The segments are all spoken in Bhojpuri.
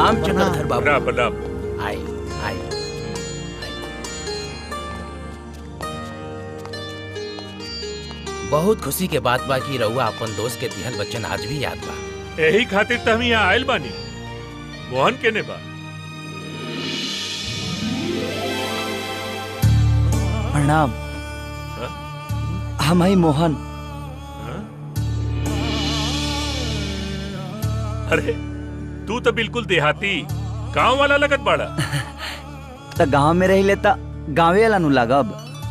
प्रणाम चक्रधर बाबू प्रणाम प्रणाम आई आई बहुत खुशी के बात बा कि रउआ अपन दोस्त के दिहल वचन आज भी याद बा यही खातिर तो हम यहाँ आयल बानी मोहन के ने बा प्रणाम हम हई मोहन अरे तू तो बिल्कुल देहाती गांव वाला लगत बाड़ा त गांव में रही लेता गाँवे वाला नु लागब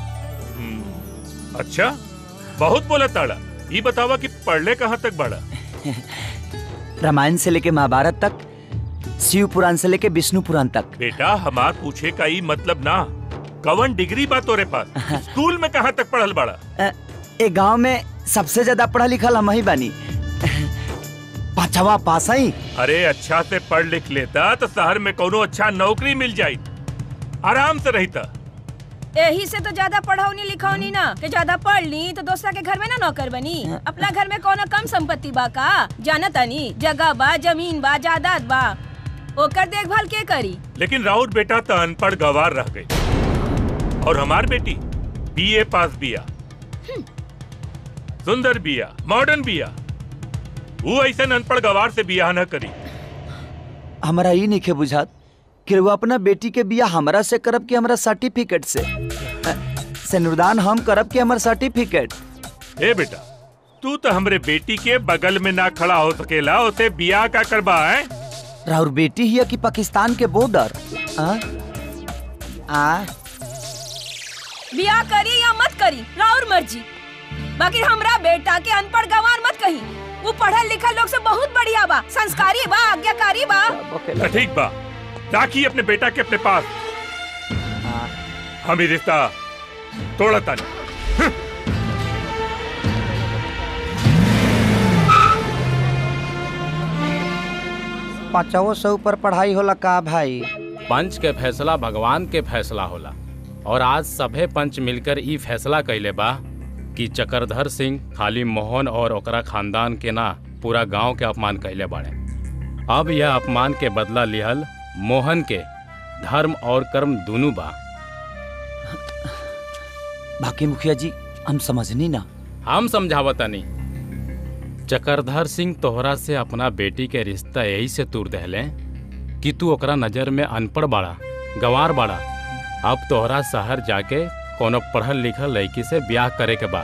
अच्छा बहुत बोला ताड़ा ये बतावा कि पढ़ले कहाँ तक बाड़ा रामायण से लेके महाभारत तक शिव पुराण से लेके विष्णु पुराण तक बेटा हमार पूछे का ई मतलब ना कवन डिग्री बा तोरे पास स्कूल में कहाँ तक पढ़ल बाड़ा अ, ए गांव में सबसे ज्यादा पढ़ा लिखल हम ही बानी पांचवा पास ही अरे अच्छा से पढ़ लिख लेता तो शहर में कोनो अच्छा नौकरी मिल जाई आराम से रहता यही से तो ज्यादा पढ़ौनी लिखौनी ना कि ज्यादा पढ़ ली तो दूसरा के घर में ना नौकर बनी अपना घर में कोनो कम संपत्ति बा का जाना तानी जगह बा जमीन बा जायदाद बा ओकर देखभाल के करी लेकिन राउत बेटा तो अनपढ़ गवार रह गई और हमार बेटी बीए पास बिया सुंदर बिया मॉडर्न बिया वो ऐसे अनपढ़ गवार से बियाह न करी हमारा ई नहीं बुझात कि वो अपना बेटी के बिया हमरा से करब कि हमरा सर्टिफिकेट से अ, सिनुरदान हम करब कि हमर सर्टिफिकेट ए बेटा तू तो हमरे बेटी के बगल में ना खड़ा हो सकेला उसे बियाह का करबा है राउर बेटी ही है कि पाकिस्तान के बॉर्डर आ? आ बियाह करी या मत करी राउर मर्जी बाकी हमरा बेटा के अनपढ़ गंवार मत कही वो पढ़ल लिखल लोग से बहुत बढ़िया बा संस्कारी बा आज्ञाकारी बा तो ठीक बा राखी अपने बेटा के अपने पास हम ही रिश्ता तोड़ा तानी पांचवो से ऊपर पढ़ाई होला का भाई पंच के फैसला भगवान के फैसला होला और आज सभे पंच मिलकर ई फैसला कैले बा कि चक्रधर सिंह खाली मोहन और ओकरा खानदान के ना पूरा गांव के अपमान कैले बाड़े अब यह अपमान के बदला लिहल मोहन के धर्म और कर्म दोनों बा बाकी मुखिया जी हम समझनी ना हम समझावतनी चक्रधर सिंह तोहरा से अपना बेटी के रिश्ता यही से तूर दहले कि तू ओकरा नजर में अनपढ़ बाड़ा गंवार बाड़ा अब तोहरा शहर जाके कोनो पढ़ल लिखल लड़की से ब्याह करे के बा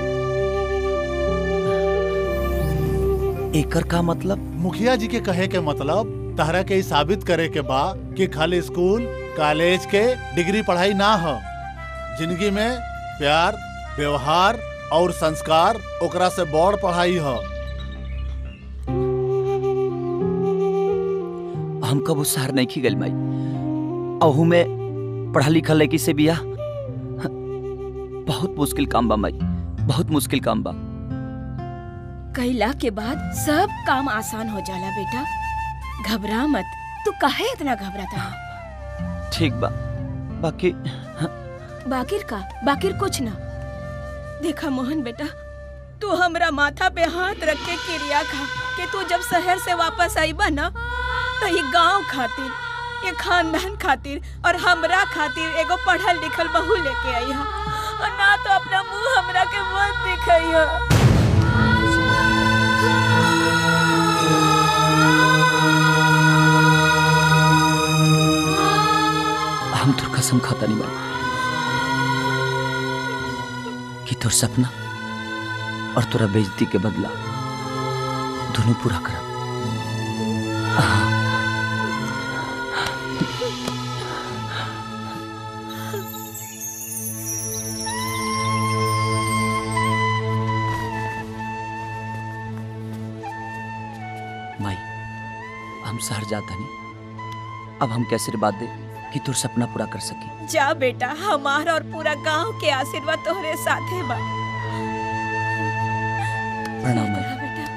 एकर का मतलब मुखिया जी के कहे के मतलब तहरा के ई साबित करे के बा कि खाली स्कूल कॉलेज के डिग्री पढ़ाई ना हो जिंदगी में प्यार व्यवहार और संस्कार ओकरा से बड़ पढ़ाई हो हम कब उस शहर नहीं खी गल माई अहू में पढ़ा लिखा लड़की से बिया बहुत मुश्किल काम बा माई बहुत मुश्किल काम बा कैला के बाद सब काम आसान हो जाला बेटा घबरा मत तू काहे इतना घबराता है ठीक बा बाकी बाकिर का बाकिर कुछ ना देखा मोहन बेटा तू हमरा माथा पे हाथ रख के क्रिया खा कि तू जब शहर से वापस आई बा ना तो ये गांव खातिर ये खानदान खातिर और हमरा खातिर एगो पढ़ल लिखल बहू लेके आई हा और ना तो अपना मुंह हमरा के मत दिखाई हा हम तोर कसम खाता नहीं माई कि तोर सपना और तोरा बेइज्जती के बदला दोनों पूरा करब माई हम शहर जाता नहीं अब हम कैसे बात दे कि तोर सपना पूरा कर सकी जा बेटा हमारा और पूरा गांव के आशीर्वाद तोहरे साथे बा प्रणाम माई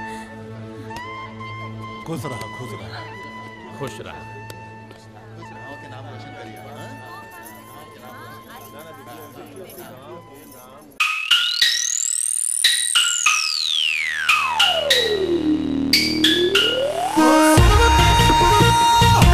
खुश रहा खुश रहा खुश रहा Oh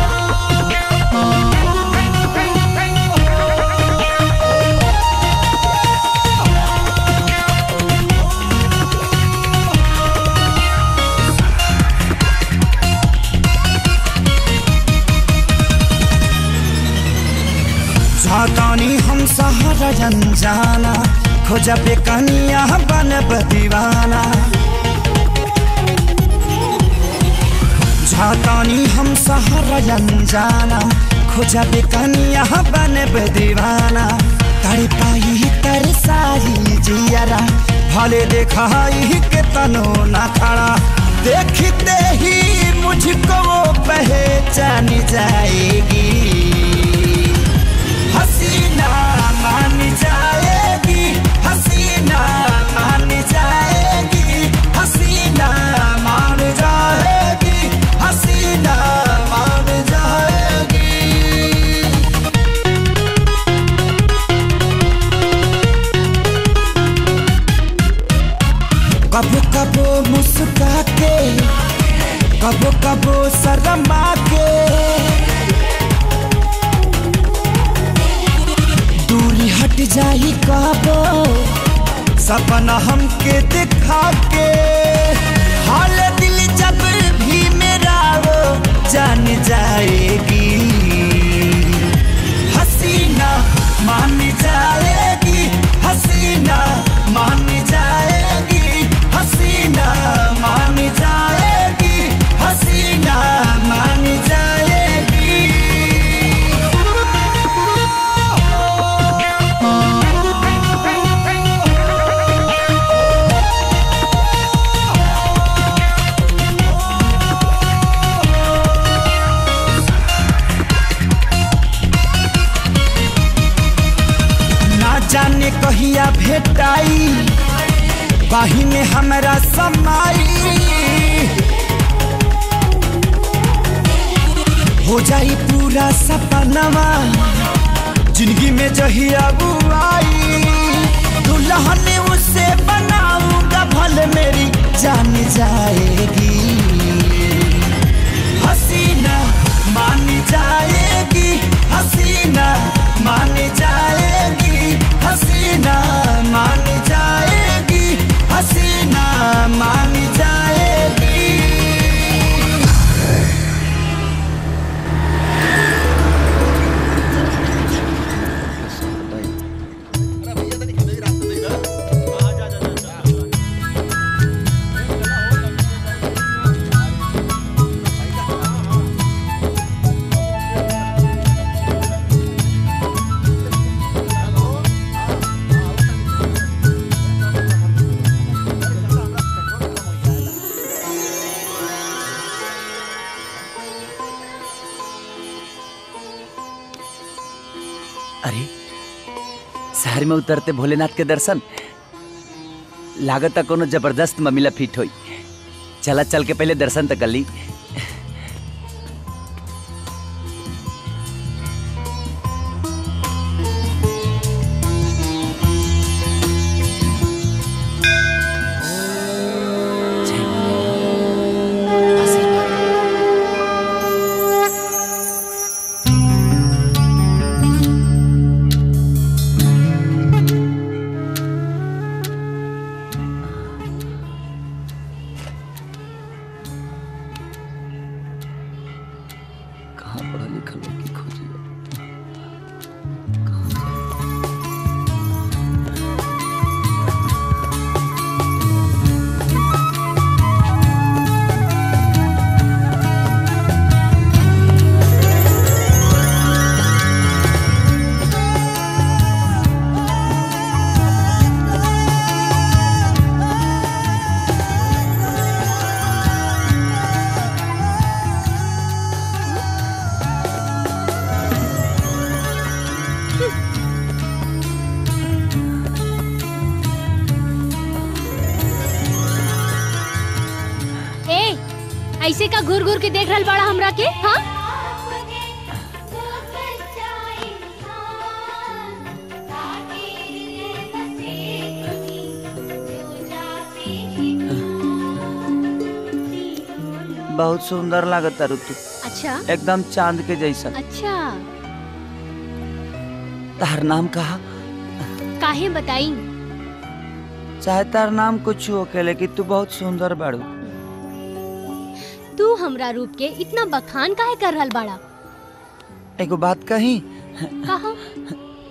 जातानी हम सहारा जाना खोजा पे कनिया बनब दीवाना जातानी हम सहारा जाना खोजा पे कनिया बनब दीवाना कर पाई तर सारी जियरा भले देखाई के तनो ना खड़ा देखते ही मुझको वो पहचान जाएगी हसीना मान जाएगी हसीना मान जाएगी हसीना मान जाएगी हसीना मान जाएगी कबो कबो मुस्का के कबो कबो शर्मा के दूरी हट जाई कबो सपना हमके दिखा के हाल दिल जब भी मेरा वो जान जाएगी हसीना मान जाएगी हसीना मान जाएगी हसीना मान जाएगी हसीना मान जाएगी ना जाने कहिया भेटाई बाही में हमरा समाई हो जाई पूरा सपनवा जिंदगी में जहिया बुआई दुल्हन उसे बनाऊंगा भले मेरी जान जाएगी हसीना मान जाएगी हसीना मान जाएगी हसीना मान जाएगी हसीना मान जाएगी अरे शहर में उतरते भोलेनाथ के दर्शन लागत कोनो जबरदस्त ममिला फिट होई चला चल के पहले दर्शन तक कर ली जय भोलेनाथ। आशीर्वाद। कहाँ पढ़ा लिखा लोग की खोजी कहाँ जाए? ए ऐसे का घूर घूर के देख रहल बड़ा हमरा के हाँ बहुत सुंदर लागत तारू तू अच्छा एकदम चांद के जैसा अच्छा तार नाम कहा काहे बताई चाहे तार नाम कुछ हो के लेकिन तू बहुत सुंदर बाड़ू तू हमरा रूप के इतना बखान काहे कर रहल बाड़ा एगो बात कही कहा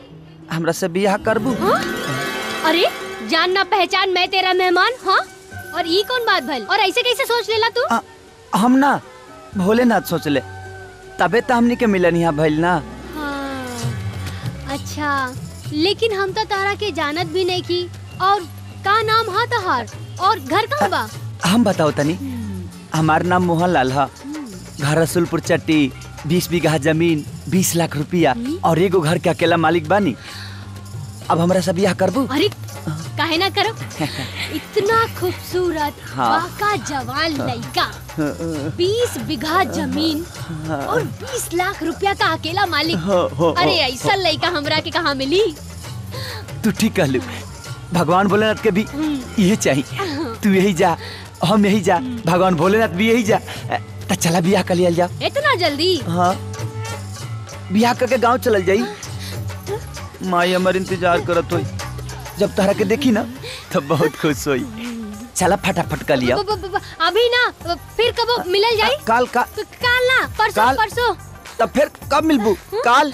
हमरा से बियाह करबू हाँ? अरे जान ना पहचान मैं तेरा मेहमान हाँ और ये कौन बात भल और ऐसे कैसे सोच लेला तू आ, हम ना भोलेनाथ सोचले तबे तो हमनी के मिलन यहाँ भइल ना हाँ अच्छा लेकिन हम तो तारा के जानत भी नहीं की और का नाम हा तहार और घर कहाँ बा हम बताओ तनी हमार नाम मोहन लाल है घर रसुलपुर चट्टी बीस बीघा जमीन बीस लाख रुपया और एगो घर के अकेला मालिक बानी अब हमरा से बियाह करबू अरे काहे ना करो इतना खूबसूरत हाँ। बाका जवान लड़का बीस बीघा जमीन और बीस लाख रुपया का अकेला मालिक हो, हो, अरे हो, ऐसा लड़का हमरा के कहाँ मिली तू ठीक कहलू भगवान भोलेनाथ के भी यही चाहिए तू यही जा हम यही जा भगवान भोलेनाथ भी यही जा तो चला बियाह कर लिया जाओ इतना जल्दी हाँ बियाह करके गांव चल जाई माई हमार इंतजार करत होई जब तहरा के देखी ना तब बहुत खुश होई चला फटाफट कर लिया ब- ब- ब- अभी ना फिर कब मिलल जाई काल का काल ना परसों काल? परसों तब फिर कब मिलबू काल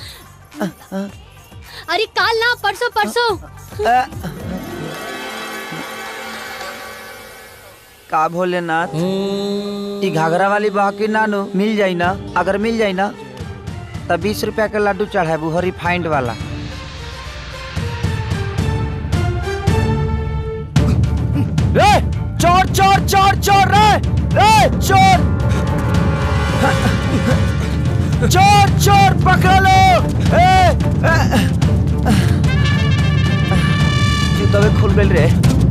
अरे काल ना परसों परसों अ, का भोलेनाथ ई घाघरा वाली बाकी नानू मिल जाई ना अगर मिल जाई ना तब बीस रुपया के लड्डू चढ़ाबू हरी फाइंड वाला रे चोर चोर चोर चोर रे रे चोर चोर चोर पकड़ लो ए, ए, जूतवे खुल गइल रे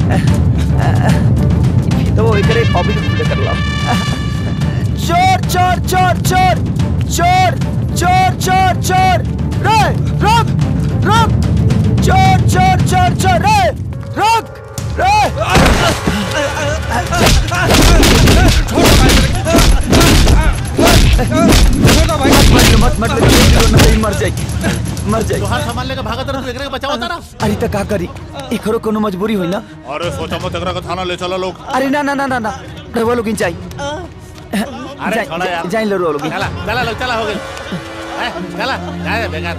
तो एकरे कॉपी खुले कर लो चोर चोर चोर चोर चोर चोर चोर चोर रे रुक रुक चोर चोर चोर चोर रे रुक रे मत मत मत मर जाई मर जाई तोहार सामान लेके भागत रह तू एकरे के बचाओ तारा अरे त का करी एकरो कोनो मजबूरी होई ना अरे सोचा मत एकरा के थाना ले चलो लोग अरे ना ना ना ना ना रवा लोगिन चाही अरे छोड़ा यार जाइन लो लोगिन चला चला लोग चला हो गइल ए, चला जाए बेकार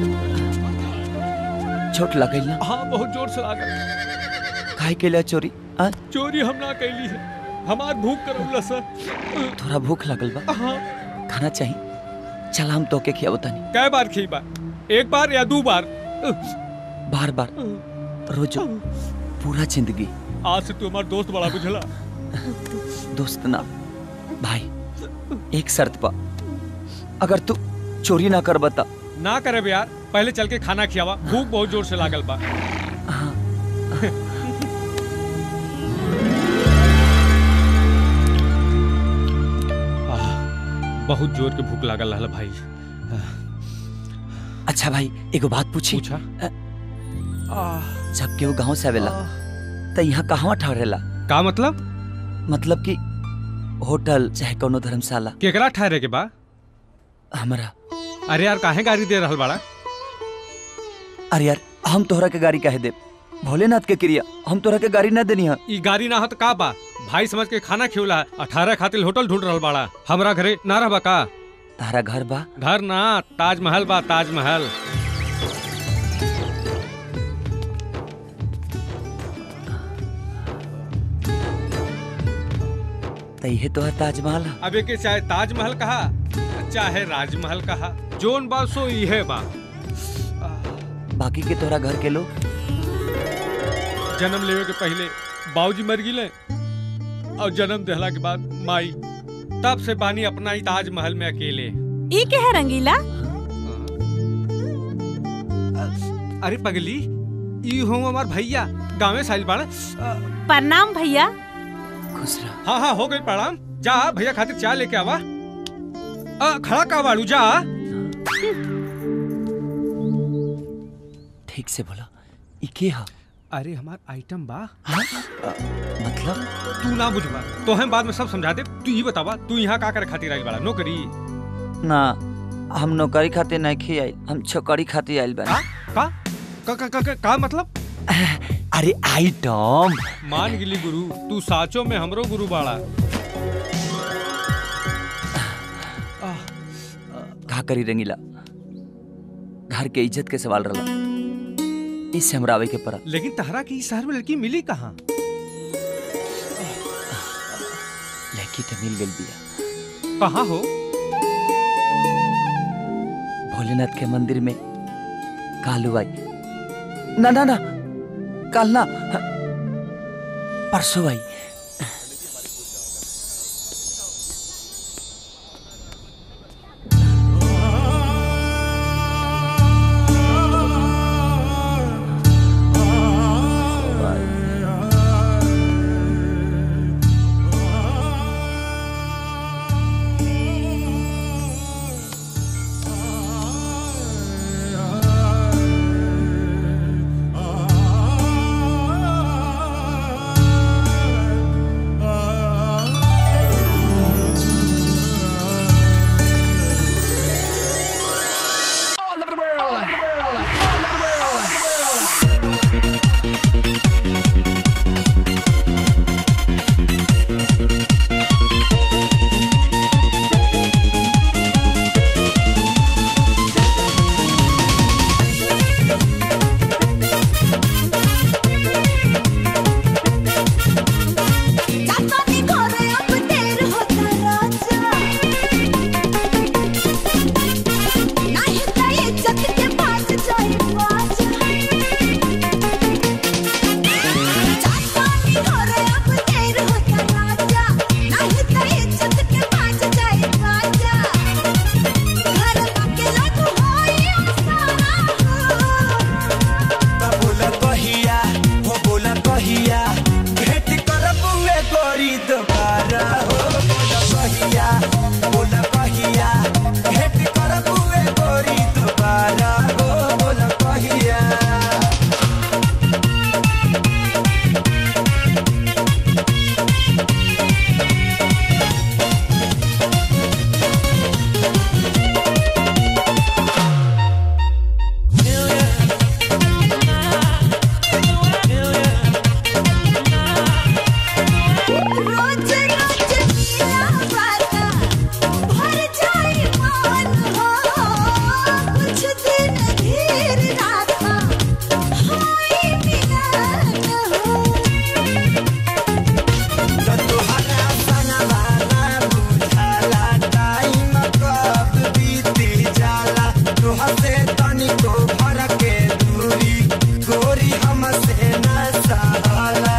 छोट लगल ना हाँ बहुत जोर से लागल काहे के लिए चोरी आ चोरी हम ना कैली है हमार भूख करौला सर थोड़ा भूख लगल बा हाँ खाना चाही चल हम तोके खियाबो तनी कै बार खी बा एक बार या दो बार बार बार रोजो पूरा जिंदगी आज से तू हमार दोस्त बड़ा बुझला दोस्त ना भाई एक शर्त पा अगर तू चोरी ना कर बता ना करे यार पहले चल के खाना खियावा भूख बहुत जोर से लागल बा आह, बहुत जोर के भूख लागल रहल भाई अच्छा भाई एगो बात पूछी पूछा जब केहू गांव से आवेला त यहाँ कहवा ठहरेला का मतलब मतलब कि होटल चाहे कोनो धर्मशाला केकरा ठहरे के बा हमरा अरे यार काहे गाड़ी दे रहल बाड़ा अरे यार हम तोहरा के गाड़ी काहे देब भोलेनाथ के क्रिया हम तोहरा के गाड़ी ना देनी है ई गाड़ी ना हत का बा भाई समझ के खाना खियोला अठारह खातिर होटल ढूंढ रहल बाड़ा हमरा घरे ना रहबा का तारा घर बा घर ना ताजमहल बा ताजमहल त इहे तोहर ताजमहल है अब के चाहे ताजमहल कहा चाहे राजमहल कहा जोन बा सो इहे बा बाकी के तोहरा घर के लोग जन्म लेवे के पहले बाबूजी मर गिले और जन्म देहला के बाद माई तब से बानी अपना ही ताजमहल में अकेले ई के है रंगीला अरे पगली ई हो हमार भैया गाँवे साइल बाड़ा प्रणाम भैया खुश रह हाँ हाँ हो गई प्रणाम जा भैया खातिर चाय लेके आवा आ, खड़ा का बाड़ू जा ठीक से बोला ई के है अरे हमार आइटम बा हाँ? अ, मतलब तू ना बुझबा तो हम बाद में सब समझा दे तू ही बतावा तू यहाँ का करे खातिर आइल बाड़ा नौकरी ना हम नौकरी खातिर नहीं खियाई हम छोकरी खातिर आइल का बानी का का का, का, का, का मतलब अरे आइटम मान गिली गुरु तू साचो में हमरो गुरु बाड़ा का करी रंगीला घर के इज्जत के सवाल रहा इससे हमरा आवे के पड़ा लेकिन तहरा के इस शहर में लड़की मिली कहाँ लड़की तो मिल गई बिया कहाँ हो भोलेनाथ के मंदिर में कालू आई ना ना ना कल ना परसों आई बोला कहिया हो बोला कहिया भेट करबुए गोरी दोबारा हो बोला कहिया बोला कहिया भेट करबुए गोरी दोबारा हो बोला कहिया गोरी हमसे न सहाला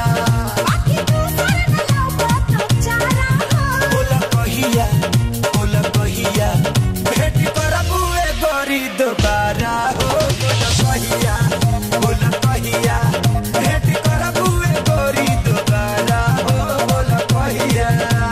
बोला कहिया बोला कहिया भेट करबुए गोरी दोबारा हो बोला कहिया बोला कहिया भेट करबुए गोरी दोबारा हो बोला कहिया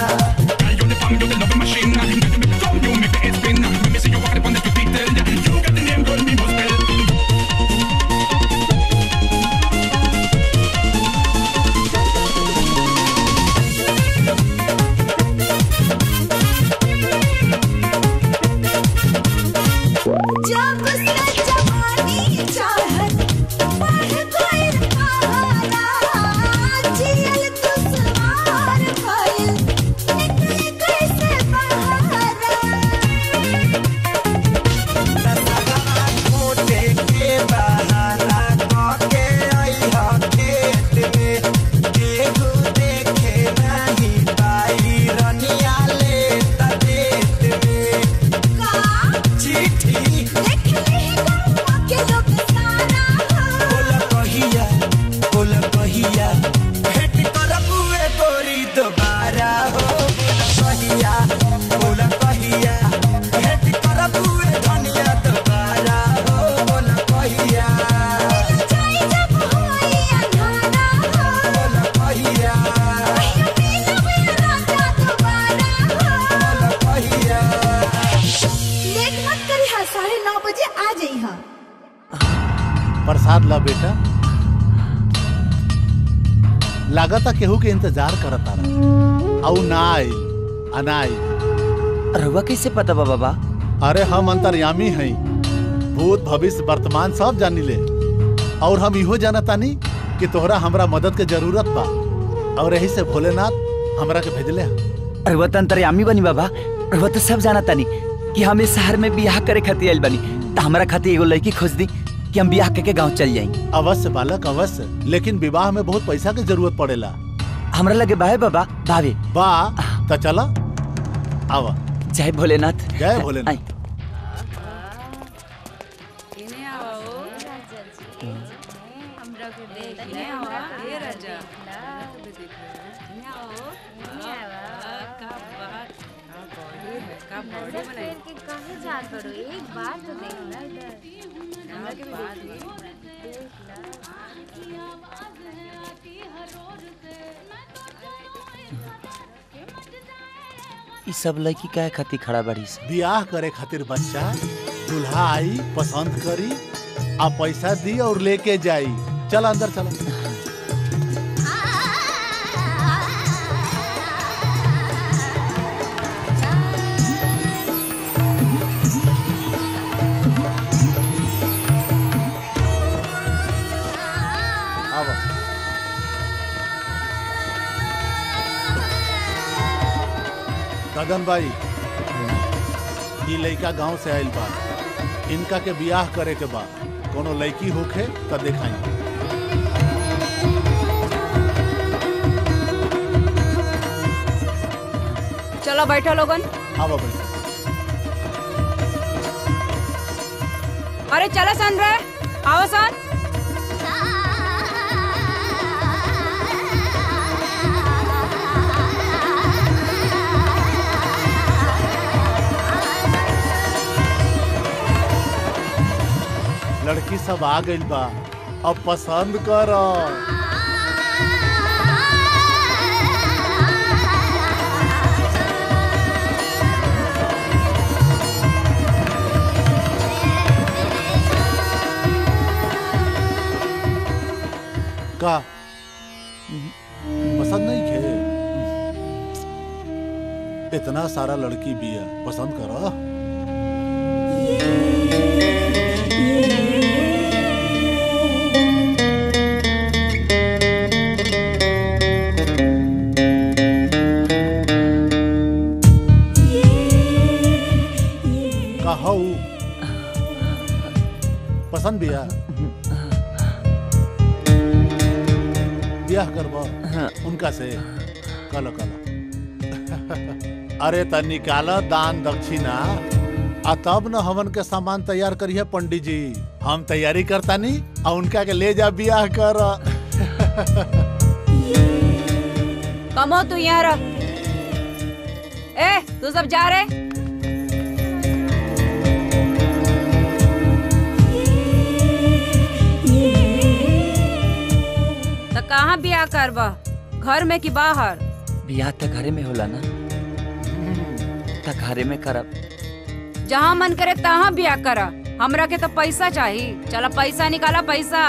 जब से जवानी चाहत बढ़ गइल पहाड़ा जियल दुश्वार भइल निकले कैसे बहारा मोटे के बहाना कके अइहा खेत में केहू देखे नहीं पाई रनिया ले त देत में चिट्ठी बोला कहिया बोला कहिया भेट करबुए गोरी दोबारा हो बोला कहिया बोला कहिया भेट करबुए धनिया दोबारा हो बोला कहिया बोला कहिया बोला कहिया लेट मत करी हा साढ़े नौ बजे आ जाई हा प्रसाद ला बेटा लागता केहू के इंतजार करता रहा औ ना आई अनाई रहुआ कैसे पता बा बाबा अरे हम अंतर्यामी हई भूत भविष्य वर्तमान सब जानी ले और हम इहो जानतानी कि तोहरा हमरा मदद के जरूरत बा और यही से भोलेनाथ हमरा के भेजले हा रहुआ तो अंतर्यामी बनी बाबा रहुआ तो सब जाना तानी कि हम इस शहर में बियाह करे खातिर आइल बनी तो हमरा खातिर एगो लड़की खोज दी कि हम ब्याह के गांव चल जाएंगे अवश्य बालक अवश्य लेकिन विवाह में बहुत पैसा की जरूरत पड़ेला हमरा लगे बाहे बाबा भावे बा तो चला आवा जय भोलेनाथ जय भोलेनाथ ई सब लड़की काहे खातिर खड़ा बड़ी से ब्याह करे खातिर बच्चा दूल्हा आई पसंद करी आ पैसा दी और लेके जाई चल अंदर चला आवा गगन भाई ई लड़का गांव से आइल बा इनका के बियाह करे के बा कोनो लड़की होखे त देखाई चलो बैठो लोगन आवा भाई अरे चलो सन रे आओ सन लड़की सब आ गइल बा अब पसंद कर का पसंद नहीं खे इतना सारा लड़की भी है पसंद करो कहू पसंद बिया ब्याह करबो उनका से कलो कलो अरे त निकाल दान दक्षिणा आ तब न हमन के सामान तैयार करिए पंडित जी हम तैयारी करता नी आ उनका के ले जा ब्याह कर कमो तू यहाँ रह ए तू सब जा रहे तो कहाँ बियाह करबा घर में कि बाहर ब्याह त घरे में होला ना त घरे में करब जहाँ मन करे तहाँ बियाह करा हमरा के तो पैसा चाहिए चलो पैसा निकाला पैसा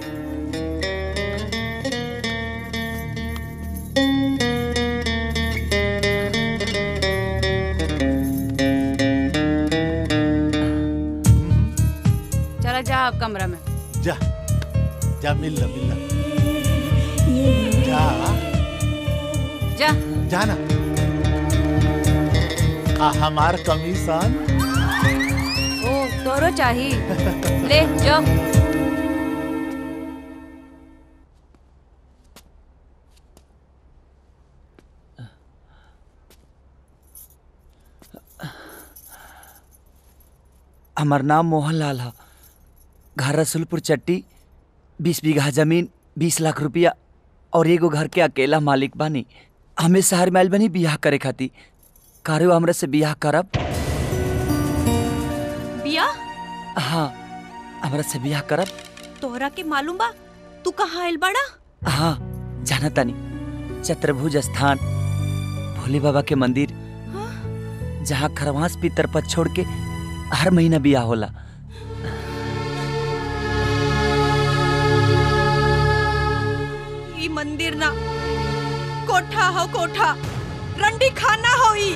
चलो जा अब कमरा में जा जा मिल ला मिल ला जा जा जाना आ हमार कमीशन ओ तोरो चाहिए ले जो हमार नाम मोहनलाल है घर रसुलपुर चट्टी बीस बीघा जमीन बीस लाख रुपया और एगो घर के अकेला मालिक बानी हमें शहर में आइल बनी बियाह करे खातिर कारो हमरा से बियाह करब बिया हाँ हमरा से बियाह करब तोहरा के मालूम बा तू कहाँ आइल बड़ा हाँ जाना तानी चतुर्भुज स्थान भोले बाबा के मंदिर जहाँ खरवास पितर पर छोड़ के हर महीना बियाह होला ई मंदिर ना कोठा हो कोठा रंडी खाना हो ई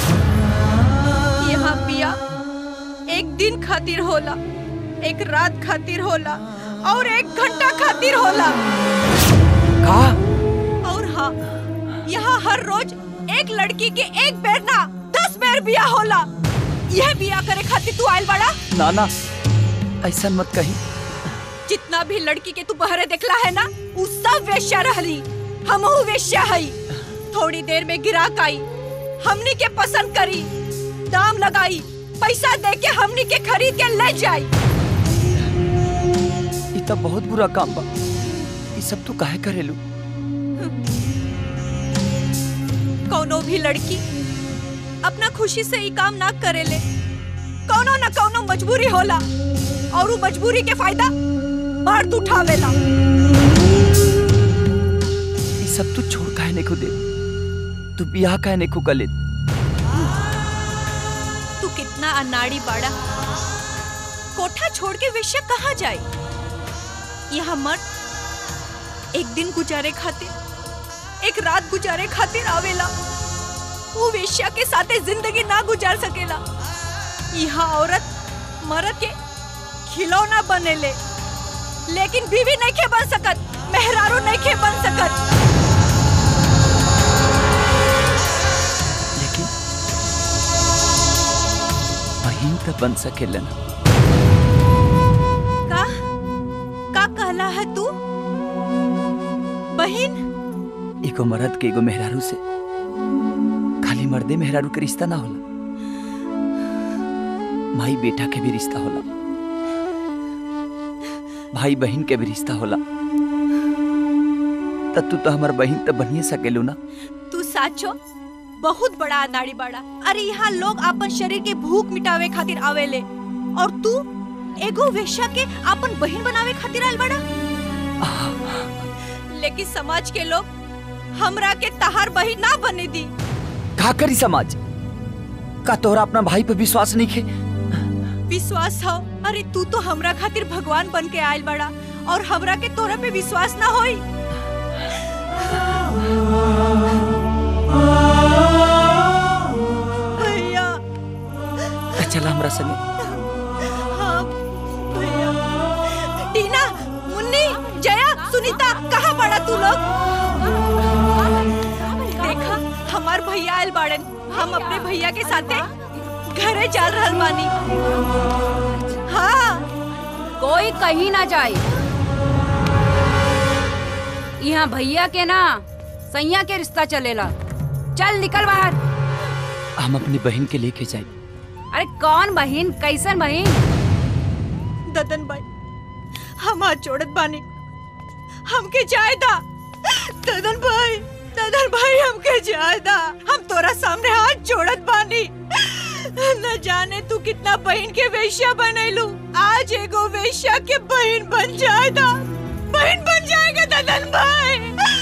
यहाँ बिया एक दिन खातिर होला एक रात खातिर होला और एक घंटा खातिर होला का और हाँ यहाँ हर रोज एक लड़की के एक बेर ना दस बेर बिया होला यह बिया करे खातिर तू आइल बड़ा ना ना ऐसा मत कही जितना भी लड़की के तू बहरे देखला है ना उ सब वेश्या रहली हमहू वेश्या हई थोड़ी देर में गिराक आई हमनी के पसंद करी दाम लगाई पैसा दे के हमनी के खरीद के ले जाई ई तो बहुत बुरा काम बा ई सब तू काहे करेलू कौनो भी लड़की अपना खुशी से ई काम ना करेले कौनो न कौनो मजबूरी होला और उ मजबूरी के फायदा मर्द उठावेला ई सब तू छोड़ काहे नहीं दे तू बियाह काहे नहीं कर ले तू कितना अनाड़ी बाड़ा कोठा छोड़ के वेश्या कहाँ जाए यहाँ मर्द एक दिन गुजारे खातिर एक रात गुजारे खातिर आवेला वो वेश्या के साथे जिंदगी ना गुजार सकेला यहाँ औरत मर्द के खिलौना बनेले लेकिन बीवी नहीं के बन सकत मेहरारू नहीं के बन सकत लेकिन बहन तो बन सकेलन का का कहला है तू बहन एगो मर्द के एगो मेहरारू से खाली मर्दे मेहरारू के रिश्ता ना होला माई बेटा के भी रिश्ता होला भाई बहन के भी रिश्ता होला तब तू तो हमार बहन तो बनिए सकेलू ना तू साचो बहुत बड़ा अनाड़ी बाड़ा अरे यहाँ लोग अपन शरीर के भूख मिटावे खातिर आवेले और तू एगो वेश्या के अपन बहन बनावे खातिर आयल बाड़ा लेकिन समाज के लोग हमरा के तहार बहन ना बने दी का करी समाज का तोहरा अपना भाई पे विश्वास नहीं खे विश्वास हो अरे तू तो हमरा खातिर भगवान बन के आयल बाड़ा और हमरा के तोरा पे विश्वास ना होई भैया तो चला हमरा संगे हाँ भैया टीना मुन्नी जया सुनीता कहाँ पड़ा तू लोग देखा हमार भैया आयल बाड़न हम अपने भैया के साथे घरे चल रहल बानी हाँ कोई कहीं ना जाए यहाँ भैया के ना सैया के रिश्ता चलेला चल निकल बाहर हम अपनी बहन के लेके जाए अरे कौन बहन कैसन बहन ददन भाई हम हाथ जोड़त बानी हमके जायदा ददन भाई ददन भाई हमके जायदा हम तोरा सामने हाथ जोड़त बानी न जाने तू कितना बहन के वेश्या बनैलू आज एगो वेश्या के बहन बन जाएगा बहन बन जाएगा ददन भाई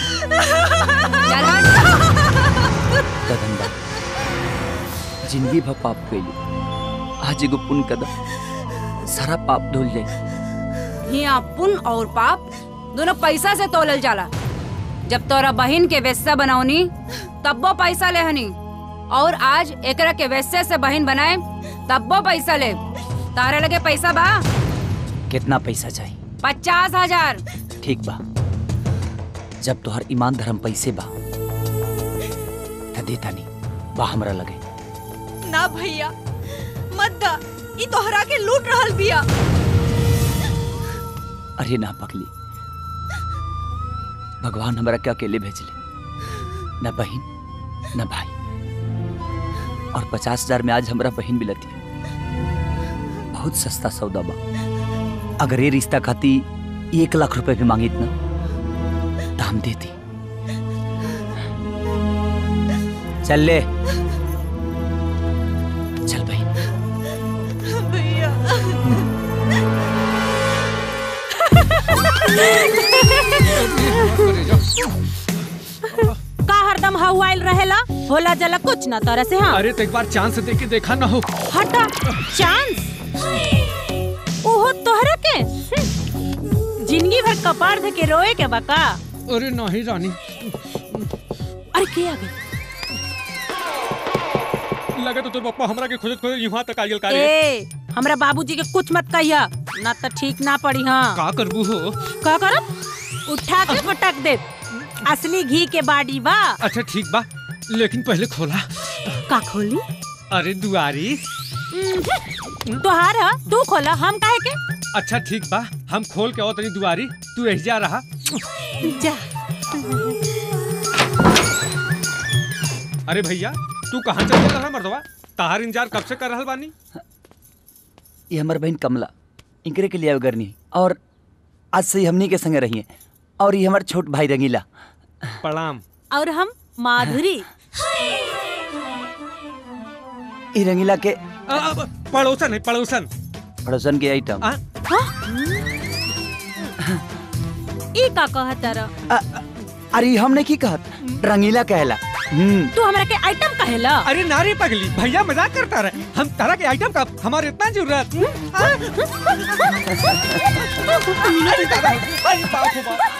कदम बा जिंदगी भर पाप कैली आज एगो पुण्य कदम सारा पाप धुल जाए यहाँ पुण्य और पाप दोनों पैसा से तोलल जाला जब तोरा बहन के वेश्या बनौनी तब वो पैसा ले हनी और आज एकरा के वेश्या से बहन बनाए तब वो पैसा ले तारे लगे पैसा बा कितना पैसा चाहिए पचास हजार ठीक बा जब तोहर ईमान धर्म पैसे बा त देता नहीं बा हमरा लगे ना भैया मत दा ई तोहरा के लूट रहल बिया अरे ना पगली भगवान हमरा के अकेले भेजले न बहन न भाई और पचास हजार में आज हमरा बहन मिलती है बहुत सस्ता सौदा बा अगर ये रिश्ता खाती एक लाख रुपए भी मांगी ना तो हम देती चल ले चल बहन भैया का हरदम हवाइल रहेला होला जला कुछ ना तरह से हाँ अरे तो एक बार चांस दे के देखा ना हो हटा चांस ओहो तोहरा के हम्म। जिंदगी भर कपार धके रोए के बका अरे नहीं रानी अरे के आ गई लगे तो तोर पप्पा हमरा के खोजत खोजत यहाँ तक आइल का रे ए हमरा बाबूजी के कुछ मत कहिया ना तो ठीक ना पड़ी हाँ का करबू हो का करब उठा के पटक दे असली घी के बाड़ी बा अच्छा ठीक बा लेकिन पहले खोला का खोली अरे दुआरी तोहार ह, तू खोला हम काहे के अच्छा ठीक बा हम खोल के तनी दुआरी तू एहिजा रहा जा अरे भैया तू कहाँ चल गया रहा मर्दवा ताहार इंतजार कब से कर रहल बानी ये हमार बहन कमला इनकरे के लिए आवे करनी और आज से ही हमनी के संगे रही और ये हमार छोट भाई रंगीला प्रणाम और हम माधुरी ई रंगीला के आ, आ, पड़ोसन है पड़ोसन पड़ोसन के आइटम हाँ? ई का कहत तारा अरे हम ने की कहत रंगीला कहला हम्म तू हमरा के आइटम कहेला अरे नारी पगली भैया मजाक करता रहे हम तरह के आइटम का हमारे इतना जरूरत अरे दादा, अरे बाप रे बाप।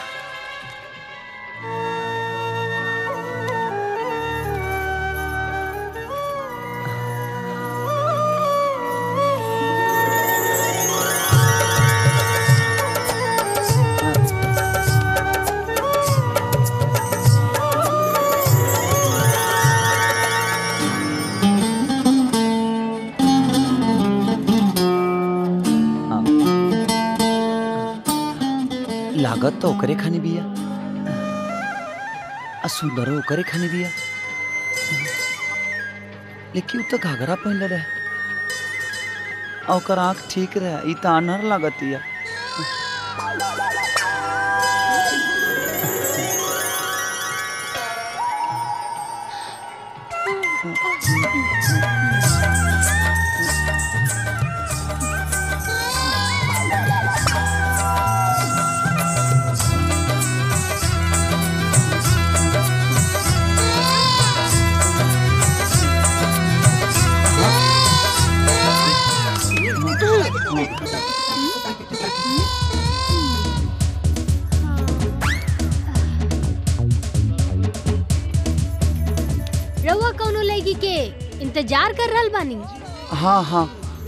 लागत तो ओकरे खाने बिया आ सुंदर ओकरे खाने बिया लेकिन उ तो घाघरा पहनले रहे आ ओकर आँख ठीक रहे ई तो अनहर लागतिया रउआ कौनो लड़की के इंतजार कर रहल बानी हाँ हाँ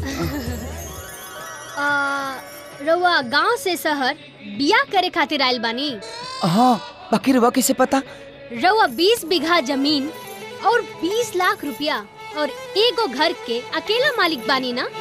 आ, रउआ गांव से शहर बिया करे खातिर आइल बानी हाँ बाकी रुआ कैसे पता रउआ 20 बीघा जमीन और 20 लाख रुपया और एगो घर के अकेला मालिक बानी ना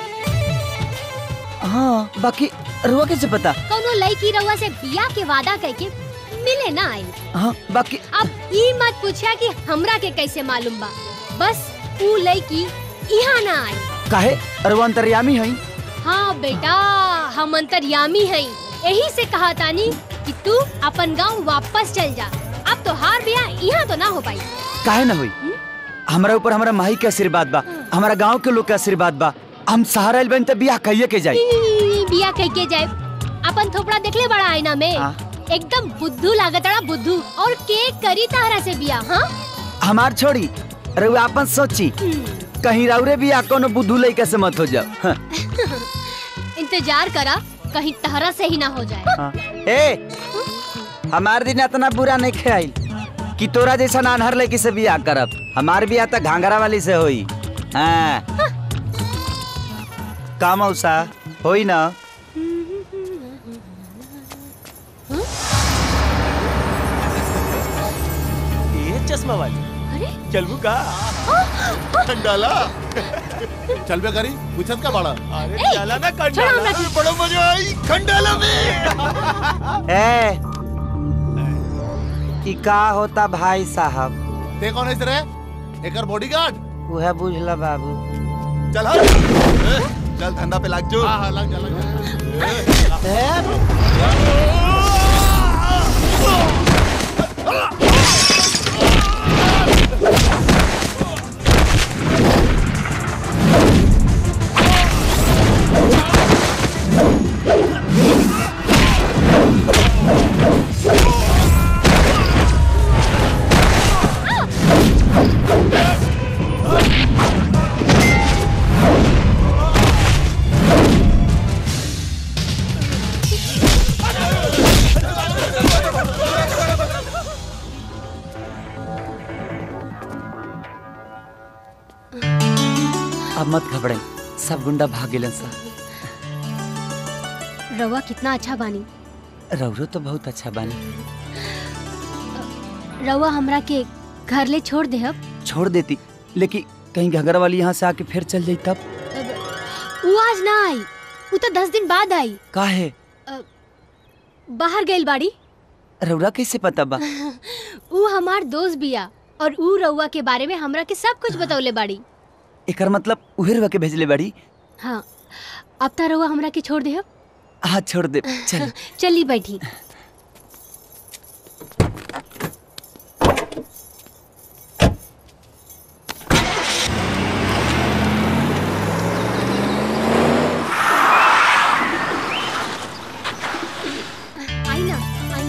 हाँ बाकी रुआ कैसे पता कौनो लड़की रउआ से बिया के वादा करके मिले ना आई हाँ बाकी अब ई मत पूछा कि हमरा के कैसे मालूम बा बस ऊ लड़की यहाँ ना आई काहे रुआ अंतर्यामी है हाँ बेटा हम अंतर्यामी हैं यही से कहा तानी कि तू अपन गांव वापस चल जा अब तो हार बिया यहाँ तो ना हो पाई काहे ना हुई हमारा ऊपर हमारा माही के आशीर्वाद बा हमारा गांव के लोग के आशीर्वाद बा हम सहारा आइल बन त बियाह कहिए के जाई बिया कह के जाए अपन थोपड़ा देखले बड़ा आईना में हाँ। एकदम बुद्धू लागतड़ा बुद्धू और के करी तारा से बिया हाँ हमार छोड़ी रुआ अपन सोची कहीं राउरे बियाह कोनो बुद्धू लइका से मत हो जाओ हाँ। इंतजार करा कहीं तहरा से ही ना हो जाए हाँ। ए हमार दिन इतना बुरा नहीं खेल कि तोरा जैसा नानहर लड़की से बियाह करब हमार बियाह तो घाघरा वाली से होई हाँ का मौसा होई ना ये चश्मा वाली अरे चलबू का डाला चल बे करी पूछत का बड़ा अरे डाला ना कंडाला में बड़ा मजा आई खंडाला में ए कि का होता भाई साहब ते कौन है रे एकर बॉडीगार्ड वह बुझला बाबू चल हट ए, चल धंधा पे लाग जो हां हां लग जा लग जा अब मत घबराई सब गुंडा भाग गेलन सा रवा कितना अच्छा बानी रौरो तो बहुत अच्छा बानी रवा हमरा के घर ले छोड़ दे अब छोड़ देती लेकिन कहीं घगरा वाली यहाँ से आके फिर चल जाई तब वो आज ना आई वो तो दस दिन बाद आई काहे बाहर गइल बाड़ी रउरा कैसे पता बा ऊ हमार दोस्त बिया और ऊ रउआ के बारे में हमरा के सब कुछ बतौले बाड़ी एकर मतलब उहे रउआ के भेजले बाड़ी हाँ अब त रउआ हमरा के छोड़ दे हाथ छोड़ दे चल चली बैठी आई ना आई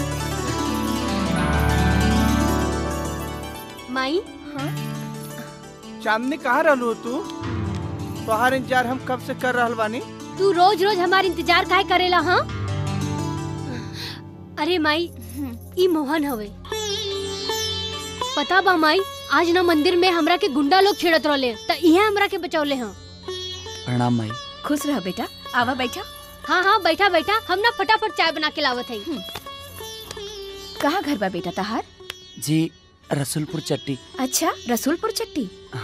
माई चांदनी कहाँ रहलू तू तोहार इंतजार हम कब से कर रहल बानी तू रोज रोज हमार इंतजार काहे करेला हाँ अरे माई ई मोहन हवे पता बा माई आज ना मंदिर में हमरा के गुंडा लोग छेड़त रहले त इहे हमरा के बचौले हैं प्रणाम माई खुश रह बेटा आवा बैठा हाँ हाँ बैठा बैठा हम ना फटाफट चाय बना के लावत हई कहाँ घर बा बेटा तहार जी रसुलपुर चट्टी अच्छा रसूलपुर चट्टी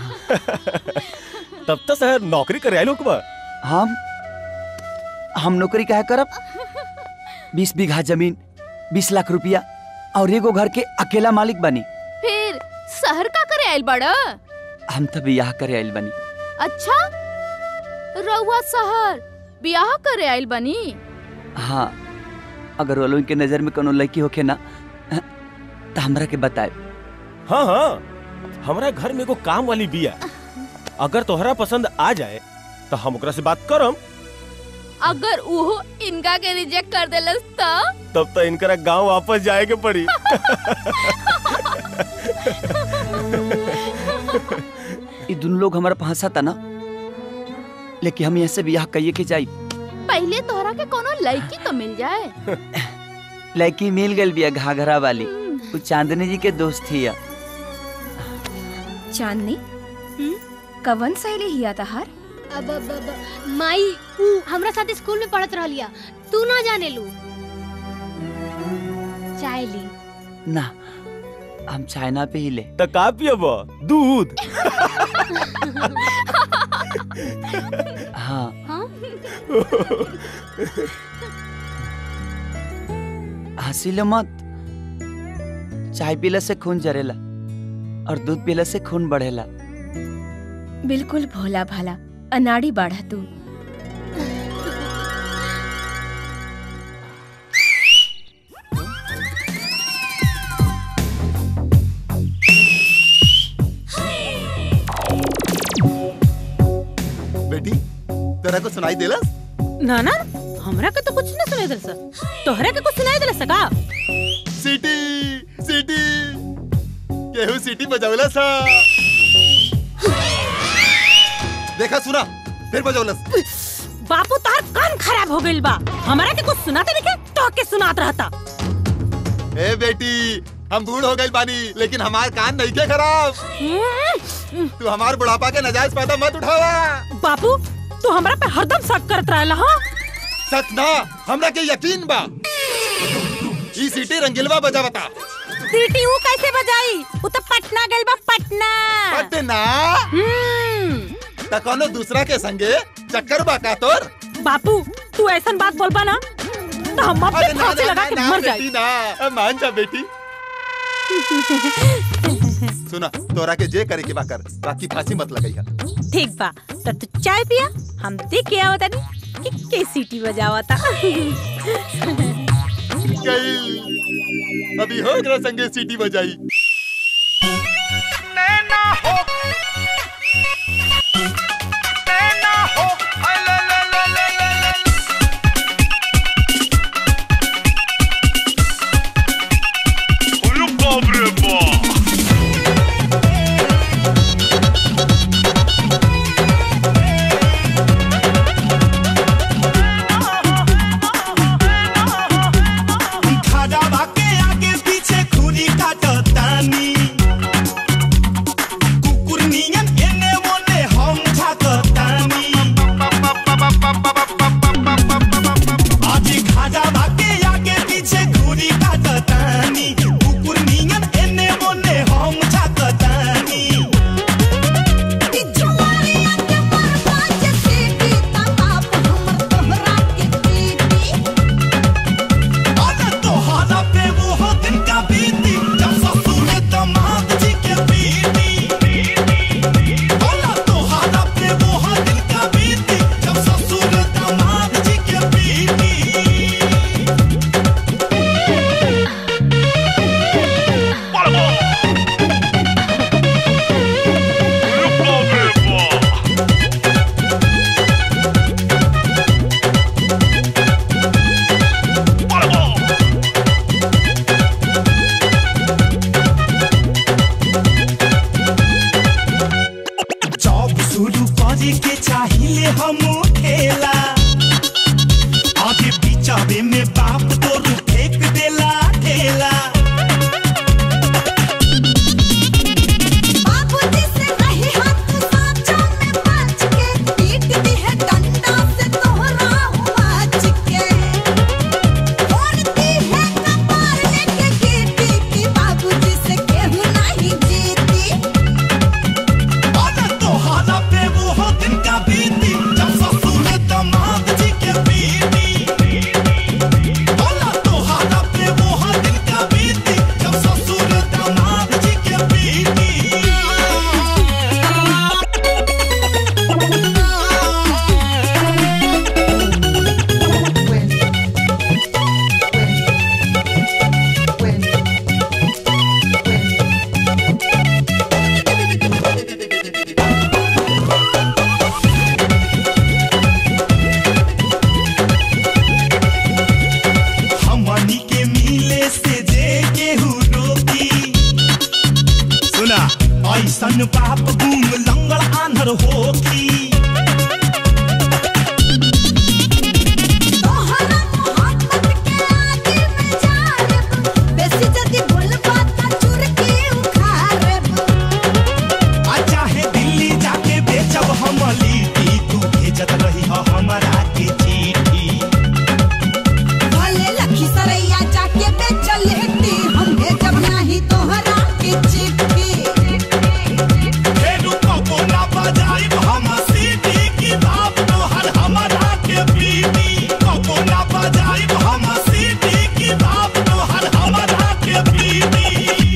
तब तो शहर नौकरी करे आइलो बा हम हम नौकरी काहे करब बीस बीघा जमीन बीस लाख रुपया और एगो घर के अकेला मालिक बनी फिर शहर का करे आइल बड़ा हम तो बियाह करे आइल बनी अच्छा रउआ शहर बियाह करे आइल बनी हाँ अगर वो लोगन के नजर में कोनो लड़की होखे ना तो हमरा के बताए हाँ हाँ हमरा घर में एगो काम वाली बिया अगर तोहरा पसंद आ जाए तो हम ओकरा से बात करम अगर उहो इनका के रिजेक्ट कर देलस त तब तो इनकरा गांव वापस जाए के पड़ी ये दोनों लोग हमारा फंसा था ना लेकिन हम यहाँ से बियाह कहिए के जाई पहले तोहरा के कोनो लड़की तो मिल जाए लड़की मिल गई बिया घाघरा वाली वो चांदनी जी के दोस्त थी या चांदनी कवन सहेली हिया तहार अब अब अब माई ऊ हमरा साथ स्कूल में पढ़त रहलिया तू ना जाने लू चाय ली ना हम चाइना पे ही ले तो का पियब दूध हाँ हंसी लो मत चाय पीला से खून जरेला और दूध पीला से खून बढ़ेला बिल्कुल भोला भाला अनाड़ी बाढ़ा तू बेटी तेरा को सुनाई देलस ना ना हमरा के तो कुछ ना सुनाई दल सर तोहरा के कुछ सुनाई दल सका सीटी सीटी केहू सीटी बजावला सा देखा सुना फिर बजावलस बापू तार कान खराब हो गइल बा हमरा के कुछ सुनाते नहीं तो के सुनात रहता ए बेटी हम बूढ़ हो गए बानी लेकिन हमार कान नहीं के खराब तू हमार बुढ़ापा के नजायज फायदा मत उठावा बापू तू हमरा पे हरदम शक करत रहला हां सच ना हमरा के यकीन बा ई सीटी रंगीलवा बजा बता सीटी ऊ कैसे बजाई ऊ तो पटना गइल बा पटना पटना त कोनो दूसरा के संगे चक्कर बा का तोर बापू तू ऐसन बात बोलबा ना तो हम अपने अरे ना, फांसी ना, लगा ना, के ना, मर बेटी, जाए ना मान जा बेटी सुना तोरा के जे करे के बा कर बाकी फांसी मत लगाइया ठीक बा तो तू चाय पिया हम देख के आवत कि के सीटी बजावता गई अभी हो गया संगे सीटी बजाई खड़ा बाके आगे पीछे खूनी काटो तान खेले के चाहिए हम खेला आगे बिचावे में बाप तो फेंक देला ढेला बाबूजी से नहीं हाथ साचा में बच के पीट दी है डंडा से तोहरा हुआ चिके फोड़ती है कपार लेके गिरती की बाबूजी से केहू नहीं जीती और तोहरा पे वो दिन का बीती जब ससुर दामाद जी के बीती बोला तोहरा पे वो दिन का बीती जब ससुर दामाद जी के बीती हमनी के मिले से जे केहू रोकी सुना ऐसन बाप गुम लंगड़ आंधर होकी तोहरा मोहब्बत के आगे में जारब बेसी जदी बोलबा त चुरकी उखाड़ब आ चाहे दिल्ली जाके बेचब हम लिट्टी तू भेजत रही हो हमरा के चिट्ठी भले लखी सरैया जाके बेच लेती हम भेजब नहीं तोहरा के चिट्ठी फेरू कबो ना बजाइब हम सीटी की बाप तोहर हमरा के पीटी कबो ना बजाइब हम सीटी की बाप तोहर हमरा के पीटी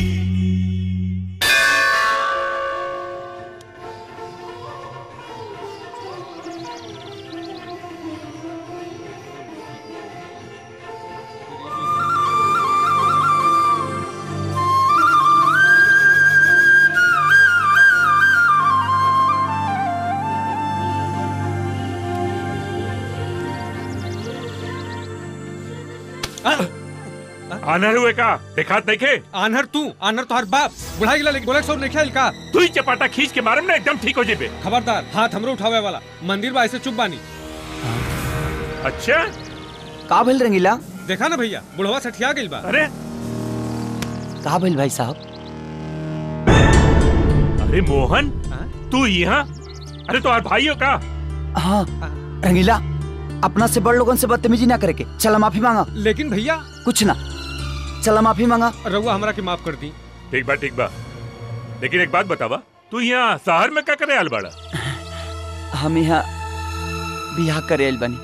आनर हुए का दिखात देखे आनहर तू आनहर तो हर बाप बुढ़ा गिला लेकिन बोले सो नहीं खेल का तू ही चपाटा खींच के मारम ना एकदम ठीक हो जेबे खबरदार हाथ हमरो उठावे वाला मंदिर बा ऐसे चुप बानी अच्छा का भइल रंगीला देखा ना भैया बुढ़वा सठिया गइल बा अरे का भइल भाई साहब अरे मोहन तू यहाँ अरे तो भाई हो का हाँ रंगीला अपना से बड़ लोगन से बदतमीजी ना करे के चला माफी मांगा लेकिन भैया कुछ ना चला माफी मांगा रउआ हमरा के माफ कर दी ठीक बा ठीक बा लेकिन एक बात बतावा तू यहाँ शहर में क्या करे आल बाड़ा हम यहाँ बियाह करे आइल बनी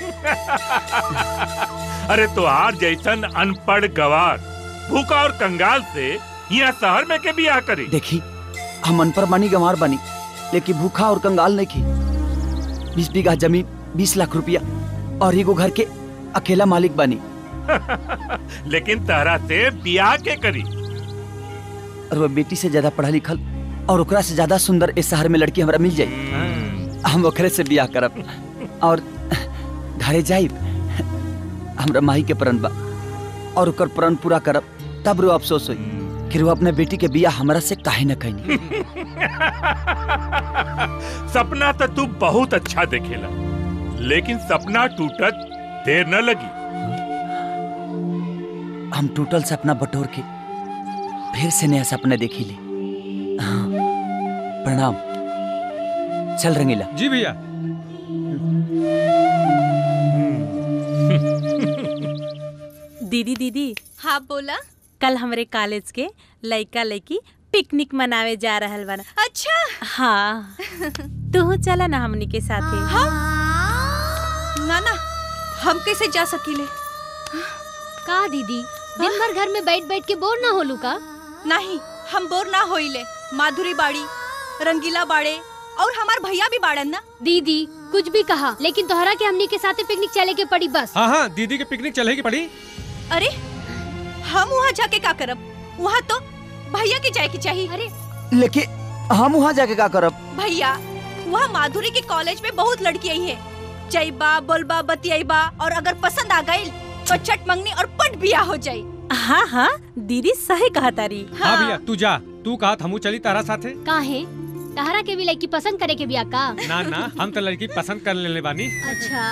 अरे तोहार जैसन अनपढ़ गवार भूखा और कंगाल से यहाँ शहर में के बियाह करी देखी हम अनपढ़ बनी गंवार बनी लेकिन भूखा और कंगाल नहीं की बीस बीघा जमीन बीस लाख रुपया और एगो घर के अकेला मालिक बनी लेकिन तहरा से बियाह के करी और वो बेटी से ज्यादा पढ़ा लिखल और ओकरा से ज्यादा सुंदर इस शहर में लड़की हमरा मिल जाई हम ओकरे से बियाह करब और घरे जाइब हमरा माही के प्रण बा और ओकर प्रण पूरा करब तब रो अफसोस होई कि रो अपने बेटी के बियाह हमरा से काहे न कहनी सपना तो तू बहुत अच्छा देखेला लेकिन सपना टूटत देर न लगी हम टूटल सपना बटोर के फिर से नया सपना देखी ले हाँ, प्रणाम चल रंगीला जी भैया दीदी दीदी हाँ बोला कल हमरे कॉलेज के लइका लइकी पिकनिक मनावे जा रहल बना अच्छा हाँ तू चला ना हमनी के साथे ना ना हम कैसे जा सकीले का दीदी दिन भर घर में बैठ बैठ के बोर ना होलू का नहीं हम बोर ना होइले माधुरी बाड़ी रंगीला बाड़े और हमार भैया भी बाड़न ना दीदी कुछ भी कहा लेकिन तोहरा के हमनी के साथे पिकनिक चले के पड़ी बस हाँ हाँ दीदी के पिकनिक चलेगी पड़ी अरे हम वहाँ जाके का करब वहाँ तो भैया के जाए के चाहिए अरे लेकिन हम वहाँ जाके का करब भैया वहाँ माधुरी के कॉलेज में बहुत लड़की आई है जईबा बोलबा बतियाईबा और अगर पसंद आ गई तो चट मंगनी और पट बिया हो जाई हाँ हाँ दीदी सही कहा तारी हाँ भैया तू जा तू कहा हमू चली तारा साथे काहे तहरा के भी लड़की पसंद करे के बिया का ना ना हम तो लड़की पसंद कर लेले बानी अच्छा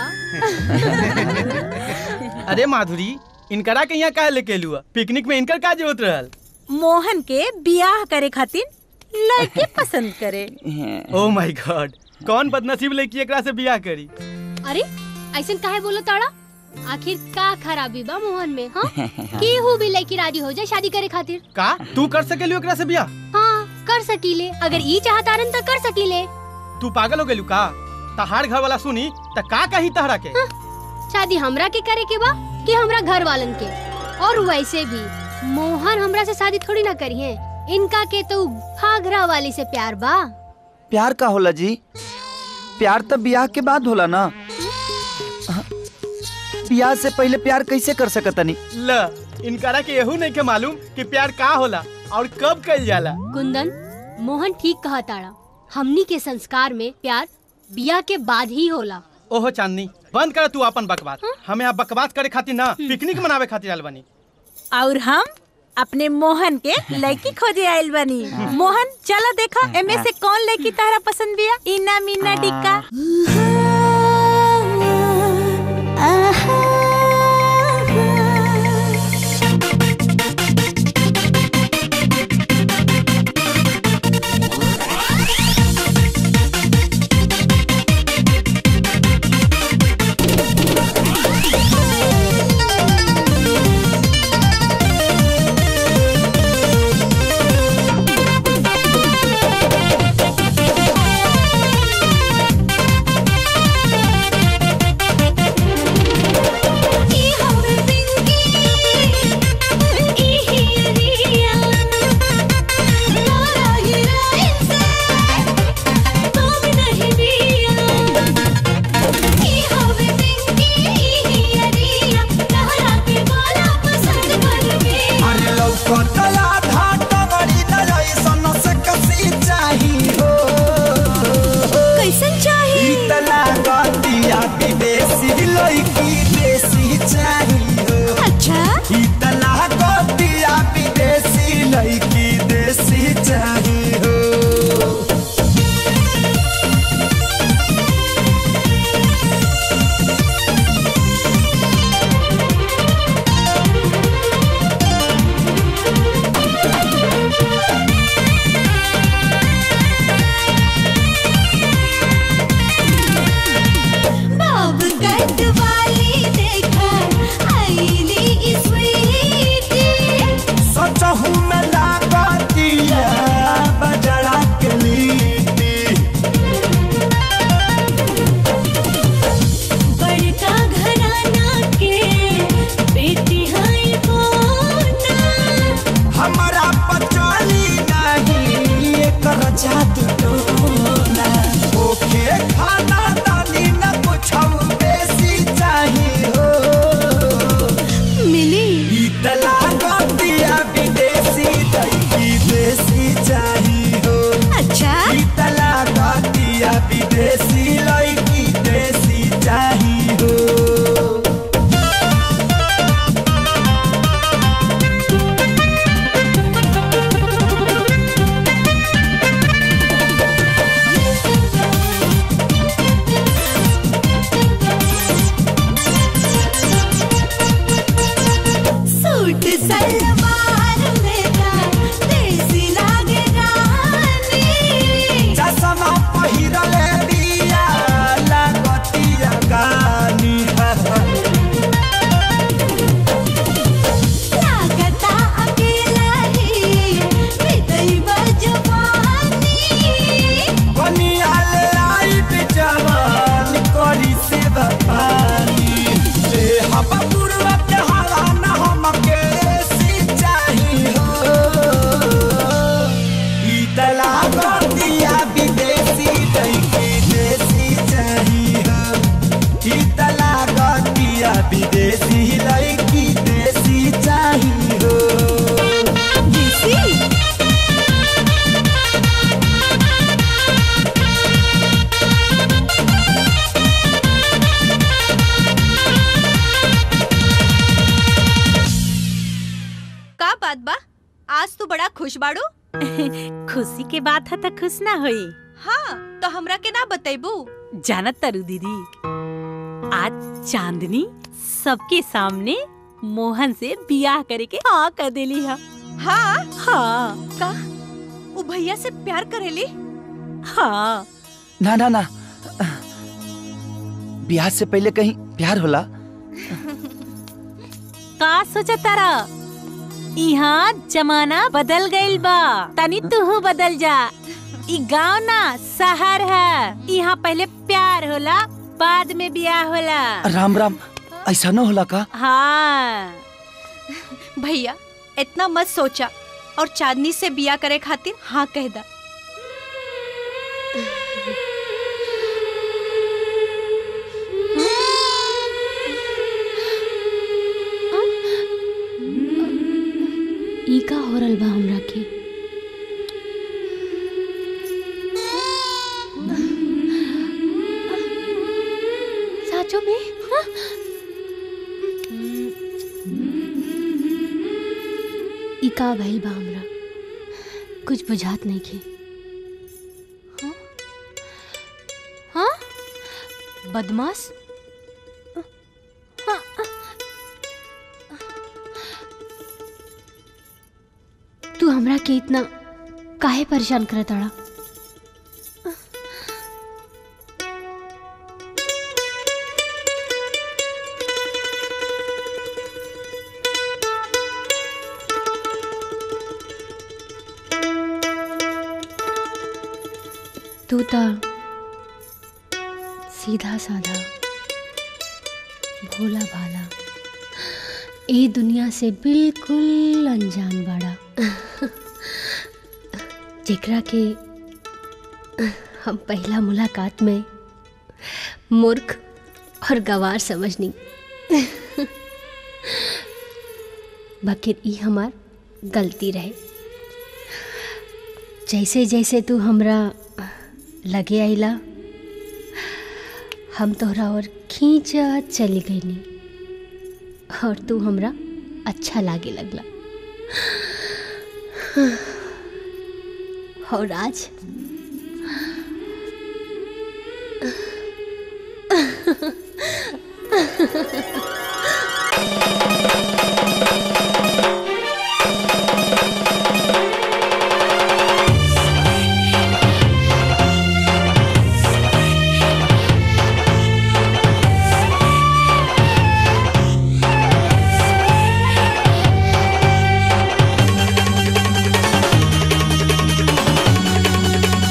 अरे माधुरी इनकरा के यहाँ काहे लेके लुआ पिकनिक में इनकर का जरूरत रहल मोहन के बियाह करे खातिर लड़के पसंद करे ओ माय गॉड कौन बदनसीब लड़की एकरा से बियाह करी अरे ऐसन काहे बोलो ताड़ा आखिर का खराबी बा मोहन में हाँ केहू भी लड़की राजी हो जाए शादी करे खातिर का तू कर सकेलू एकरा से बियाह हाँ कर सकीले अगर ई चाहतारन तो कर सकीले तू पागल हो गेलू का तहार घर वाला सुनी त का कही तहरा के शादी हमरा के करे के बा कि हमरा घर वालन के और वैसे भी मोहन हमरा से शादी थोड़ी ना करी है इनका के तो घाघरा वाली से प्यार बा प्यार का होला जी प्यार तो ब्याह के बाद होला ना ब्याह से पहले प्यार कैसे कर सकतनी ल इनकरा के यहू नहीं के मालूम कि प्यार का होला और कब कइल जाला कुंदन मोहन ठीक कहा ताड़ा हमनी के संस्कार में प्यार बिया के बाद ही होला ओहो चांदनी बंद कर तू अपन बकवास हमें यहाँ बकवास करे खातिर ना पिकनिक मनावे खातिर आयल बनी और हम अपने मोहन के लड़की खोजे आयल बनी मोहन चला देखा एमे से कौन लड़की तारा पसंद बिया इना मीना टिक्का अरे लौकतला धाट बड़ी नजर सन से कसी चाही हो कैसन चाही इतना गतिया विदेशी लड़की देसी चाही हो अच्छा इतना गतिया विदेशी लड़की देसी चाही हो बाब कट वाली देखा आईली स्वीटी सचहू में लागतिया बजड़ा के लीटी बड़का घराना के बेटी हाय बोना हमारा पचाली नहीं एकर जादू टोना ओके खाना दानी न कुछ बेसी चाहिए हो मिली इतला गतिया विदेशी दही देसी चाहिए हो अच्छा इतला गतिया विदेशी लड़की देसी चाहिए हो सूट सलवार में का देसी लागे रानी चश्मा पहिरले बिया लागतिया गानी लागता अकेला ही हृदय बजवानी बनिया लाइट जवान करी से पानी ले हवा पूर्व के हवा न हमके सिंचाई हो इतला गतिया विदेशी लड़की देसी चाहिए हो इतला गतिया विदेशी लड़की देसी चाहिए हो का बात बा आज तू बड़ा खुश बाड़ू खुशी के बात है तो खुश ना होई हाँ तो हमरा के ना बतेबू जानत तरु दीदी आज चांदनी सबके सामने मोहन से बियाह करे के हाँ कर देली है हाँ हाँ का वो भैया से प्यार करेली हाँ ना ना ना ब्याह से पहले कहीं प्यार होला का सोचा तारा यहाँ जमाना बदल गइल बा तनी तू बदल जा ई गांव ना शहर है यहाँ पहले प्यार होला बाद में बियाह होला राम राम ऐसा न होला का हाँ भैया इतना मत सोचा और चांदनी से बिया करे खातिर हाँ कह दा ई का हो रहल बा हमरा के साचो में हाँ? ई का भइल बा हमरा कुछ बुझात नहीं के हाँ? हाँ बदमाश हाँ, तू हमरा के इतना काहे परेशान करत अड़ा तू तो सीधा साधा भोला भाला ए दुनिया से बिल्कुल अनजान बाड़ा जेकरा के हम पहला मुलाकात में मूर्ख और गवार समझनी बकिर ई हमार गलती रहे जैसे जैसे तू हमरा लगे आइला हम तोहरा और खींचत चली गईनी और तू हमरा अच्छा लागे लगला और आज Thank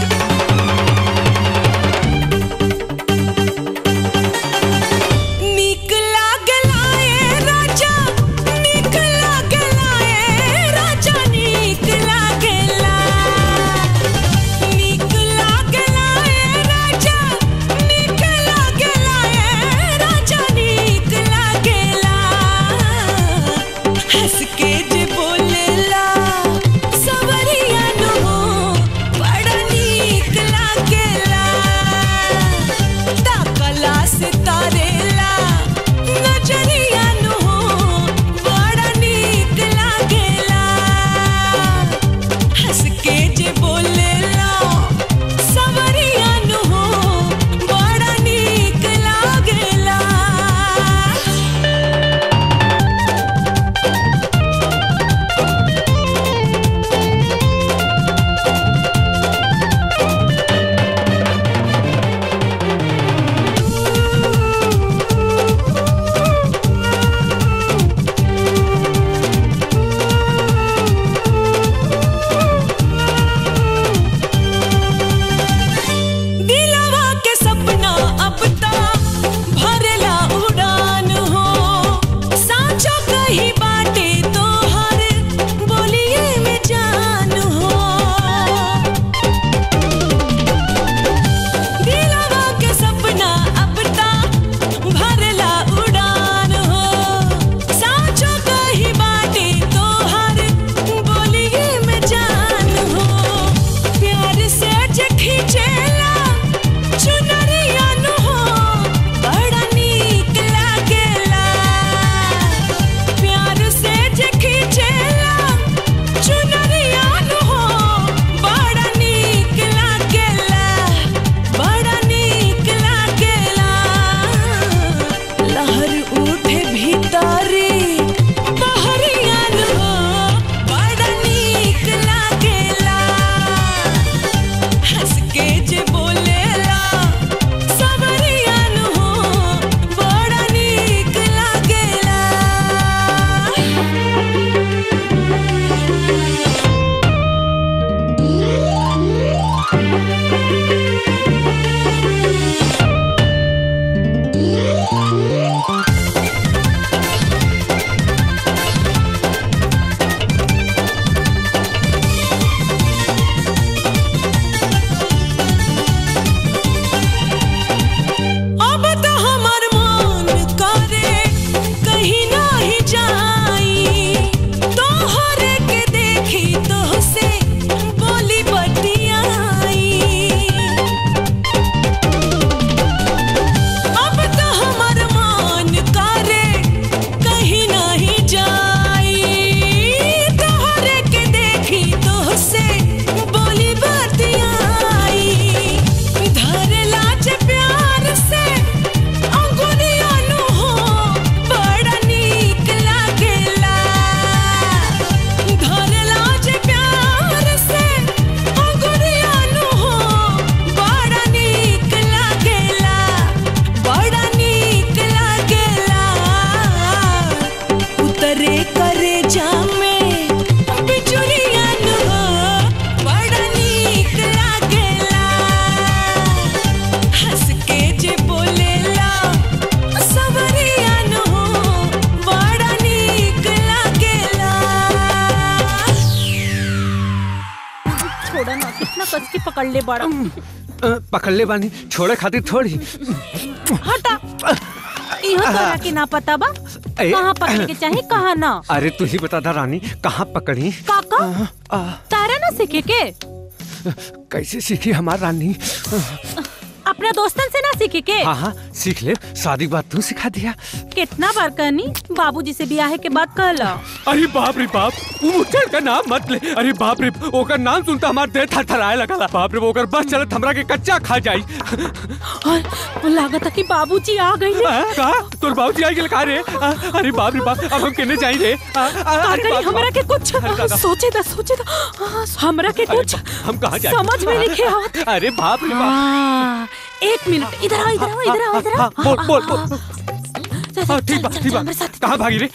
पकड़ ले बड़ा अ, पकड़ ले बानी छोड़े खातिर थोड़ी हटा इहो तोरा के ना पता बा ए। कहाँ पकड़ के चाहे कहाँ ना अरे तू ही बता दा रानी कहाँ पकड़ी काका तारा ना सीखे के कैसे सीखी हमार रानी अपने दोस्तन से ना सीखे के हाँ हाँ सीख ले शादी के बाद तू सिखा दिया कितना बार कहनी बाबूजी से ब्याह के बाद कहला अरे बाप रे बाप वो मुचड़ का नाम मत ले अरे बाप रे ओकर नाम सुनता हमार देह थरथराए लगला बाप रे ओकर बस चलत हमरा के कच्चा खा जाई और लागत कि बाबूजी आ गई का तोर बाबूजी आई गेल का रे आ, अरे बाप रे बाप अब हम केने जाई रे आ, आ, का अरे करी बाप रे हमरा बाप। के कुछ अरे दादा। सोचे दा सोचे दा हाँ, हमरा के अरे कुछ बाप, हम कहाँ जाए समझ में नहीं आवत अरे बाप रे बाप हाँ, एक मिनट इधर आओ इधर आओ इधर आओ इधर आओ हाँ, बोल बोल बोल हाँ, ठीक बा ठीक बा कहाँ भागी रे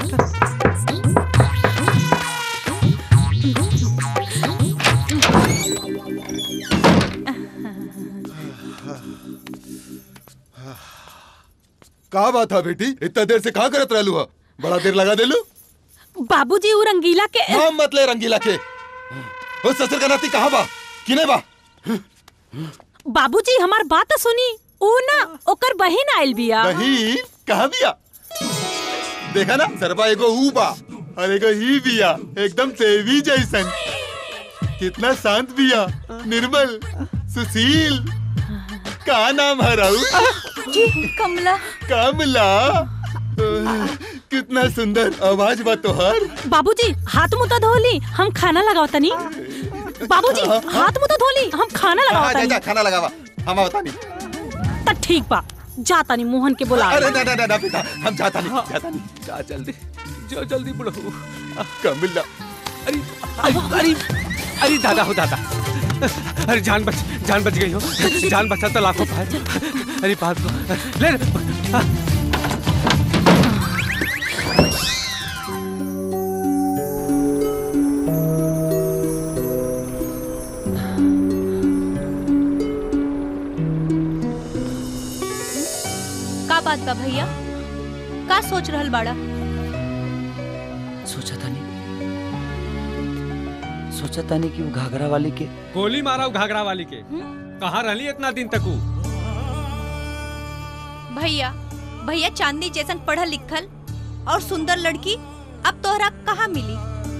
का बात है बेटी इतना देर से कहाँ करत रहलू हा बड़ा देर लगा देलू बाबूजी वो रंगीला के नाम मत ले रंगीला के ओ ससुर का नाती कहाँ बा किने बा बाबूजी हमार बात सुनी ऊ ना ओकर बहिन आइल बिया बहिन कहाँ बिया देखा ना सरबा एगो ऊ बा और एगो ही बिया एकदम देवी जैसन कितना शांत बिया निर्मल सुशील का नाम है राहुल जी कमला कमला कितना सुंदर आवाज बा तोहर बाबूजी हाथ मुंह तो धोली हम खाना लगाओ तनी बाबूजी हाथ मुंह तो धोली हम खाना लगाओ हाँ, जा, तनी जा, खाना लगावा हम बतानी त ठीक बा जा तनी मोहन के बुला अरे ना ना ना, ना बेटा हम जाता नहीं जाता नहीं जा जल्दी जो जल्दी बुढ़ो कमला अरे अरे अरे दादा हो दादा अरे जान बच जान बच गई हो जान बचा तो लाखों पाए अरे बात को ले ले। हाँ। का बात बा भैया का सोच रहल बाड़ा सोचा था नहीं सोचा था नहीं कि वो घाघरा वाली के गोली मारा वो घाघरा वाली के कहाँ रहली इतना दिन तक ऊ? भैया भैया चांदनी जैसन पढ़ल लिखल और सुंदर लड़की अब तोहरा कहाँ मिली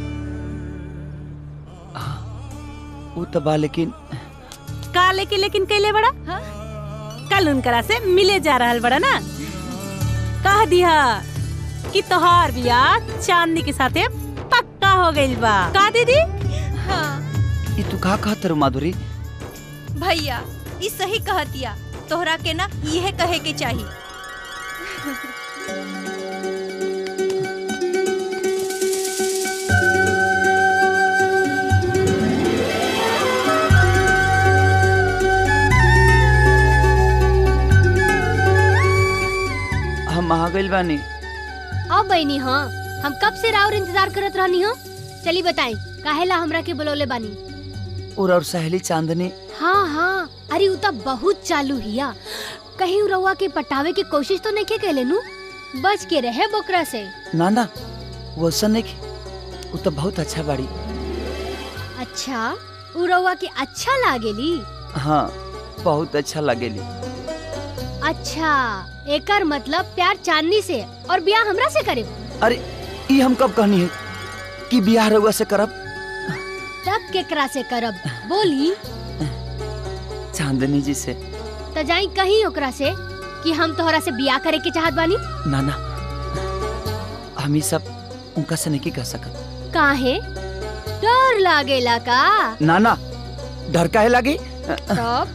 वो तो बा लेकिन का लेके लेकिन कैले बड़ा हाँ? कल उनकरा से मिले जा रहल बड़ा ना कह दिया कि तोहार बियाह चांदनी के साथे पक्का हो गइल बा का दीदी हाँ ये तू का कहत रे माधुरी भैया ई सही कहतिया तोहरा के ना यह कहे के चाहिए हम आ गइल बानी अब बहनी हाँ हम कब से राउर इंतजार करत रहनी हो चली बताई काहेला हमरा के बुलौले बानी और और सहेली चांदनी हाँ हाँ अरे उ त बहुत चालू हिया कहीं उ रउआ के पटावे की कोशिश तो नहीं के कैले नु बच के रहे बोकरा से ना ना वो ऐसा नहीं कि- वो तो बहुत अच्छा बाड़ी अच्छा उ रउआ के अच्छा लागेली हाँ बहुत अच्छा लगेली अच्छा एकर मतलब प्यार चांदनी से और ब्याह हमरा से करे अरे ये हम कब कहनी है कि बियाह रउआ से करब तब केकरा से करब बोली चांदनी जी से त जाई कहीं ओकरा से कि हम तोहरा से बियाह करे के चाहत बानी ना ना हम ही सब उनका से नहीं कह सकत काहे डर लागेला का ना ना डर काहे लगी तब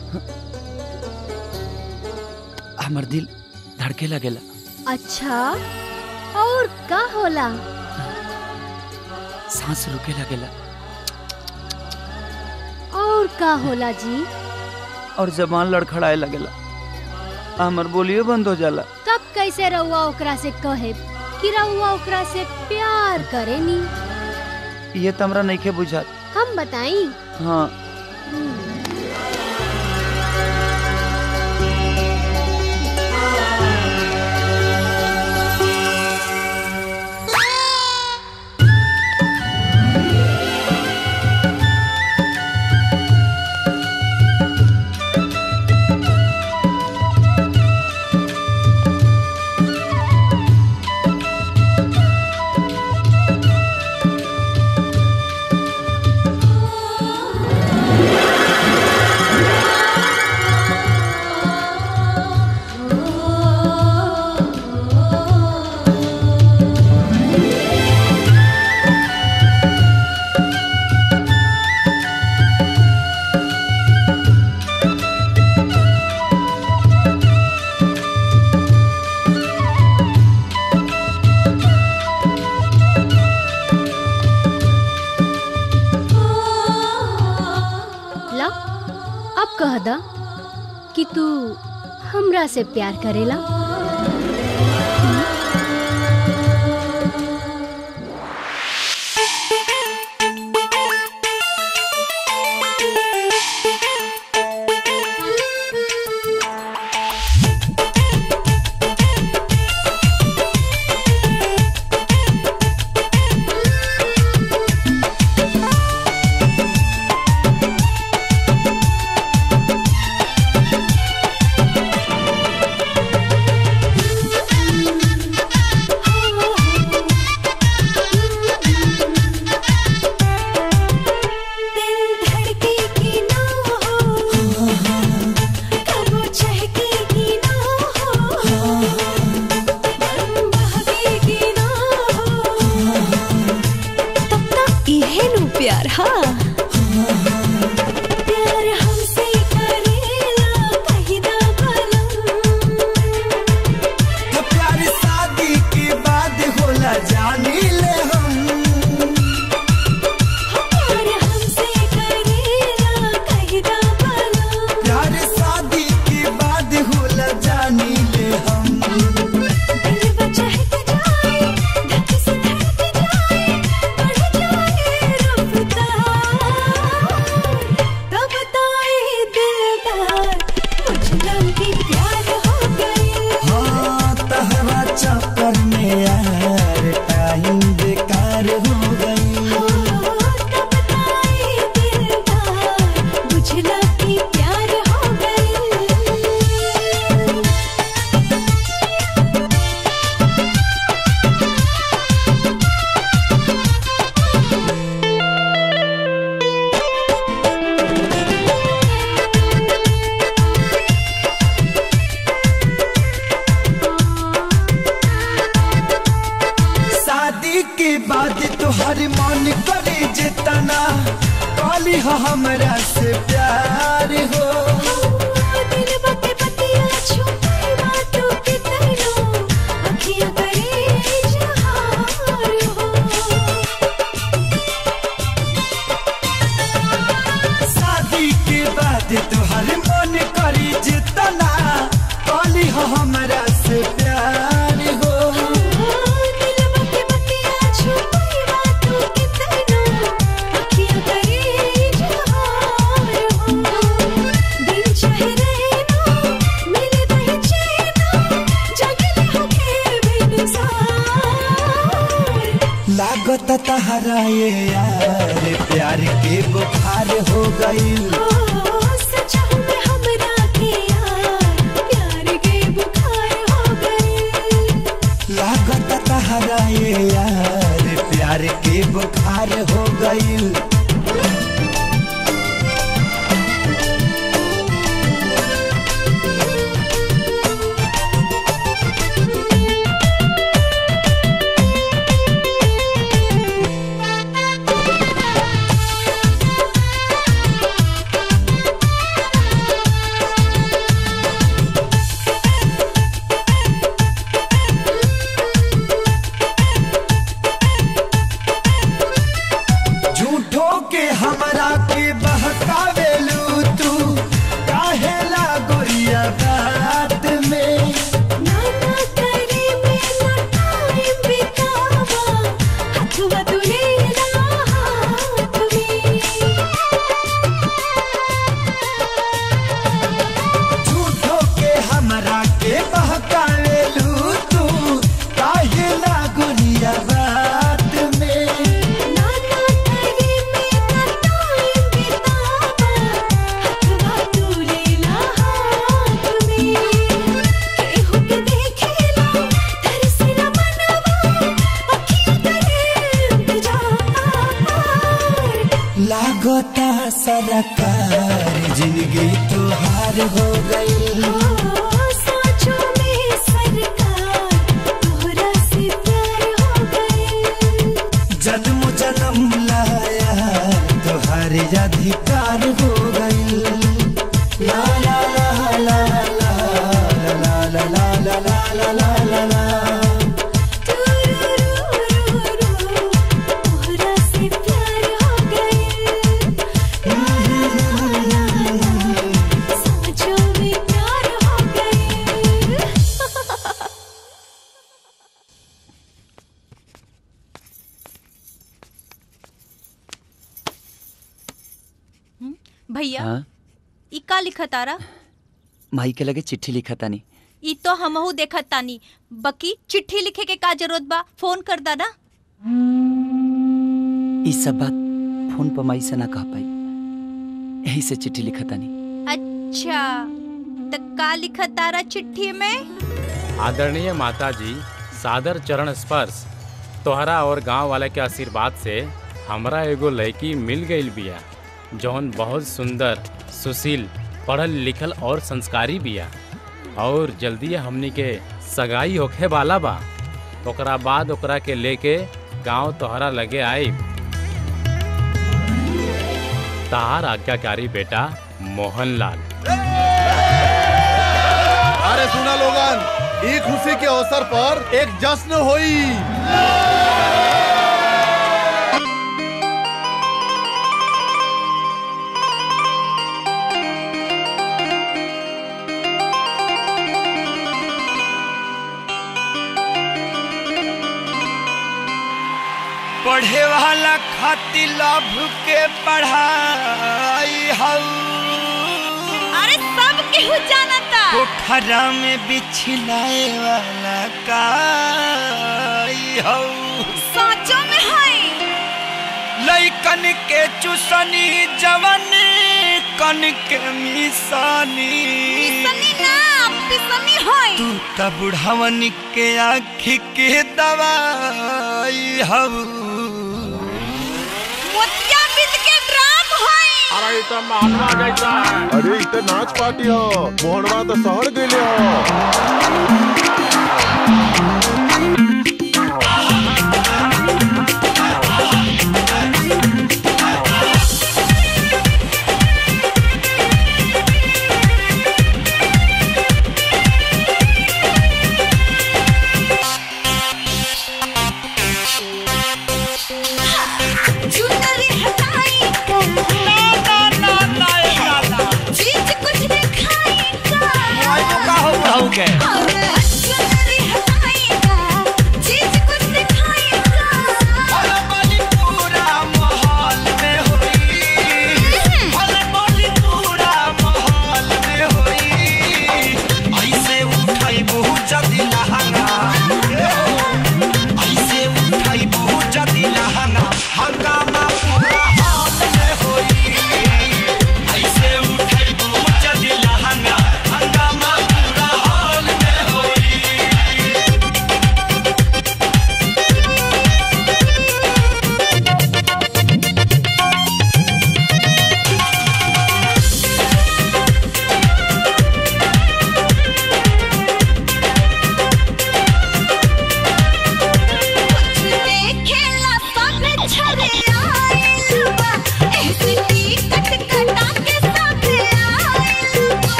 हमर दिल धड़के लगेला अच्छा और का होला सांस रुके लगेला और का होला जी और जबान लड़खड़ाए लगेला हमर बोलियो बंद हो जाला तब कैसे रउआ ओकरा से कहे कि रउआ ओकरा से प्यार करेनी ये तो हमरा नहीं के बुझात हम बताई हाँ कि तू हमरा से प्यार करेला इहे नु प्यार हाँ प्यार हमसे करेला कहिदा तो प्यार शादी के बाद होला जानी ले हम प्यार हमसे करेला कहिदा प्यार शादी के बाद होला जानी ले हम दिल बचहक जाए धक से धड़क जाए बढ़ जाए रफ्तार तब तो ये दिलदार मुझ की प्यार हो गई हाँ तहरा चक्कर में यार टाइम बेकार हो गई बुझला की प्यार हो गई शादी के बाद तोहर मन करे जितना काली हो हमरा से प्यार हो दिल बते बतिया छुपाई बातों के तैनो अखियां करे इजहार हो शादी के बाद तोहर मन करे जितना काली हो हमरा से प्यार हो दिल बते बतिया छुपाई बातों के तैनो अखियां करे इजहार हो दिन चाहे रहना मिले दही चैना जगले हो के बेनिसार लागत तहरा ये यार प्यार के बुखार हो गई सच में हमरा के यार प्यार के बुखार हो गए लागत तहरा ये यार प्यार के बुखार हो गई झूठो के हमरा के बहकावेलू तू काहे लागोरिया बात में नाना करे में ना टाइम बितावा हथवा दुलेला हाथ में झूठो के हमरा के बहकावेलू तू काहे लागोरिया बात में नाना करे में ना टाइम बितावा हथवा दुलेला हाथ में केहू के देखेला तरसेला मनवा अखियां करे इंतजार लागता सरकार जिंदगी तुहार हो गई साँचों में सरकार तोहरा से प्यार हो गए जन्म जन्म लाया तुहार अधिकार हो गई ला ला ला ला ला ला ला ला ला ला ला ला ला ला तोहरा से प्यार हो गए साँचों में भैया हाँ ई का लिखा तारा माई के लगे चिट्ठी लिखा तानी ई तो हमहू देखत तानी बकी चिट्ठी लिखे के का जरूरत बा फोन कर दादा ई सब बात फोन पर माई से ना कह पाई यही से चिट्ठी लिखा तानी अच्छा त का लिखा तारा चिट्ठी में आदरणीय माता जी सादर चरण स्पर्श तोहरा और गांव वाले के आशीर्वाद से हमरा एगो लड़की मिल गई बिया जौन बहुत सुंदर सुशील पढ़ल लिखल और संस्कारी बिया और जल्दी हमनी के सगाई होखे वाला बा ओकरा बाद ओकरा के लेके गांव तोहरा लगे आई तार आज्ञाकारी बेटा मोहनलाल अरे सुना लोगन ई खुशी के अवसर पर एक जश्न होई पढ़े वाला खातिर लाभ के पढ़ाई हऊ अरे सब केहू जानता पोखरा में बिछलाए वाला काई हऊ साचो में है लइकन के चुसनी जवन कन के मिसानी पिसनी ना पिसनी है तू त बुढ़ावन के आँखी के दवाई हऊ मोतिया बिद के ड्राम है अरे तो मानवा जैसा है अरे इ त नाच पार्टी हो मोहनवा तो शहर गइले हो चुनरी हटाई ना ना ना ना चीज कुछ दिखाई का का हो के अरे चुनरी हटाई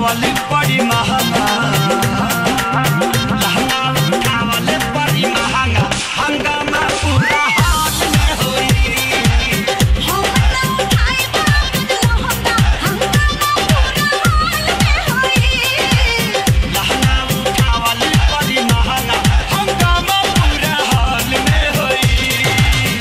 उठावल बड़ी महंगा लहंगा उठावल बड़ी महंगा हंगामा पूरा हाल में होई लहंगा उठावल बड़ी महंगा हंगामा पूरा हाल में होई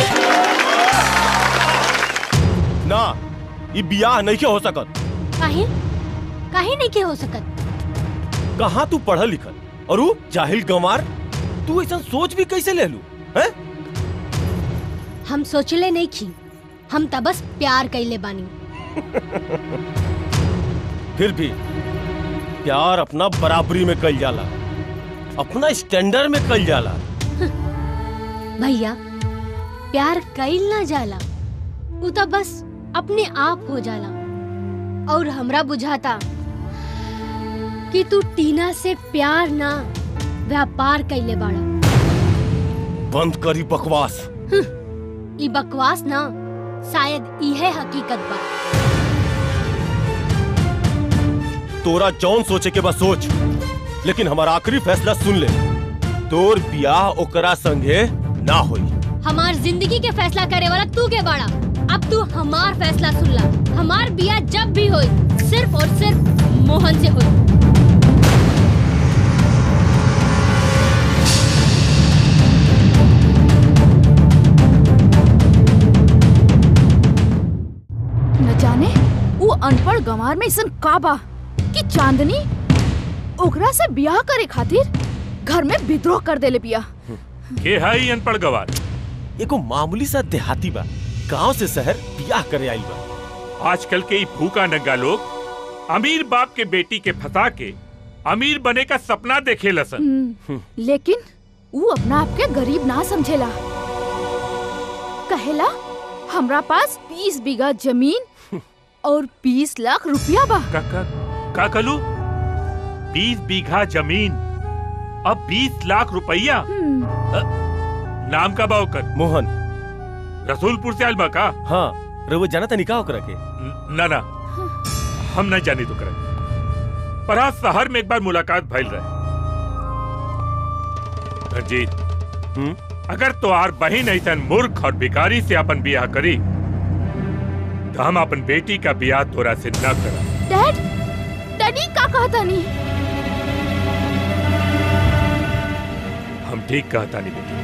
ना ये बियाह नहीं के हो सकत काहे काहे नहीं के हो सकत कहाँ तू पढ़ल लिखल और वो जाहिल गंवार तू ऐसा सोच भी कैसे ले लू हैं हम सोचले नहीं खी हम त बस प्यार कैले बानी फिर भी प्यार अपना बराबरी में कल जाला अपना स्टैंडर्ड में कल जाला भैया प्यार कैल ना जाला उ त बस अपने आप हो जाला और हमरा बुझाता कि तू टीना से प्यार ना व्यापार कैले बाड़ा बंद करी बकवास ई बकवास ना शायद इहे हकीकत बा तोरा जौन सोचे के बस सोच लेकिन हमारा आखिरी फैसला सुन ले तोर बियाह ओकरा संगे ना होई हमार जिंदगी के फैसला करे वाला तू के बाड़ा अब तू हमार फैसला सुन ला हमार बिया जब भी होई सिर्फ और सिर्फ मोहन से होई न जाने वो अनपढ़ गंवार में ऐसन का बा कि चांदनी ओकरा से ब्याह करे खातिर घर में विद्रोह कर देले बिया के है ई अनपढ़ गवार एगो मामूली सा देहाती बा गांव से शहर बियाह करे आइल बा आजकल के ई भूखा नंगा लोग अमीर बाप के बेटी के फंसा के अमीर बने का सपना देखे लसन हम्म, लेकिन वो अपना आप के गरीब ना समझेला कहेला हमरा पास बीस बीघा जमीन और बीस लाख रुपया बा का का का कलू बीस बीघा जमीन अब बीस लाख रुपया अ, नाम का बा ओकर मोहन रसूलपुर से आयल बा का हाँ रउआ जाना तनी का ओकरा के ना ना हम नहीं जानी तो करे पर आज शहर में एक बार मुलाकात भइल रहे रंजीत अगर तोहार बहिन ऐसा मूर्ख और भिखारी से अपन बियाह करी तो हम अपन बेटी का बियाह तोरा से न करा डैड डैडी का कहता नहीं हम ठीक कहता नहीं बेटी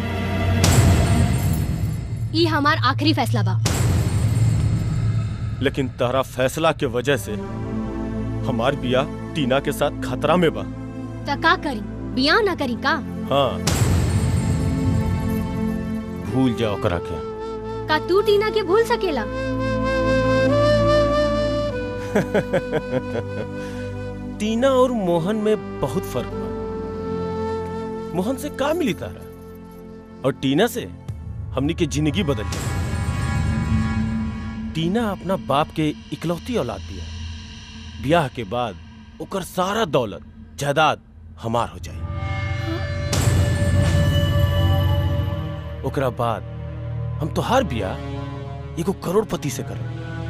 ई हमार आखिरी फैसला बा लेकिन तारा फैसला के वजह से हमार बियाह टीना के साथ खतरा में बा त का करी बियाह ना करी का हाँ भूल जाओ करा के का तू टीना के भूल सकेला टीना और मोहन में बहुत फर्क बा मोहन से का मिली तारा और टीना से हमनी के जिंदगी बदल गई टीना अपना बाप के इकलौती औलाद दिया ब्याह के बाद ओकर सारा दौलत जायदाद हमार हो जाए ओकरा बाद हम तो हर ब्याह एगो करोड़पति से करब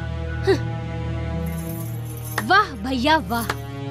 वाह भैया वाह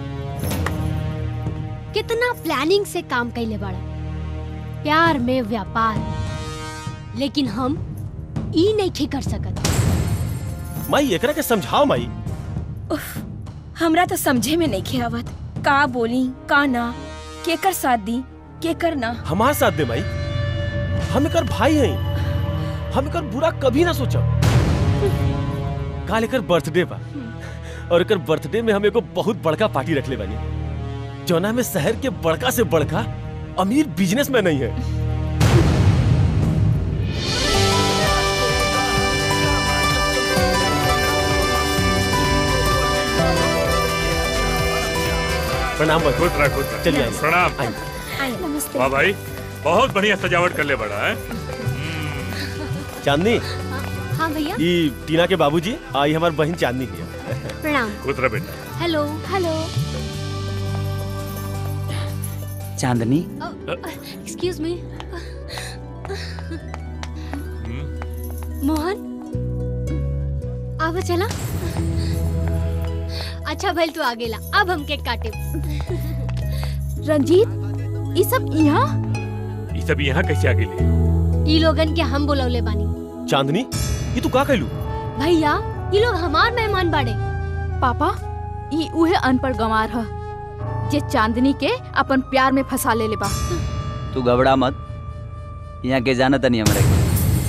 कितना प्लानिंग से काम कैले बाड़ा प्यार में व्यापार लेकिन हम ई नहीं ठीक कर सकत माई एकरा के समझाओ माई हमरा तो समझे में नहीं आवत का बोली का ना केकर साथ दी केकर ना हमार साथ दे माई हम एकर भाई हैं हम एकर बुरा कभी ना सोचब काल एकर बर्थडे बा और एकर बर्थडे में हम एगो बहुत बड़का पार्टी रखले बानी जौना में शहर के बड़का से बड़का अमीर बिजनेसमैन नहीं है प्रणाम भाई खुश रह खुश रह चलिए आइए। प्रणाम नमस्ते वाह भाई बहुत बढ़िया सजावट कर ले बड़ा है चांदनी हाँ भैया ई टीना के बाबूजी आई हमार बहन चांदनी है प्रणाम खुश रह बेटा hello hello Chandni excuse me Mohan आवा चला अच्छा भइल तू आ गेला अब हम केक काटे रंजीत ये सब यहाँ ये सब यहाँ कैसे आ गए ई लोगन के हम बुलौले बानी चांदनी ये तू का कहलू भैया ये लोग हमार मेहमान बाड़े पापा ई उहे अनपढ़ गंवार ह जे चांदनी के अपन प्यार में फंसा ले ले बा तू घबरा मत यहाँ के जाना तनी हमरा के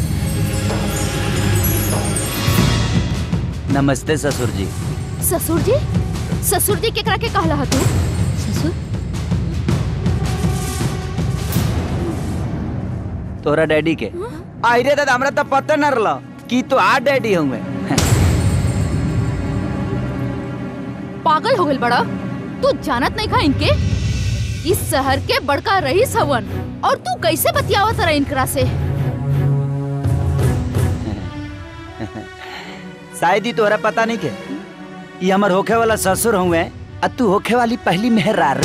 नमस्ते ससुर जी ससुर जी ससुर जी केकरा के कहला ह तू ससुर तोरा डैडी के आई रे दादा हमरा तो पता न रहला कि तो आ डैडी हुए पागल हो गइल बड़ा तू जानत नहीं खा इनके इस शहर के बड़का रईस हवन और तू कैसे बतियावत रहा इनकरा से शायद ही तोरा पता नहीं के ये हमर होखे वाला ससुर हुए आ तू होखे वाली पहली मेहरारू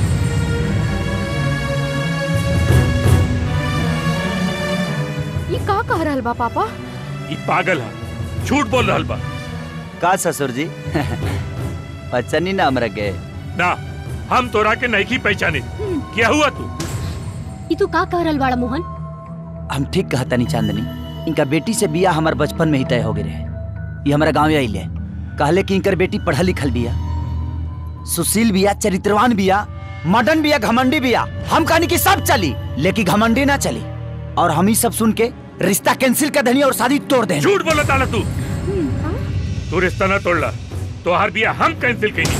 ये का कह रहल बा पापा ये पागल है झूठ बोल रहा बा का ससुर जी पहचानी ना हमरा के ना हम तोरा के नहीं की पहचाने क्या हुआ तू ई तू का कह रहल बाड़ा मोहन हम ठीक कहता नहीं चांदनी इनका बेटी से बिया हमार बचपन में ही तय हो गए रहे ये हमारा गाँव आइले कहले कि इनकर बेटी पढ़ा लिखल बिया सुशील बिया चरित्रवान बिया मडन बिया घमंडी बिया हम कहनी कि सब चली लेकिन घमंडी ना चली और हम ही सब सुन के रिश्ता कैंसिल कर देनी और शादी तोड़ देनी झूठ बोला ताला तू तू रिश्ता ना तोड़ला तो हर बिया हम कैंसिल कहीं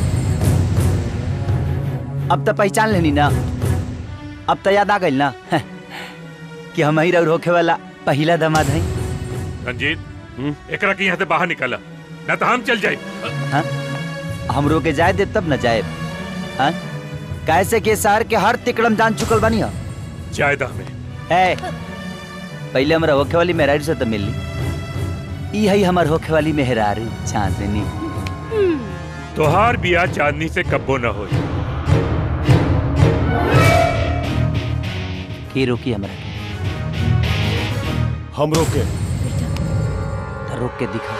अब तो पहचान लेनी ना अब तो याद आ गई ना कि हम ही रउर होखे वाला पहला दमाद है रंजीत एकरा के यहाँ से बाहर निकाला ना तो हम चल जाए हाँ? हम रोके जाए दे तब न जाए हाँ? कैसे के शहर के हर तिकड़म जान चुकल बानी हो जायदा हमें ए, पहले हमरा होखे वाली मेहरारू से तो मिली ई है हमर होखे वाली मेहरारू चांदनी तोहार बिया चांदनी से कब्बो न हो की रोकी हमरा के? हम रोके तो रोक के दिखा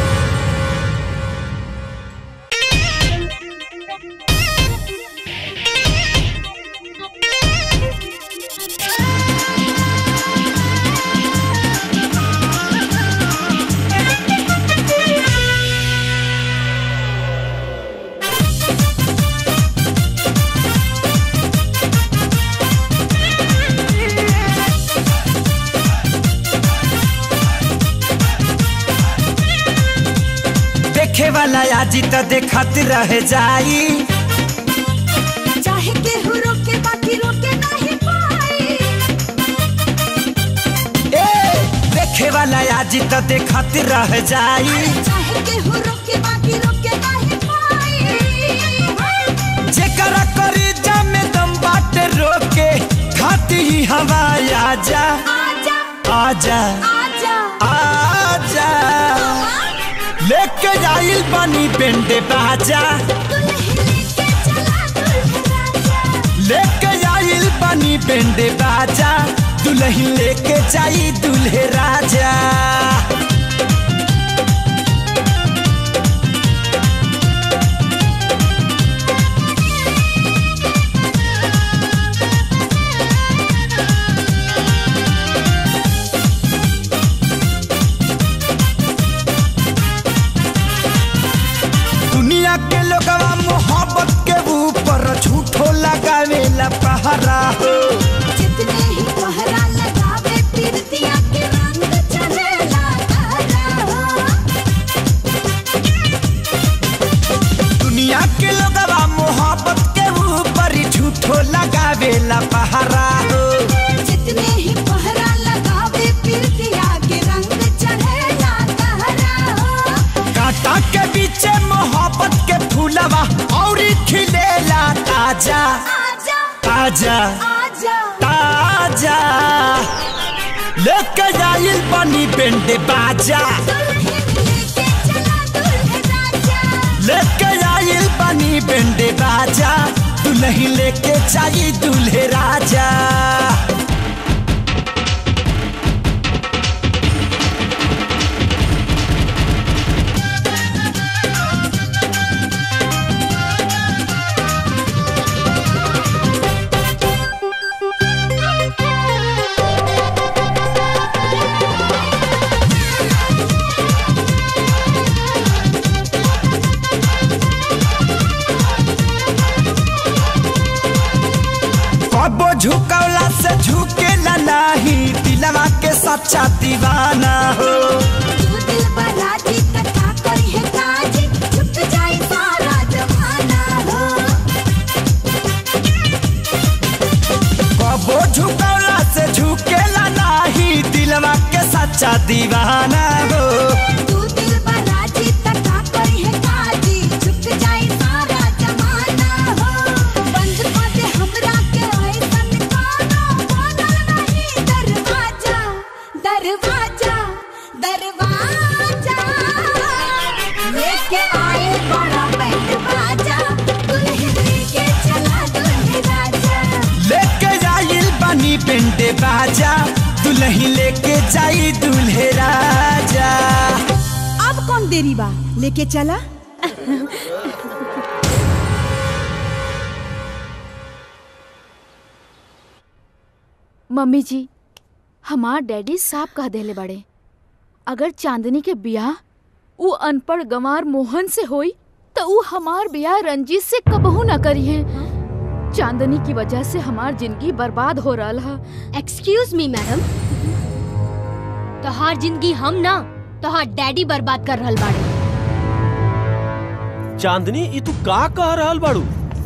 देखे वाला आजी तो देखत रह जाई चाहे केहू रोके बाकी रोके नहीं पाई ए देखे वाला आजी तो देखत रह जाई चाहे केहू रोके बाकी रोके नहीं पाई जेकरा करी जमे दम बाटे रोके खाती ही हवा आजा आजा आजा आजा आजा लेके जाइल पानी बेंडे बाजा लेके जाइल पानी बेंडे बाजा दुल्हन लेके जाई दुल्हे राजा दुनिया के लोगवा मोहब्बत के ऊपर झूठो लगावेला पहरा हो जितने ही कोहरा लगावे पीरतिया के रंग चढ़ेला तारा हो दुनिया के लोगवा मोहब्बत के ऊपर झूठो लगावेला पहरा हो जितने ही कोहरा लगावे पीरतिया के रंग चढ़ेला तारा हो कांटा के बीचे मोहब्बत के फूलवा और खिलेला ताजा आजा ताजा आजा ताजा लेके जाइल पानी बेंडे बाजा लेके जाइल पानी बेंडे बाजा दुल्ही लेके जाई दूल्हे राजा झुकौला से झुकेला नाही दिलवा के सच्चा दीवाना हो तू दिल बराजी कथा करी है काजी झुक जाए सारा जमाना हो कबो झुकौला से झुकेला नाही दिलवा के सच्चा दीवाना हो तू दिल बराजी कथा करी है काजी झुक जाए सारा जमाना हो बंद कर दे हमरा के ऐसन कानो बोलल नहीं दरवाजा दरवाजा दरवाजा लेके आए बड़ा बैंड बाजा दुल्हन लेके चला दुल्हे राजा लेके जाइल बनी पेंटे बाजा दुल्ही लेके जाई दुल्हे राजा अब कौन देरी बा लेके चला मम्मी जी हमार डैडी साफ कह देले बड़े अगर चांदनी के बियाह उ अनपढ़ गंवार मोहन से होई तो उ हमार बियाह रंजीत से कबहू ना करी है चांदनी की वजह से हमार जिंदगी बर्बाद हो रहा है एक्सक्यूज मी मैडम तोहार जिंदगी हम ना तोहार डैडी बर्बाद कर रहल बाड़े चांदनी ई तू का कह रहल बाड़ू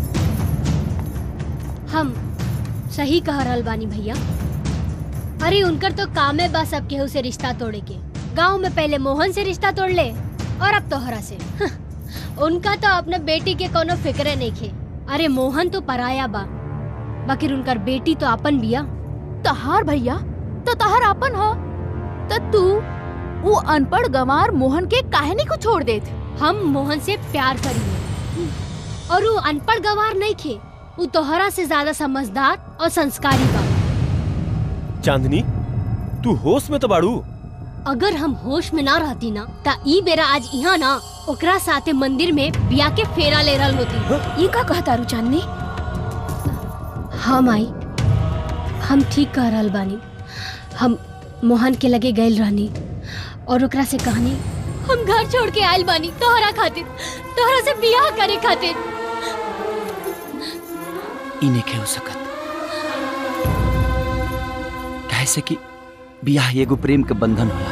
हम सही कह रहल बानी भैया अरे उनकर तो काम है बस अब केहू से रिश्ता तोड़े के गांव में पहले मोहन से रिश्ता तोड़ ले और अब तोहरा से उनका तो अपने बेटी के कोनो फिक्रे नहीं खे अरे मोहन तो पराया बा बाकी उनकर बेटी तो अपन बिया तहार भैया तो तहार अपन हो तो तू वो अनपढ़ गंवार मोहन के काहे नहीं को छोड़ देत हम मोहन से प्यार करी और वो अनपढ़ गवार नहीं खे वो तोहरा से ज्यादा समझदार और संस्कारी बा चांदनी तू होश में तो बाड़ू अगर हम होश में ना रहती ना ता ई बेरा आज यहाँ ना ओकरा साथे मंदिर में बिया के फेरा ले रहल होती ये का कहता रू चांदनी हाँ माई हम ठीक कह रहल बानी हम मोहन के लगे गइल रहनी और ओकरा से कहनी हम घर छोड़ के आयल बानी तोहरा खातिर तोहरा से बियाह करे खातिर इने के हो सकत कैसे कि बियाह एगो प्रेम के बंधन होला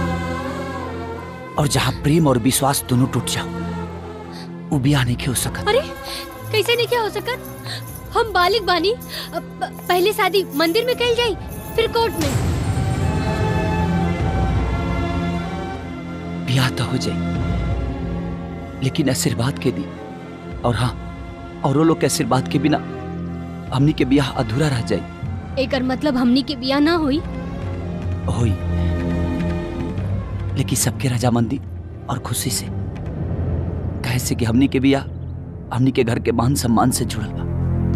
और जहाँ प्रेम और विश्वास दोनों टूट जाओ वो बियाह नहीं के हो सकत अरे कैसे नहीं क्या हो सकत हम बालिक बानी अब प- पहले शादी मंदिर में कल जाई फिर कोर्ट में बियाह तो हो जाए लेकिन आशीर्वाद के दी और हाँ औरों लोग के आशीर्वाद के बिना हमनी के बियाह अधूरा रह जाए एकर मतलब हमनी के बियाह ना हुई होई लेकिन सबके रजामंदी और खुशी से कैसे कि हमनी के बियाह हमनी के घर के मान सम्मान से जुड़ल बा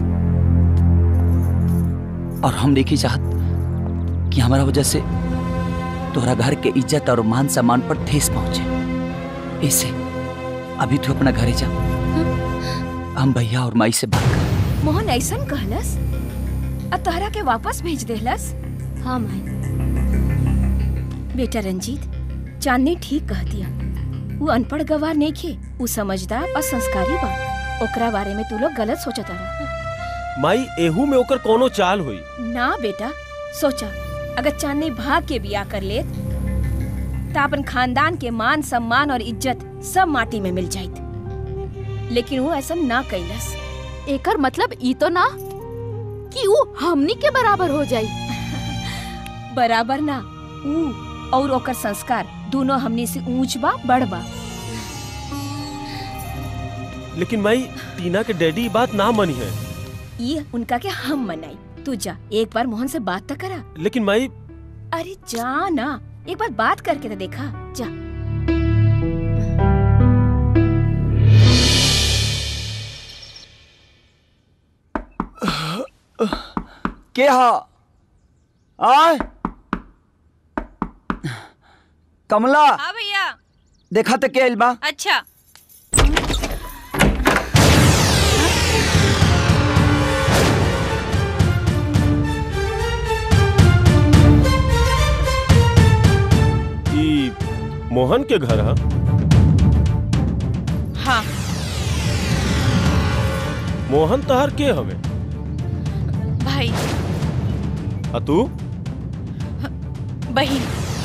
और हम देखी चाहत कि हमारा वजह से तोहरा घर के इज्जत और मान सम्मान पर ठेस पहुंचे ऐसे अभी तू अपना घरे जा हम भैया और माई से बात कर मोहन ऐसन कहलस अब तोहरा के वापस भेज देहलस हाँ माई बेटा रंजीत चांदनी ठीक कह दिया वो अनपढ़ गवार नहीं खे वो समझदार और संस्कारी बा ओकरा बारे में तू लोग गलत सोचत रहा माई एहू में ओकर कोनो चाल हुई ना बेटा सोचा अगर चांदनी भाग के बिया कर ले तो अपन खानदान के मान सम्मान और इज्जत सब माटी में मिल जाइत लेकिन वो ऐसा ना कैलस एकर मतलब ई तो ना कि वो हमनी के बराबर हो जाई बराबर ना ऊ और ओकर संस्कार दोनों हमने से ऊंच बा बड़ बा लेकिन माई टीना के डैडी ई बात ना मनी है ये उनका के हम मनाई तू जा एक बार मोहन से बात तो करा लेकिन माई अरे जा ना एक बार बात करके तो देखा जा के हा आय कमला हाँ भैया देखा तो के आइल बा अच्छा ई मोहन के घर हा हाँ मोहन तहर के हवे भाई आ तू बहन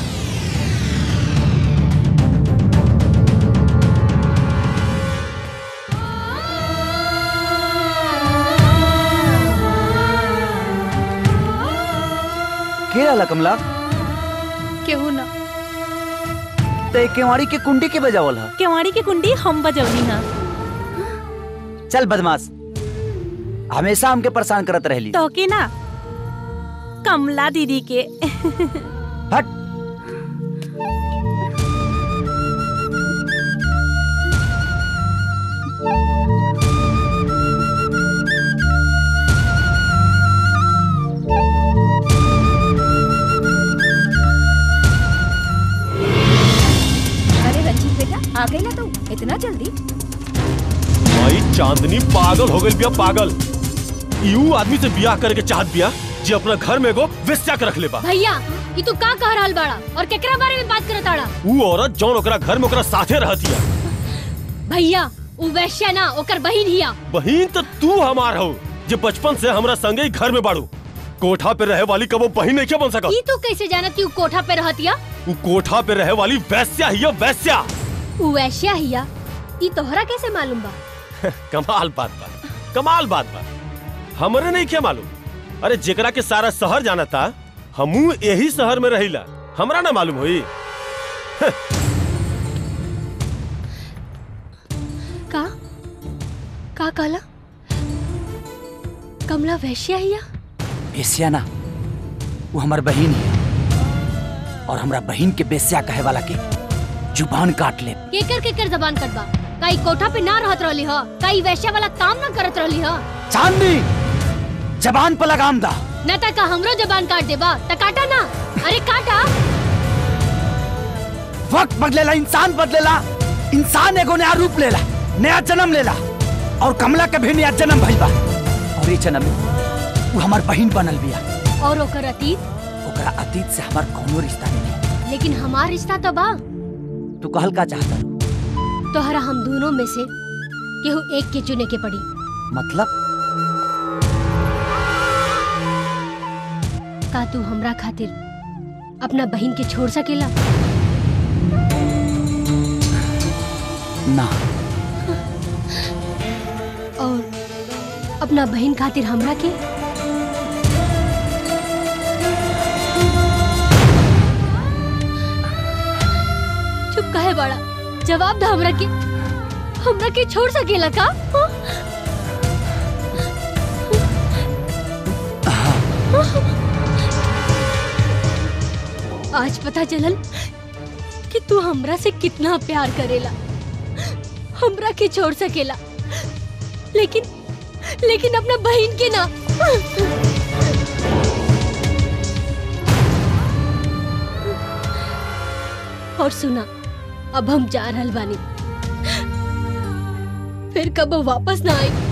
के रहला कमला केहू ना ते केवाड़ी के कुंडी के बजावल ह केवाड़ी की कुंडी हम बजौनी हा चल बदमाश हमेशा हमके परेशान करत रहली तो के ना कमला दीदी के हट अरे रंजीत बेटा आ गई ना तू इतना जल्दी भाई चांदनी पागल हो गई बिया पागल यू आदमी से बियाह करके चाहत बिया जे अपना घर में एगो वेश्या के रख ले बा भैया ये तू का कह रहल बाड़ा और केकरा बारे में बात करत आड़ा ऊ औरत जौन ओकरा घर में ओकरा साथे रहती है भैया उ वैश्या ना ओकर बहिन हिया बहिन तो तू हमार हो जे बचपन से हमरा संगे ही घर में बाड़ू कोठा पे रहे वाली कबो बहिन नहीं क्या बन सका ई तू कैसे जानत कि उ कोठा पे रहतिया ऊ कोठा पे रहे वाली वैश्या ही है, वैश्या उ वैश्या हिया ई तोहरा कैसे मालूम बा कमाल बात बा कमाल बात बा हमरे नहीं क्या मालूम अरे जेकरा के सारा शहर जाना था हमू यही शहर में रहिला हमरा ना मालूम होई का का कहला कमला वैश्या हिया बेस्या ना वो हमार बहिन है और हमरा बहिन के बेस्या कहे वाला के जुबान काट ले केकर केकर जबान कटबा का ई कोठा पे ना रहत रहली ह का ई वैश्या वाला काम ना करत रहली ह चांदनी जबान पर लगाम दा न त का हमरो जबान काट देबा त काटा ना अरे काटा वक्त बदलेला इंसान बदलेला इंसान एगो नया रूप लेला नया जन्म लेला और कमला के भी नया जन्म भइल बा और ये जन्म में वो हमार बहिन बनल बिया और ओकर अतीत ओकरा अतीत से हमार कोनो रिश्ता नहीं लेकिन हमार रिश्ता तो बा तू कहल का चाहता तोहरा हम दोनों में से केहू एक के चुने के पड़ी मतलब का तू हमरा खातिर अपना बहन के छोड़ सकेला ना और अपना बहन खातिर हमरा के चुप काहे बड़ा जवाब दा हमरा के हमरा के छोड़ सकेला का हाँ? आज पता चलल कि तू हमरा से कितना प्यार करेला हमरा के छोड़ सकेला लेकिन लेकिन अपना बहन के ना और सुना अब हम जा रहल बानी फिर कब वापस ना आई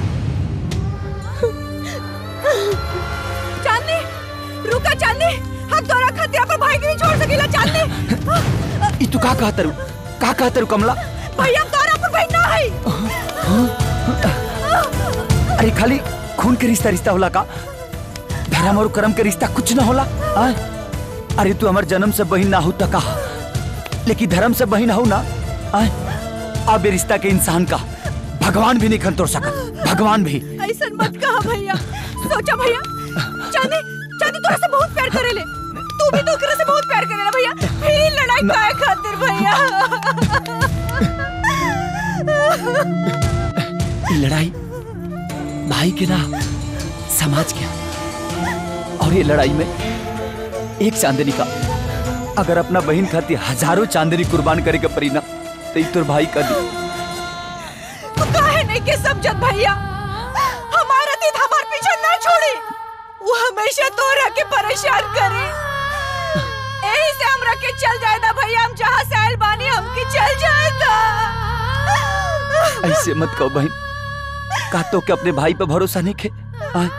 चांदनी रुका चांदनी हम तोरा खातिर अपन भाई के नहीं छोड़ सकेला चांदनी ई तू का कहत रू का कहत रू कमला भैया हम तोरा अपन बहन ना है अरे खाली खून के रिश्ता रिश्ता होला का धर्म और कर्म के रिश्ता कुछ ना होला आय? अरे तू हमार जन्म से बहिन ना हो त का लेकिन धर्म से बहिन हो ना आय? अब ये रिश्ता के इंसान का भगवान भी नहीं खन तोड़ सका भगवान भी ऐसा मत कहा भैया सोचा भैया चांदी चांदी तोरा से बहुत प्यार करेले तू भी तो ओकरा से बहुत प्यार करेला भैया फिर ही लड़ाई काहे खातिर भैया ये लड़ाई भाई के ना समाज के और ये लड़ाई में एक चांदनी का अगर अपना बहन खातिर हजारों चांदनी कुर्बान करे के परी ना तो तोर भाई का दी तू काहे नहीं के समझत भैया हमारा तीत हमार पीछे ना छोड़ी वो हमेशा तोरा के परेशान करे यही से हमरा के चल जाएदा भैया हम जहाँ से आयल बानी हमके चल जाएदा ऐसे मत कहो बहन का तो के अपने भाई पे भरोसा नहीं खे आय?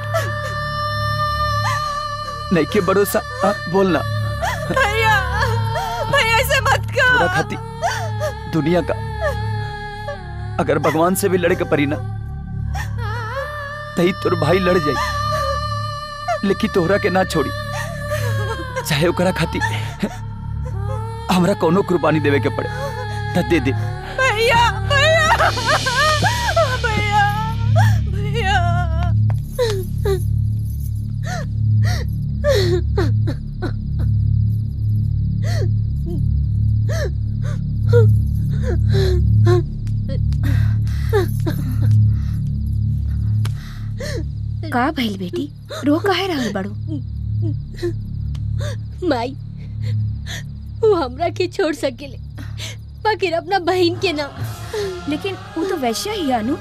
नहीं के भरोसा आ, बोलना भैया भैया ऐसे मत पूरा कर खाती दुनिया का अगर भगवान से भी लड़े के परी ना तही तोर भाई लड़ जाई लेकिन तोहरा के ना छोड़ी चाहे ओकरा खातिर हमरा कोनो कुर्बानी देवे के पड़े त दे दे भैया भैया भैया भैया का भइल बेटी रो काहे रहल बड़ू माई वो हमरा के छोड़ सकेले बाकी अपना बहन के ना लेकिन वो तो वैश्या ही है, अनु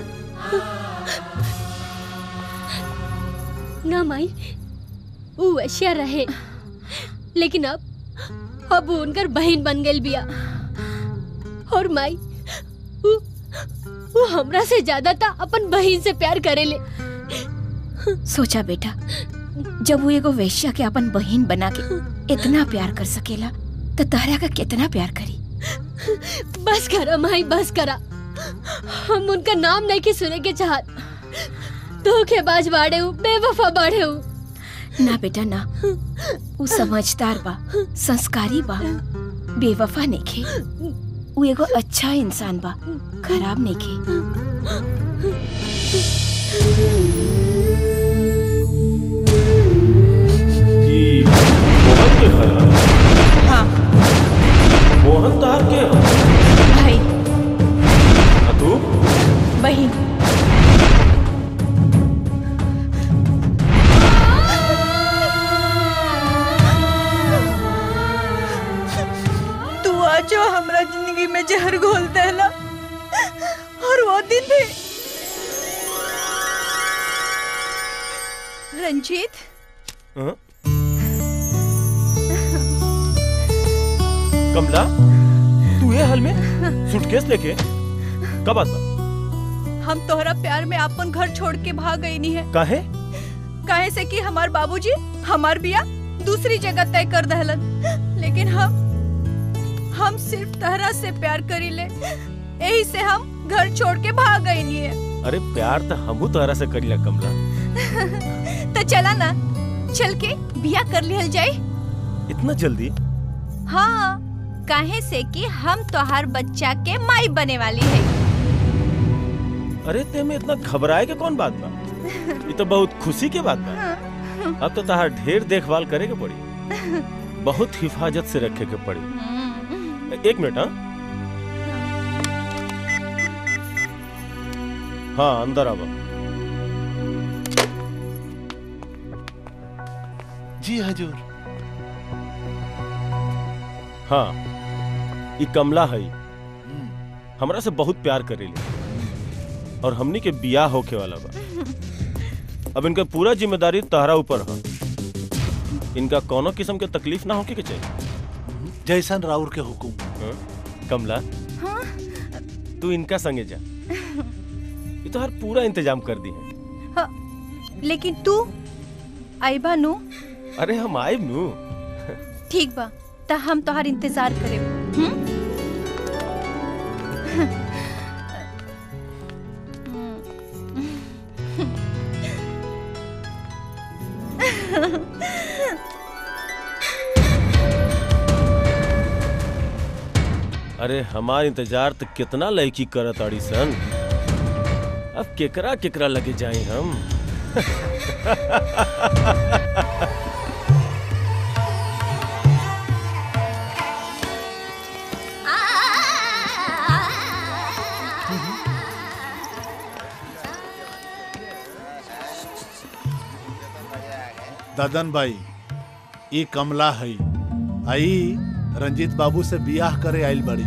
ना माई वो वैश्या रहे लेकिन अब अब वो उनकर बहन बन गई बिया और माई वो, वो हमरा से ज्यादा था अपन बहन से प्यार करेले सोचा बेटा जब वो एगो वैश्या के अपन बहन बना के इतना प्यार कर सकेला तो तहरा का कितना प्यार करी बस करा माई बस करा हम उनका नाम नहीं के सुने के चाहत धोखेबाज बाड़े हूँ बेवफा बाड़े हूँ ना बेटा ना वो समझदार बा संस्कारी बा बेवफा नइखे वो एगो अच्छा इंसान बा खराब नइखे हाँ मोहन तार के भाई तू बहन तू आजो हमरा जिंदगी में जहर घोल देला और वो दिन भी रंजीत हाँ? कमला तू ये हाल में सूटकेस लेके कब आता हम तोहरा प्यार में अपन घर छोड़ के भाग गई नहीं है काहे काहे से कि हमार बाबूजी हमार बिया दूसरी जगह तय कर दहलन लेकिन हम हम सिर्फ तहरा से प्यार करी ले यही से हम घर छोड़ के भाग गई नहीं है अरे प्यार तो हमू तोहरा से करीला कमला तो चला ना चल के बिया कर लिहल जाए इतना जल्दी हाँ काहे से कि हम तोहार बच्चा के माई बने वाली है अरे ते में इतना घबराए के कौन बात बा ये तो बहुत खुशी के बात बा अब तो तहार ढेर देखभाल करे के पड़ी बहुत हिफाजत से रखे के पड़ी एक मिनट हाँ हाँ अंदर आवा जी हजूर हाँ ये कमला है हमरा से बहुत प्यार करेली और हमनी के बियाह होके वाला बा अब इनका पूरा जिम्मेदारी तहरा ऊपर है इनका कोनो किस्म के तकलीफ ना होके के चाहिए जैसन राउर के हुकुम हाँ? कमला हाँ? तू इनका संगे जा ये तो हर पूरा इंतजाम कर दी है हाँ, लेकिन तू आईबा नु अरे हम आए नू ठीक बा त हम तोहार इंतजार करे हम्म? अरे हमार इंतजार तो कितना लड़की करत आड़ी सन अब केकरा केकरा लगे जाए हम ददन भाई ई कमला है आई रंजीत बाबू से बियाह करे आइल बड़ी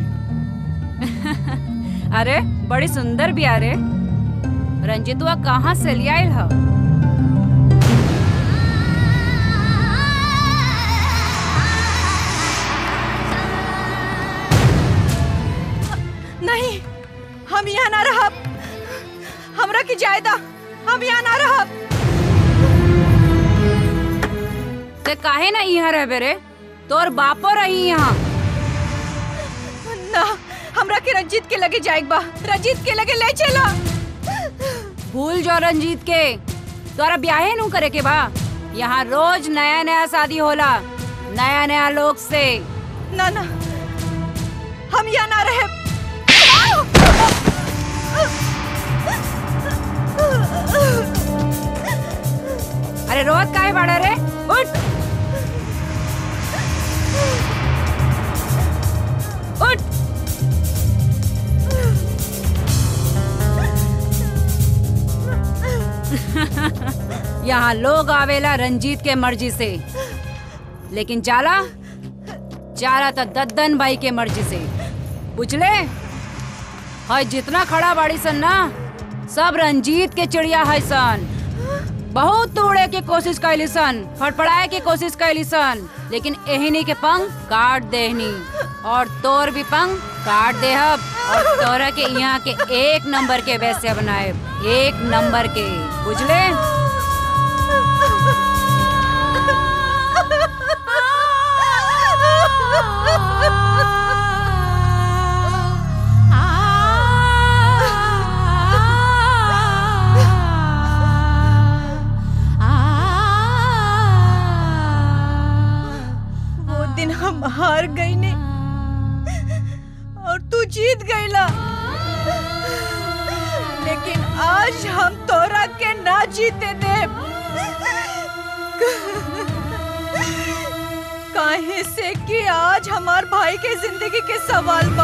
अरे बड़ी सुंदर भी अरे रंजितुआ कहाँ से लिया है नहीं हम यहाँ ना रहब हमरा की जायदा हम यहाँ ना रहब ते काहे ना यहाँ रह रे तोर बापो रही यहाँ ना हमरा के रंजीत के लगे जाएक बा रंजीत के लगे ले चला भूल जो रंजीत के तोरा ब्याहे नू करे के बा यहाँ रोज नया नया शादी होला नया नया लोग से ना ना हम यहाँ ना रहे अरे रोज काहे बाड़ा रे उठ उठ यहाँ लोग आवेला रंजीत के मर्जी से लेकिन जाला जाला तो दद्दन भाई के मर्जी से बुझले है जितना खड़ा बाड़ी सन ना सब रंजीत के चिड़िया है सन बहुत तोड़े के कोशिश कैली सन फड़फड़ाए के कोशिश कैली सन लेकिन एहनी के पंख काट देहनी और तोर भी पंख काट देहब और तोरा के यहाँ के एक नंबर के वैसे बनाए एक नंबर के बुझले वो दिन हम हार गई ने और तू जीत गईला लेकिन आज हम तोरा के ना जीते दे काहे से कि आज हमार भाई के जिंदगी के सवाल बा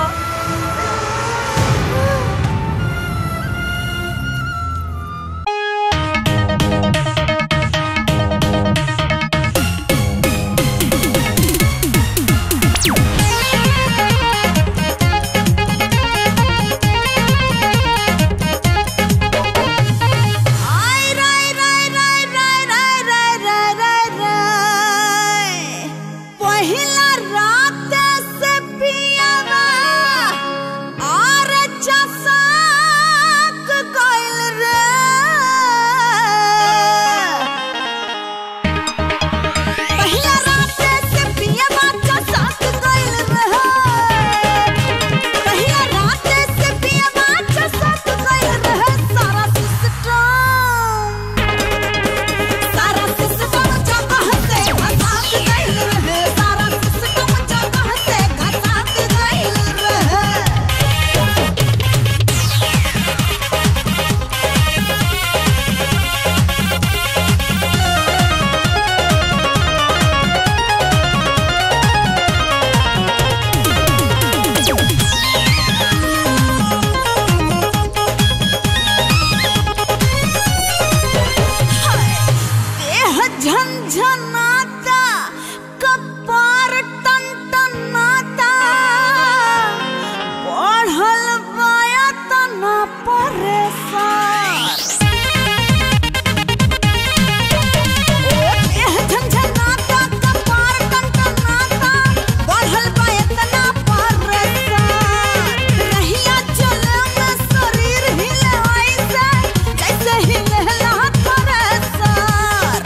आय राय राय राय राय राय राय राय राय राय पहिला रात से पियावा और चसाक गइल रे पहिला रात से पियावा चसाक गइल रे पहिला रात से पियावा चसाक गइल रे सारा सारा सिस्टम जगह से घसात गइल रहे सारा सिस्टम जगह से घसात गइल रहे देह झंझनाता कपार टनटनाता बढ़ल बाया तना परेशान ओ देह झंझनाता कपार टनटनाता बढ़ल बाया तना परेशान रहिया चले में शरीर हिले ऐसे जैसे हिलेला थ्रेसर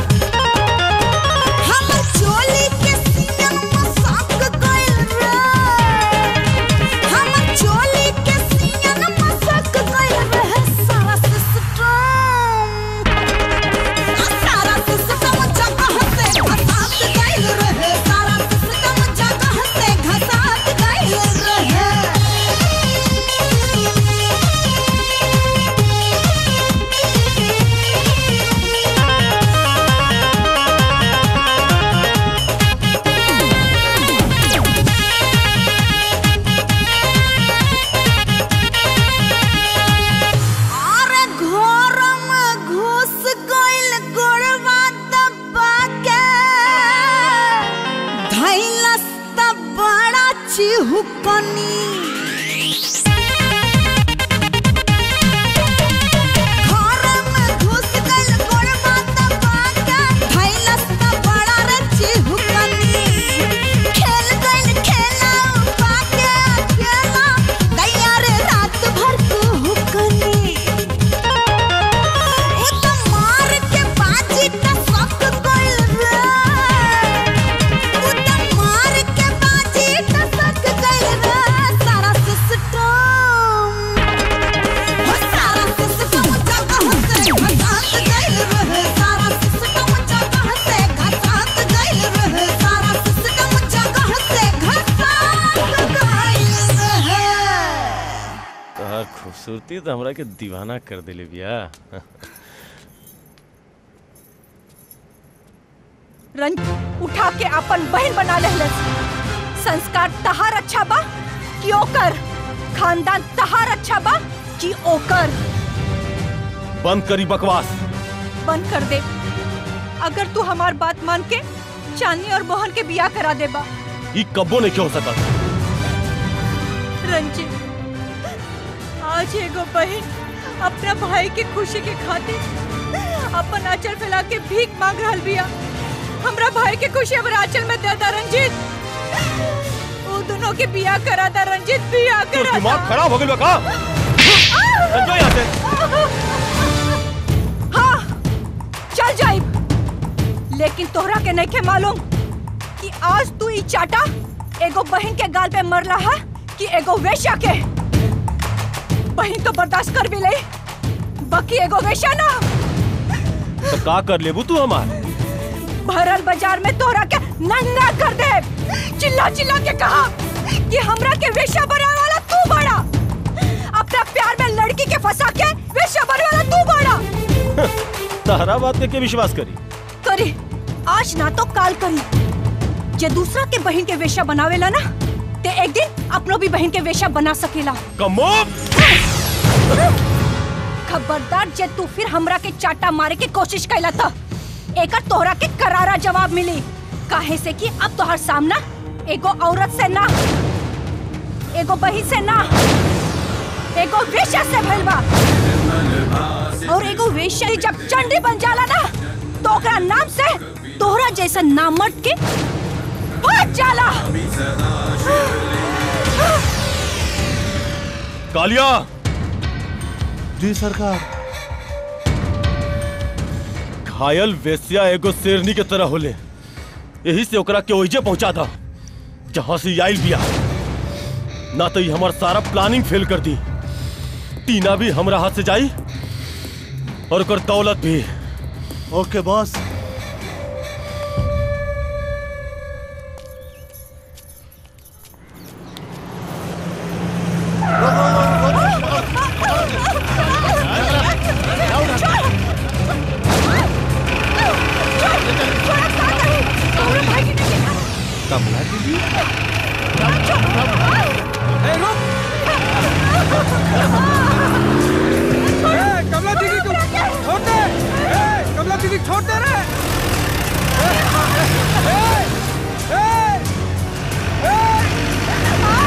हमर चोली के सीन मसाक गइल रे हमर चोली के सीन मसाक गइल रे सारा सिस्टम सारा सिस्टम जगह से घसात गइल रे सारा सिस्टम जगह से घसात गइल रे अरे घर में घुस गइल गोड़वा दबा के धैलस त बड़ा चिहुकनी घर में घुस गइल गोड़वा दबा के धैलस त बड़ा रे चिहुकनी खेल गइल खेला उपा के अकेला गैया रे रात भर कुहुकनी उ त मार के बाजी त सक गइल रे उ त मार के बाजी त सक गइल रे सारा ते तो हमरा के दीवाना कर दिले बिया रंज उठा के अपन बहन बना लेहलस संस्कार तहार अच्छा बा कि ओकर खानदान तहार अच्छा बा कि ओकर बंद करी बकवास बंद कर दे अगर तू हमार बात मान के चांदनी और मोहन के बियाह करा दे बा ई कब्बो नहीं क्यों हो सका रंजित आज एगो बहन अपना भाई के खुशी के खातिर अपन आंचल फैला के भीख मांग रहल बिया हमरा भाई के खुशी हमरा आंचल में दे दा रंजित वो दोनों के बियाह करा दा रंजित बियाह तो करा दिमाग दा। खराब हो गइल बा का समझो यहाँ से हाँ चल जाइब लेकिन तोहरा के नहीं के मालूम कि आज तू ई चाटा एगो बहन के गाल पे मरला है कि एगो वेश्या के बहन तो बर्दाश्त कर भी ले बाकी एगो वेश्या ना तो का कर लेबू तू हमार भरल बाजार में तोहरा के नंगा कर दे चिल्ला चिल्ला के कहा कि हमरा के वेश्या बनाने वाला तू बड़ा अपना प्यार में लड़की के फंसा के वेश्या बनने वाला तू बड़ा तहरा बात के, के विश्वास करी करी आज ना तो काल करी जे दूसरा के बहन के वेश्या बनावेला ना ते एक दिन अपनो भी बहन के वेश्या बना सकेला कमो खबरदार जे तू फिर हमरा के चाटा मारे के कोशिश कैला था एकर तोहरा के करारा जवाब मिली काहे से कि अब तोहर सामना एगो औरत से ना एगो बहन से ना एगो वेश्या से भइल बा और एगो वेश्या ही जब चंडी बन जाला ना तो ओकरा नाम से तोहरा जैसा नामर्द के फट जाला कालिया जी सरकार घायल वेश्या एगो शेरनी के तरह होले यही से ओकरा के ओइजे पहुंचा था जहां से ई आइल बिया ना तो ये हमार सारा प्लानिंग फेल कर दी टीना भी हमरा हाथ से जाई और ओकर दौलत भी ओके बॉस कमला दीदी ए, रुक! ए, कमला दीदी तू छोड़ दे ए, कमला दीदी छोड़ दे रे ए, ए, ए, ए!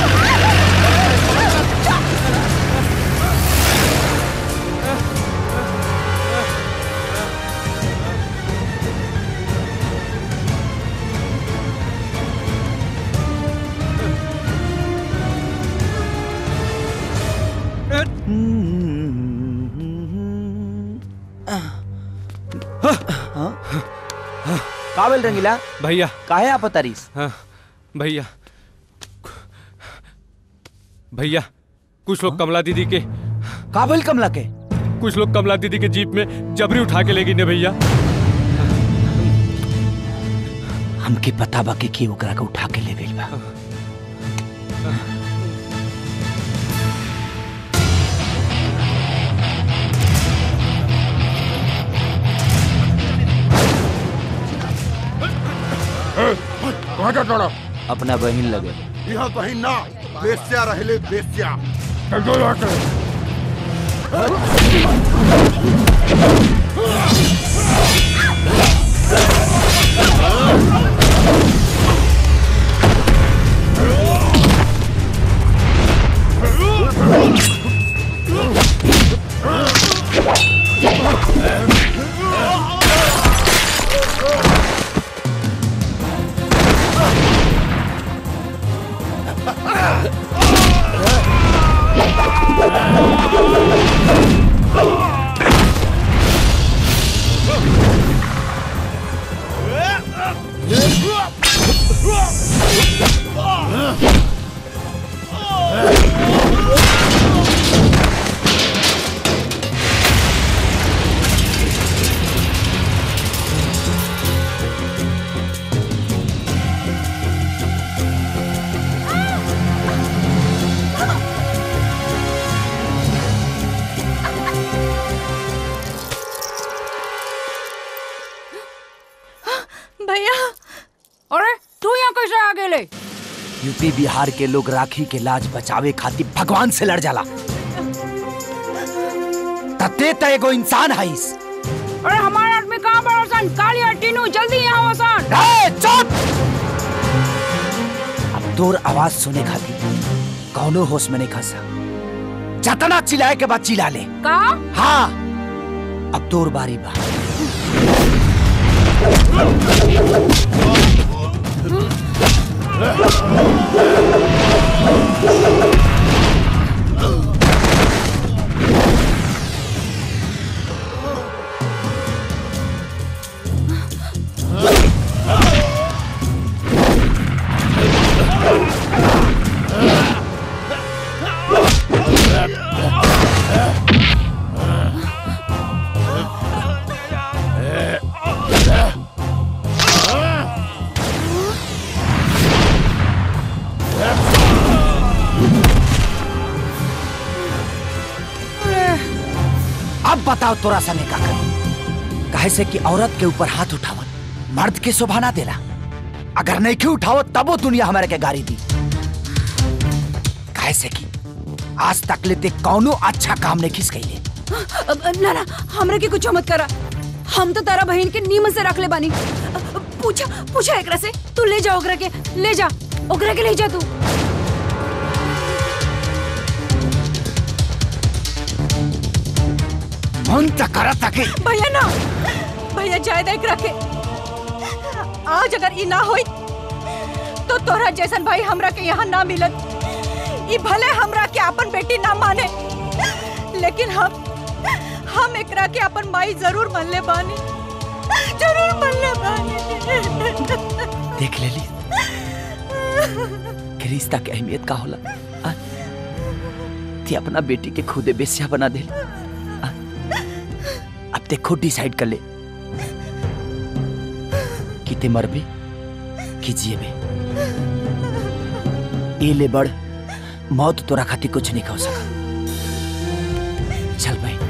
का बोल रंगीला भैया काहे आप तारीस हाँ भैया भैया कुछ लोग कमला दीदी के काबिल कमला के कुछ लोग कमला दीदी के जीप में जबरी उठा के ले गई ने भैया हमके पता बा कि के ओकरा के उठा के ले गइल बा कहाँ जा तोड़ा अपना बहिन लगे यहाँ कहीं ना बेस्या रहले बेस्या चल दो यहाँ से भैया अरे तू यहाँ कैसे आ गेले यूपी बिहार के लोग राखी के लाज बचावे खातिर भगवान से लड़ जाला तते त एगो इंसान हईस अरे हमारा आदमी कहाँ बड़ा सन कालिया टीनू जल्दी यहाँ आओ सन ए, चुप अब तोर आवाज सुने खातिर कौनो होश में नहीं खसा जतना चिल्लाए के बाद चिल्ला ले का हाँ अब तोर बारी बा अब बताओ तोरा सने का करी काहे से कि औरत के ऊपर हाथ उठावत मर्द के शोभा ना देला अगर नहीं के उठाओ तबो दुनिया हमारे के गाड़ी दी काहे से कि आज तक लेते कौनो अच्छा काम नहीं खिस गई अब, ना ना हमरा के कुछ मत करा हम तो तारा बहन के नीम से रख ले बानी पूछा पूछा एकरा से तू ले जा ओकरा के ले जा ओकरा के ले जा तू मन तक करत ताके भैया ना भैया जाए देख रखे आज अगर ई ना होई तो तोरा जैसन भाई हमरा के यहाँ ना मिलत ई भले हमरा के अपन बेटी ना माने लेकिन हम हम एकरा के अपन माई जरूर मान ले बानी जरूर मान ले बानी देख ले ली कि रिश्ता के अहमियत का होला आ? ती अपना बेटी के खुदे बेस्या बना दे आ? अब ते खुद डिसाइड कर ले कि ते मरबे कि जिएबे ए ले बड़ मौत तोरा खातिर कुछ नहीं कह सका चल भाई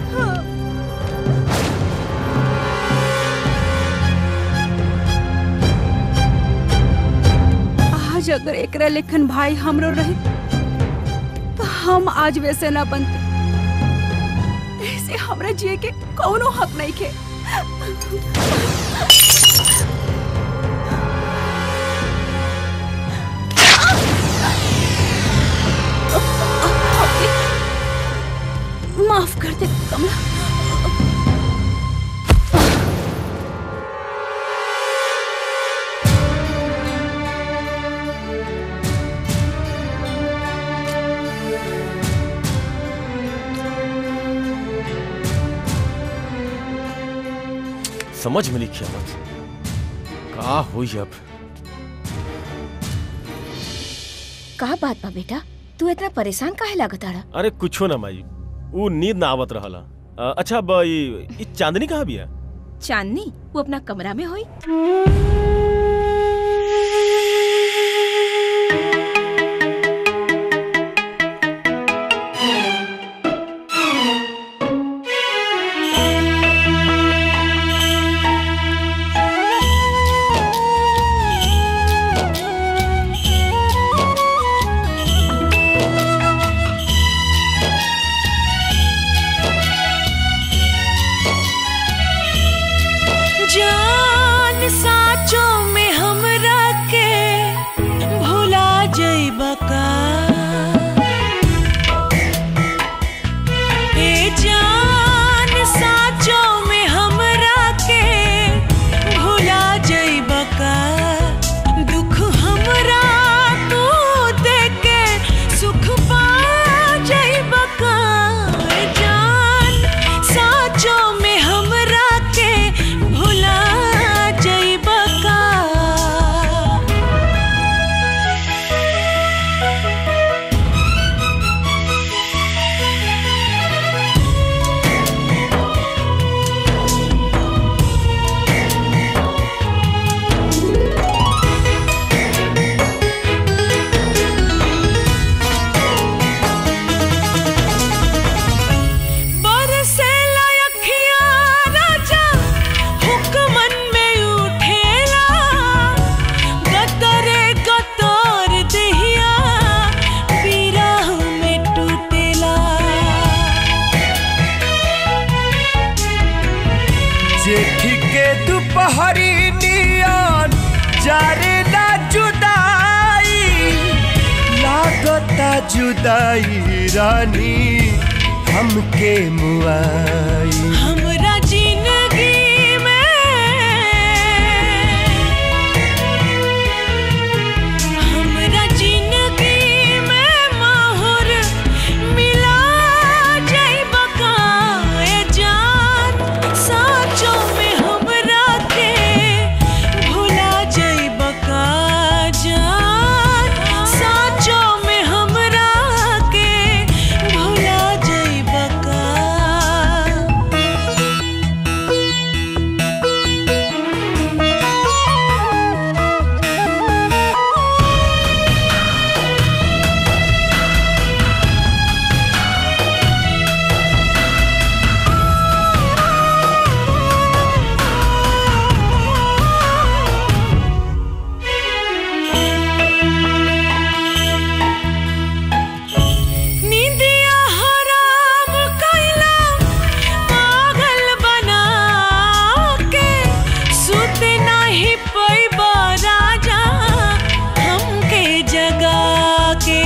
आज अगर एकरा लेखन भाई हमरो रहे तो हम आज वैसे ना बनते ऐसे हमरा जिए के कौनो हक नहीं के माफ कर दे कमला समझ में लिखिए मत का हुई अब का बात बा बेटा तू इतना परेशान काहे लागत आड़ा अरे कुछो ना माई वो नींद ना आवत रहला अ, अच्छा अब ई ई चांदनी कहाँ बिया चांदनी वो अपना कमरा में होई जान साचों जेठ के दोपहरी नियन जारे ना जुदाई लागता जुदाई रानी हमके मुआई हमरा जिंदगी में हमरा जिंदगी में माहौर मिला जाइब का ए जान साँचों में हमरा के भुला जाइब का जान साँचों में हमरा के भुला जाइब का निंदिया हराम कैला पागल बना के सुत नहीं पैबा राजा हमके जगा के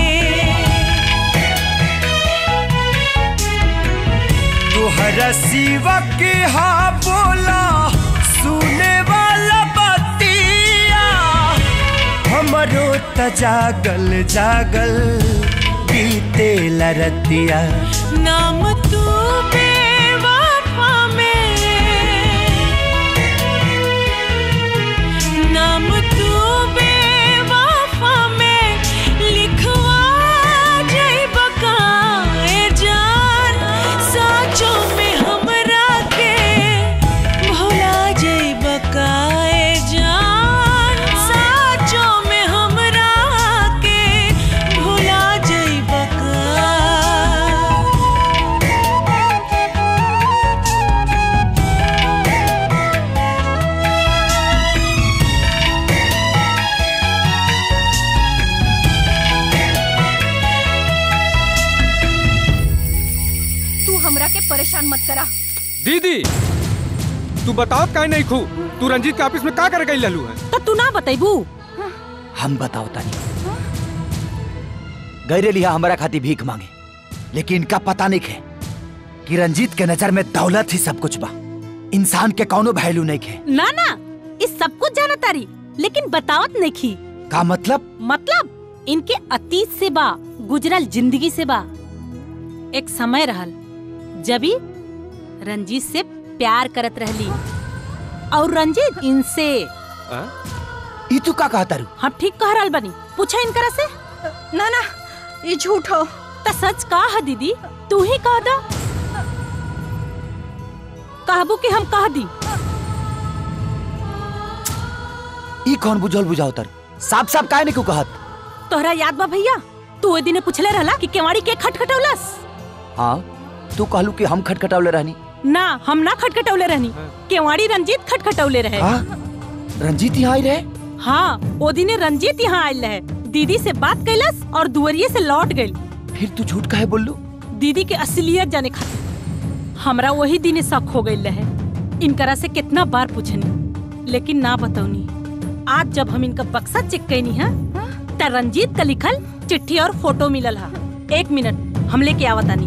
तोहरा सिवा के हा बोला सुने वाला बतिया हमरो त जागल जागल बीते लरतिया नाम तू बेवफा में नाम तू बेवफा में लिखवा जाइब का ए जान साँचों में हमरा के भुला जाइब का ए जान साँचों में हमरा के भुला जाइब का तू हमरा के परेशान मत करा दीदी तू बताओ काहे नहीं खू तू रंजीत के ऑफिस में का करे गई ललू है तो तू ना बतेबू हम बताओ तानी गैरे लिया हमारा खाती भीख मांगे लेकिन इनका पता नहीं है कि रंजीत के नजर में दौलत ही सब कुछ बा इंसान के कौनो वैल्यू नहीं है ना ना इस सब कुछ जाना तारी लेकिन बतावत नहीं खी का मतलब मतलब इनके अतीत से बा गुजरल जिंदगी से बा एक समय रहल जबी रंजीत से प्यार करत रहली और रंजीत इनसे ई तू का कहता रू हम ठीक कह रहल बनी पूछा इनकरा से ना ना ये झूठ हो त सच का है दीदी तू ही कह दा कहबू कि हम कह दी ई कौन बुझल बुझाओ तर साफ साफ काहे नहीं को कहत तोहरा याद बा भैया तू ओए दिने पूछले रहला कि केवाड़ी के खटखटौलस हाँ तू कहलू कि हम खटखटावले रहनी ना हम ना खटखटौले रहनी केवाड़ी रंजीत खटखटौले रहे हाँ? रंजीत यहाँ आई रहे हाँ ओ दिने रंजीत यहाँ आयल रहे दीदी से बात कैलस और दुवरिये से लौट गई फिर तू झूठ काहे बोललू दीदी के असलियत जाने खातिर हमरा वही दिने शक हो गई रहे इनकरा से कितना बार पूछनी लेकिन ना बतौनी आज जब हम इनका बक्सा चेक कैनी है त रंजीत का लिखल चिट्ठी और फोटो मिलल है एक मिनट हम लेके आवतानी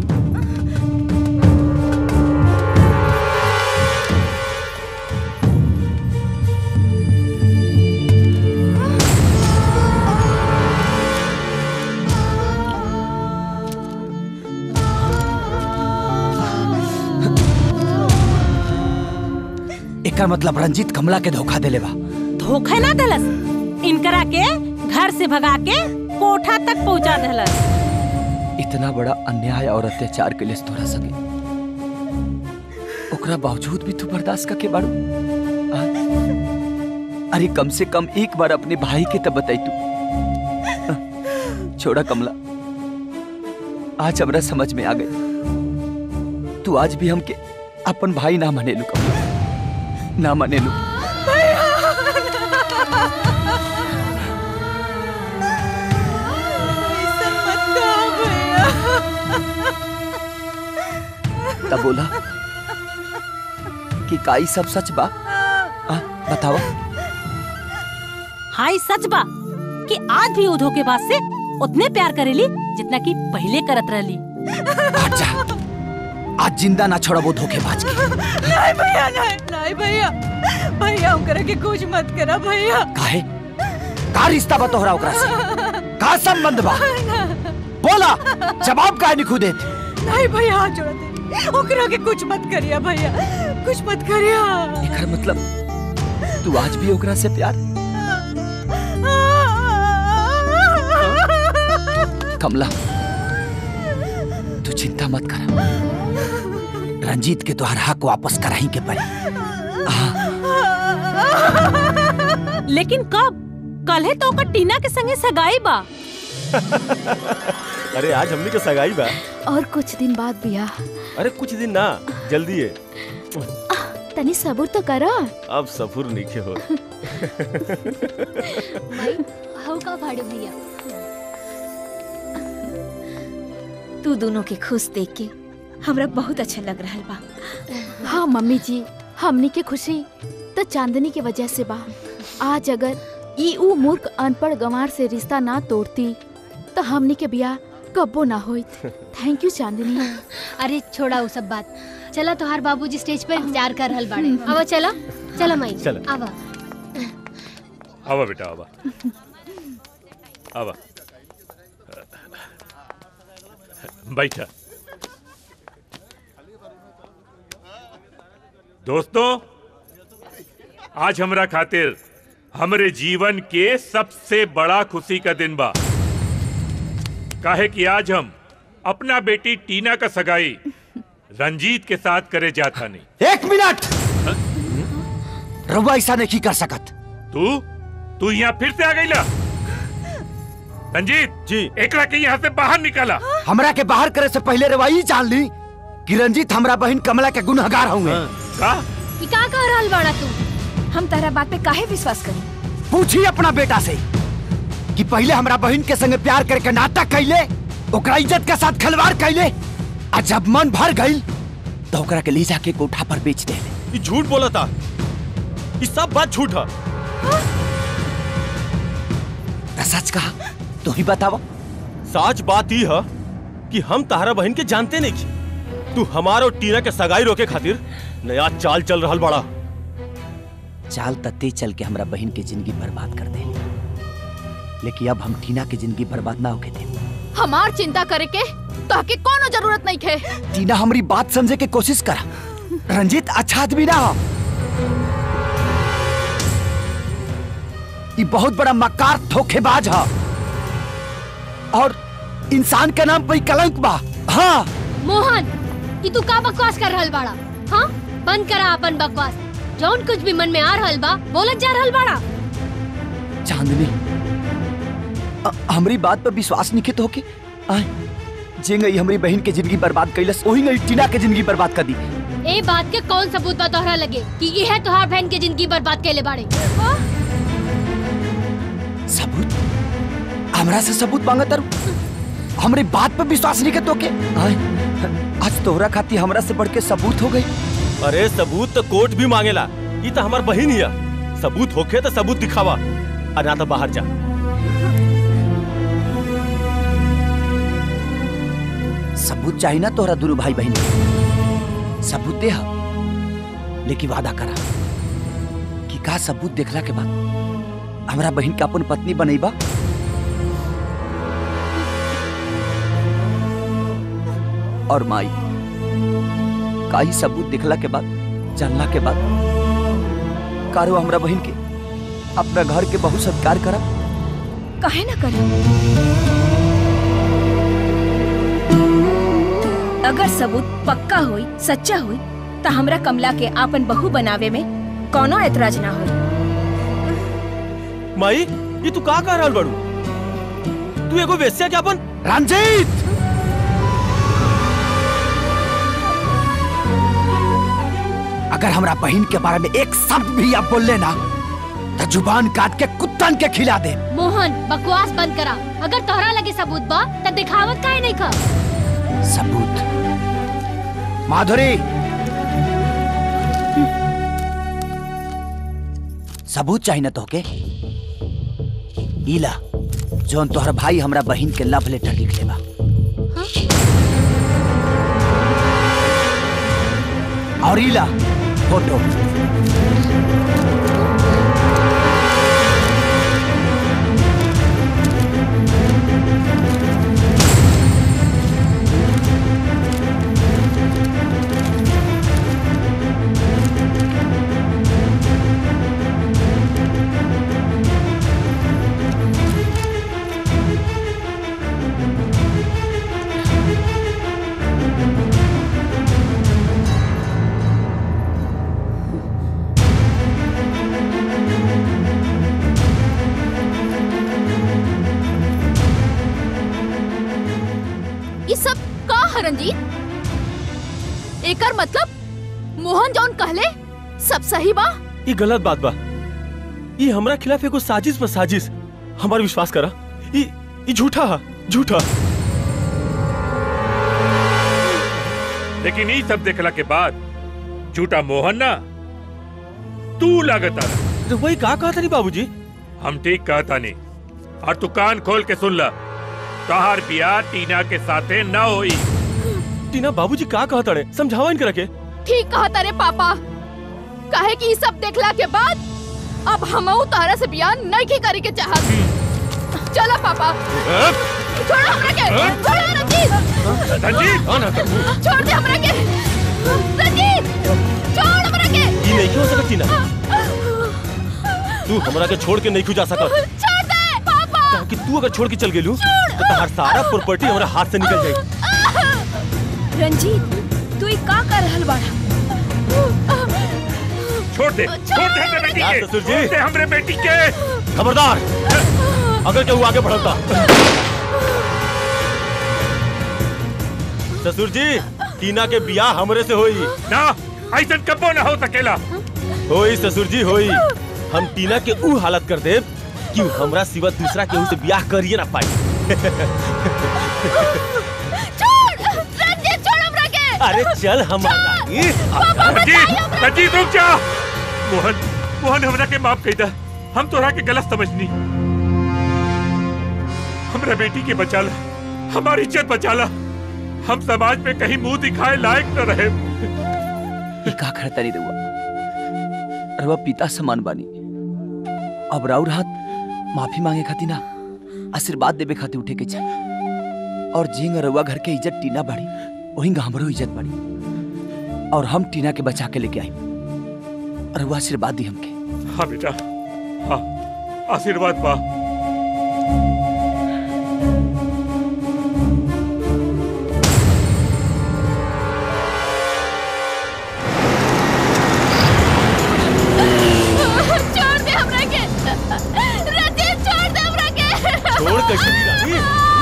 एकर मतलब रंजीत कमला के धोखा देले बा धोखा ना दलस इनकरा के घर से भगा के कोठा तक पहुंचा दलस इतना बड़ा अन्याय और अत्याचार के लिए तोरा सके ओकरा बावजूद भी तू बर्दाश्त करके बाड़ू आ? अरे कम से कम एक बार अपने भाई के तब बताई तू आ, छोड़ा कमला आज हमरा समझ में आ गई तू आज भी हमके अपन भाई ना मने लू कमला ना मने लू तब बोला कि काई सब सच बा आ, बताओ हाय सच बा कि आज भी वो धोखेबाज से उतने प्यार करेली जितना कि पहले करत रहली आज जिंदा ना छोड़बो धोखेबाज के नहीं भैया नहीं नहीं भैया भैया ओकरा के कुछ मत करा भैया काहे का रिश्ता बा तोहरा ओकरा से का संबंध बा बोला जवाब काहे नहीं खुदे नहीं भैया हाथ जोड़ दे ओकरा के कुछ मत करिया भैया कुछ मत करिया एकर मतलब तू आज भी ओकरा से प्यार कमला तू चिंता मत कर रंजीत के तोहर हक वापस कराही के पड़ी लेकिन कब कल है तो ओकर टीना के संगे सगाई बा अरे आज हमने के सगाई बा और कुछ दिन बाद बिया अरे कुछ दिन ना जल्दी है तनी सबूर तो करा अब सफुर नीचे हो हव का फाड़े भैया तू दोनों के खुश देख के हमरा बहुत अच्छा लग रहा बा हाँ मम्मी जी हमनी के खुशी तो चांदनी के वजह से बा आज अगर ई ऊ मूर्ख अनपढ़ गंवार से रिश्ता ना तोड़ती तो हमनी के बिया कब्बो ना होइत थैंक यू चांदनी अरे छोड़ा वो सब बात चला तोहार बाबूजी स्टेज पे इंतजार कर रहल बाड़े अब चला चला माई चला। आवा आवा बेटा आवा आवा बैठा दोस्तों आज हमरा खातिर हमरे जीवन के सबसे बड़ा खुशी का दिन बा काहे कि आज हम अपना बेटी टीना का सगाई रंजीत के साथ करे जाता नहीं एक मिनट रउआ ऐसा नहीं कर सकत तू तू यहाँ फिर से आ गई ला रंजीत जी एकरा के यहाँ से बाहर निकाला हमरा के बाहर करे से पहले रउआ ई जान ली कि रंजीत हमरा बहन कमला के गुनहगार होंगे का ई का कह रहल बाड़ा तू हम तारा बात पे काहे विश्वास करी पूछी अपना बेटा से कि पहले हमरा बहन के संगे प्यार करके नाटक कैले ओकरा इज्जत के साथ खिलवाड़ कैले आ जब मन भर गई तो ओकरा के ले जाके कोठा पर बेच दे ये झूठ बोला था ये सब बात झूठ है तो सच कहा तू ही बतावा सच बात ई है कि हम तारा बहन के जानते नहीं की तू हमार और टीना के सगाई रोके खातिर नया चाल चल रहा बड़ा चाल तत्ते चल के हमरा बहन के जिंदगी बर्बाद कर दे लेकिन अब हम टीना की जिंदगी बर्बाद ना होके दे हमार चिंता करे के ताकि कोनो जरूरत नहीं खे टीना हमारी बात समझे के कोशिश करा रंजीत अच्छा आदमी ना हो ये बहुत बड़ा मकार धोखेबाज है और इंसान के नाम पे ही कलंक बा हाँ मोहन ई तू का बकवास कर रहल बाड़ा हाँ बंद करा अपन बकवास जौन कुछ भी मन में आ रहल बा बोलत जा रहल बाड़ा चांदनी अ- हमरी बात पर विश्वास नहीं तो होके आय जे गई हमारी बहन के जिंदगी बर्बाद कैलस वही गई टीना के जिंदगी बर्बाद कर दी ए बात के कौन सबूत बा तोहरा लगे कि यह तोहार बहन के जिंदगी बर्बाद कैले बाड़े सबूत हमरा से सबूत मांगा तारू हमरी बात पर विश्वास नहीं के तो के आय आज तोहरा खाती हमरा से बढ़ के सबूत हो गई अरे सबूत तो कोर्ट भी मांगेला ये तो हमार बहन ही है सबूत होखे तो सबूत दिखावा और ना तो बाहर जा सबूत चाहिए ना तोहरा दोनों भाई बहन के। सबूत दे हा। लेकिन वादा करा कि का सबूत देखला के बाद हमरा बहन के अपन पत्नी बनेबा और माई का ही सबूत देखला के बाद जानला के बाद कारो हमरा बहन के अपना घर के बहु सत्कार करा काहे ना करी अगर सबूत पक्का होई सच्चा होई तो हमरा कमला के आपन बहू बनावे में कोनो एतराज ना होई माई ये तू का कह रहल बड़ू तू एगो वेश्या के अपन रंजीत अगर हमरा बहन के बारे में एक शब्द भी आप बोल लेना तो जुबान काट के कुत्तन के खिला दे मोहन बकवास बंद करा अगर तोहरा लगे सबूत बा त दिखावत काहे नहीं कर सबूत माधुरी सबूत चाहिए ना तोहके ईला जौन तोहर भाई हमरा बहिन के लव लेटर लिख लेबा और ईला फोटो ये सब का है रंजीत एकर मतलब मोहन जौन कहले सब सही बा ये गलत बात बा ये हमरा खिलाफ एगो साजिश पर साजिश हमार विश्वास करा ये ये झूठा है झूठा लेकिन ये सब देखला के बाद झूठा मोहन ना तू लागता तो वही का कहा था बाबूजी हम ठीक कहता नहीं और तू कान खोल के सुन ला तोहार बियाह टीना के साथे न होई टीना बाबूजी का कहा तड़े समझावा इनके रखे ठीक कहा तारे पापा काहे कि ई सब देखला के बाद अब हमहू तारा से बियाह नहीं की करे के चाहत चला पापा छोड़ो हमरा के छोड़ो रंजीत रंजीत छोड़ दे हमरा के रंजीत छोड़ हमरा के ये नहीं हो सकत टीना तू हमरा के छोड़ के नहीं खू जा सकत छोड़ दे पापा कहा कि तू अगर छोड़ के चल गेलू तो तहार सारा प्रॉपर्टी हमरा हाथ से निकल जाई रंजीत तू ई का कर रहल बाड़ा छोड़ दे छोड़ दे हमरे बेटी यार के ससुर जी। छोड़ दे हमरे बेटी के खबरदार अगर केहू आगे बढ़ता ससुर जी टीना के बियाह हमरे से होई ना ऐसा कबो ना हो सकेला होई ससुर जी होई हम टीना के ऊ हालत कर देब कि ऊ हमरा सिवा दूसरा केहू से बियाह करिए ना पाई छोड़ रंजीत छोड़ हमरा के अरे चल हमारा रंजीत रंजीत रुक जा मोहन मोहन हमरा के माफ कही दा हम तोरा के गलत समझनी हमरा बेटी के बचाला हमारी इज्जत बचाला हम समाज में कहीं मुंह दिखाए लायक न रहे ई का करता नहीं रहुआ रहुआ पिता समान बानी अब राउर हाथ माफी मांगे खाती ना आशीर्वाद देवे खातिर उठे के चाहे और जिंग रहुआ घर के इज्जत टीना बढ़ी वहीं हमरो इज्जत बढ़ी और हम टीना के बचा के लेके आई रहुआ आशीर्वाद दी हमके हाँ बेटा हाँ आशीर्वाद पा छोड़ दे हमरा के रंजीत छोड़ दे हमरा के छोड़ कैसे दी रानी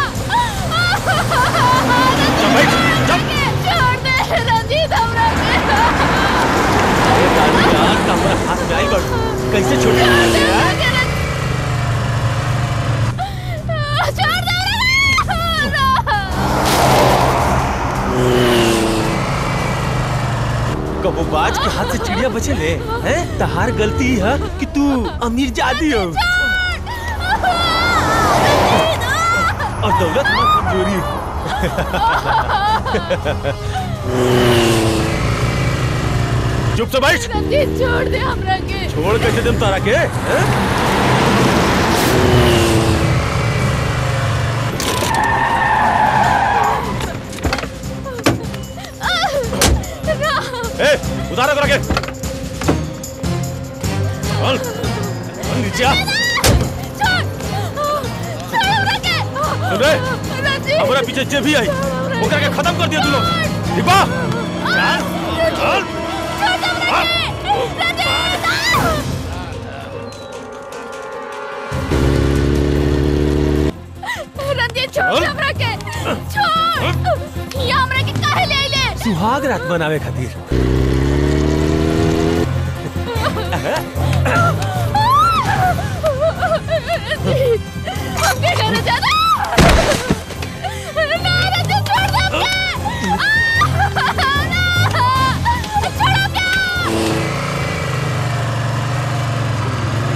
छोड़ दे रंजीत हमरा के अरे रानी यार तो हमरा हाथ में आई बड़ कैसे छोड़ दी यार छोड़ दे कबो बाज के हाथ से चिड़िया बचे ले हैं तहार गलती ही है कि तू अमीर जादी हो और दौलत में कमजोरी चुप से बैठ रंजीत छोड़ दे हमरा के छोड़ कैसे दम तारा के हैं? ए उतारो करा के चल चल नीचे आ सुन रे हमारा पीछे जे भी आई ओकरा के खत्म कर दिया तू लोग दीपा चल चल रंजीत छोड़ दे हमरा के छोड़ ये हमरा के काहे ले आइले सुहाग रात मनावे खातिर हमके घर जाना ना रंजीत छोड़ दे हमके ना छोड़ो क्या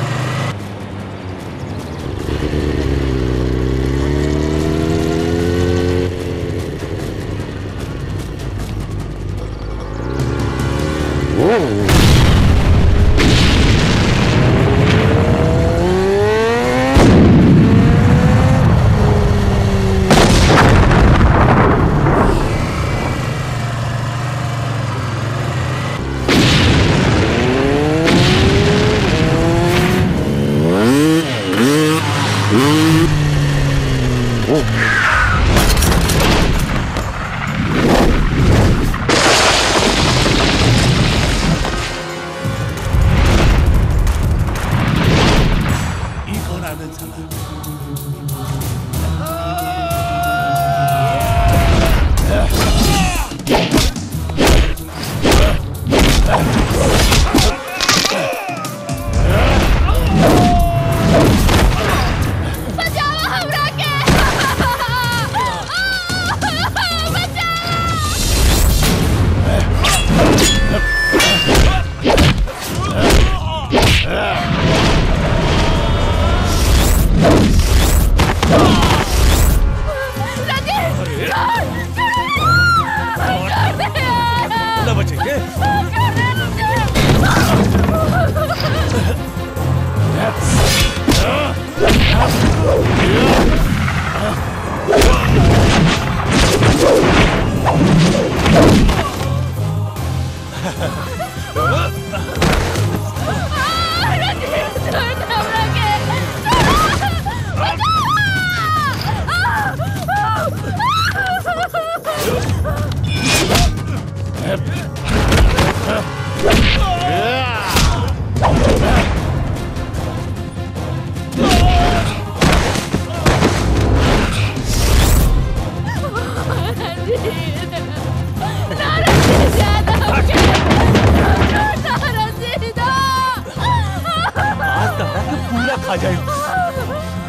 आ जाए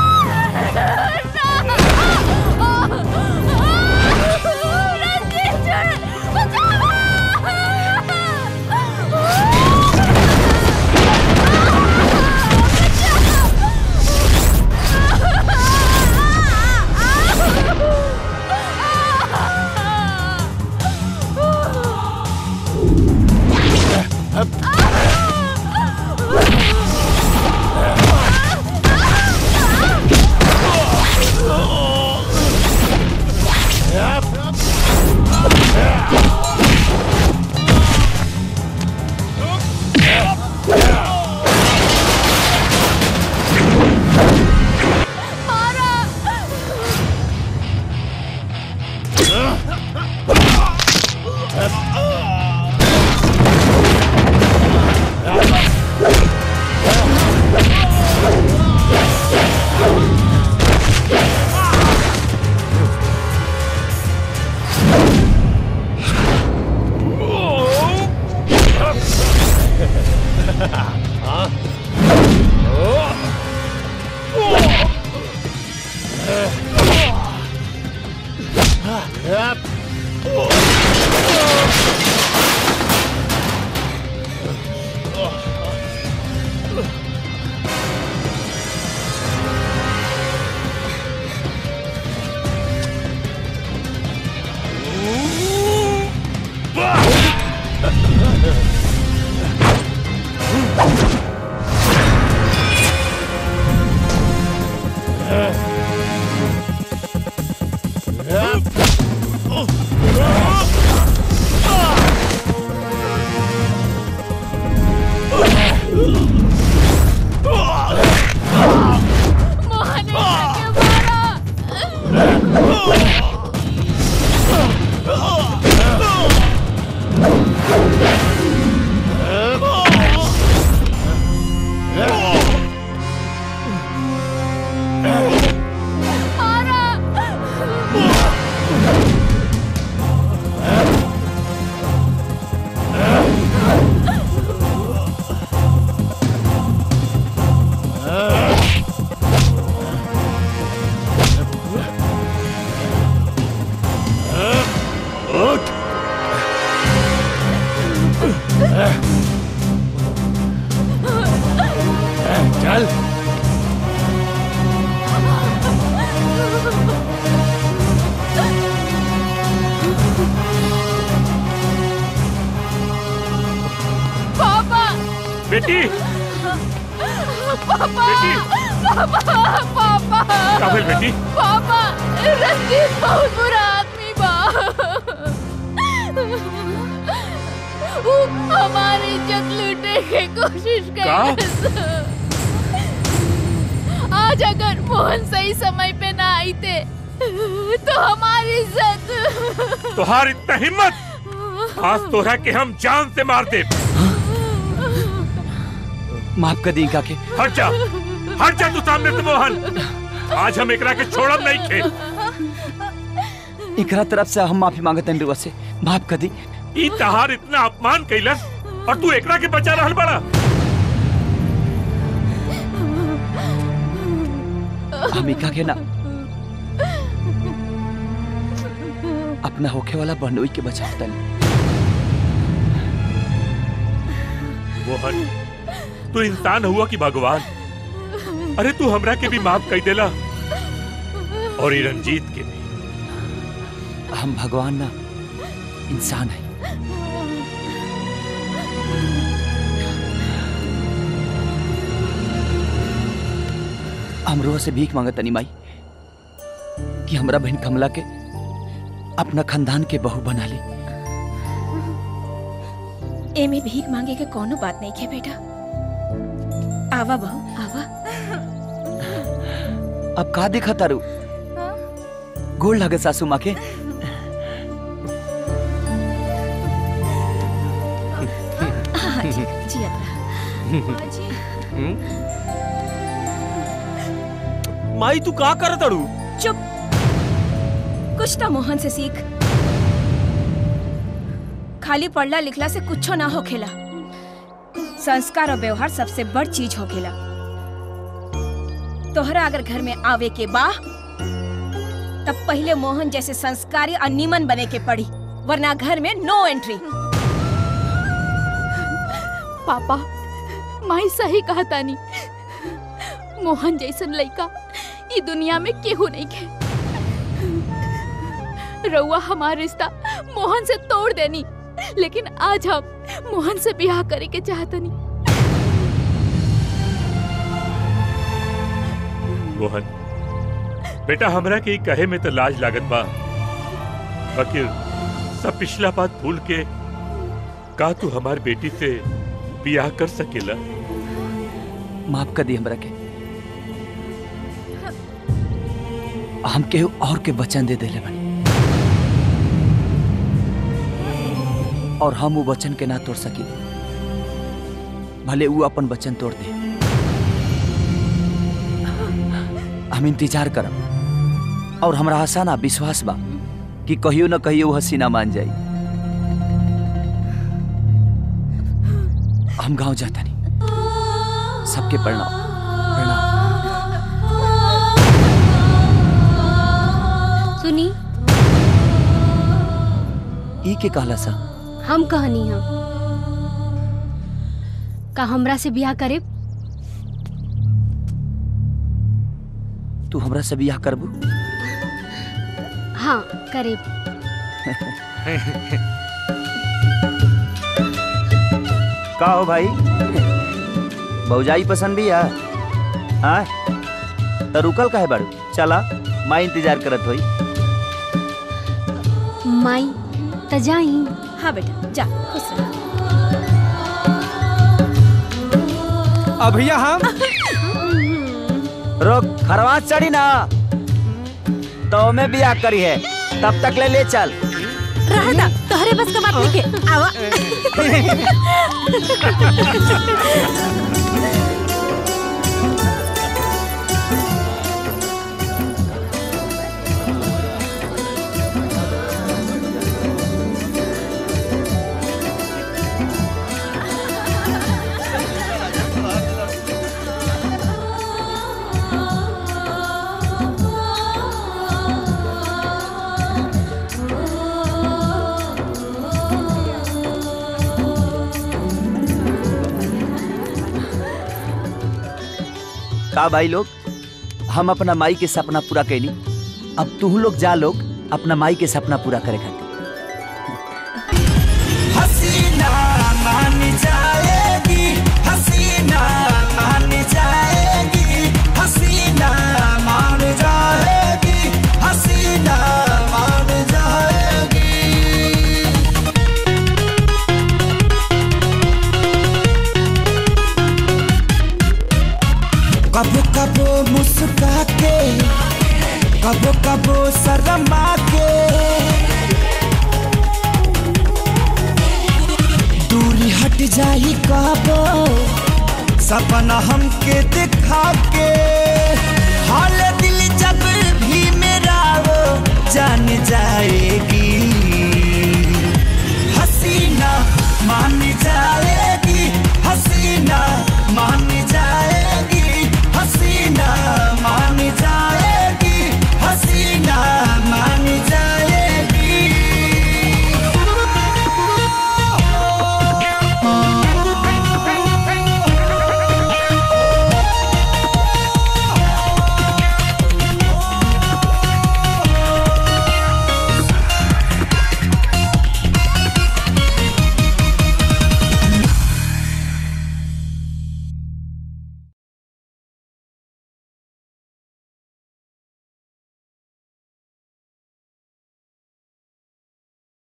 चल पापा बेटी पापा पापा पापा काबिल बेटी पापा रंजीत बहुत बुरा आदमी बा वो हमारी इज्जत लूटने की कोशिश कर आज अगर मोहन सही समय पे ना आई थे तो हमारी इज्जत तुहार इतना हिम्मत आज तोरा के हम जान से मार दे माफ कर दी काके हट जा हट जा तू सामने से मोहन आज हम एकरा के छोड़ब नहीं खे इकरा तरफ से हम माफी मांगत हैं रुआ से माफ कर दी ई तहार इतना अपमान कैलस और तू एकरा के बचा रहल बड़ा हम इका के ना अपना होखे वाला बंडोई के बचावता मोहन तू इंसान हुआ कि भगवान अरे तू हमरा के भी माफ कर देला और ई रंजीत के भी हम भगवान ना इंसान है हम रोह से भीख मांगत तनी माई कि हमरा बहन कमला के अपना खानदान के बहू बना ली एमे भीख मांगे के कोनो बात नहीं है बेटा आवा बहू आवा अब का देखा तारू गोल लगे सासू माँ के हाँ जी जियत रहा माई तू का कर तड़ू चुप कुछ तो मोहन से सीख खाली पढ़ला लिखला से कुछो ना होखेला संस्कार और व्यवहार सबसे बड़ चीज होखेला तोहरा अगर घर में आवे के बा तब पहले मोहन जैसे संस्कारी और नीमन बने के पड़ी वरना घर में नो एंट्री पापा माई सही कहा तानी मोहन जैसन लड़का ई दुनिया में केहू नहीं के रउआ हमार रिश्ता मोहन से तोड़ देनी लेकिन आज हम मोहन से ब्याह करे के चाहतनी मोहन बेटा हमरा के ई कहे में तो लाज लागत बा फकीर सब पिछला बात भूल के का तू हमार बेटी से बियाह कर सकेला माफ कर दी हमरा के हम केहू और के वचन दे देले बनी और हम वो वचन के ना तोड़ सकी भले वो अपन वचन तोड़ दे हम इंतजार करब और हमरा आशा ना विश्वास बा कि कहियो न कहियो वो हसीना मान जाई हम गांव जाता नहीं सबके प्रणाम सुनी ई के कहला सा हम कहनी हम का हमरा से ब्याह करे तू हमरा से बियाह करबू हाँ करे का हो भाई भौजाई पसंद भी है हाँ तो रुकल काहे बाड़ू चला माई इंतजार करत होई माई त जाई हाँ बेटा जा खुश रह अब भैया हम रोक खरवास चढ़ी ना तो में बियाह करी है तब तक ले ले चल रहता तोहरे बस का बात नहीं के आवा का भाई लोग हम अपना माई के सपना पूरा कैली अब तू लोग जा लोग अपना माई के सपना पूरा करे खातिर हसीना मान जाएगी हसीना मान जाएगी हसीना मान जाएगी हसीना मान जाएगी कबो कबो मुस्का के कबो कबो शर्मा के दूरी हट जाई कबो सपना हमके दिखा के हाल दिल जब भी मेरा वो जान जाएगी हसीना मान जाए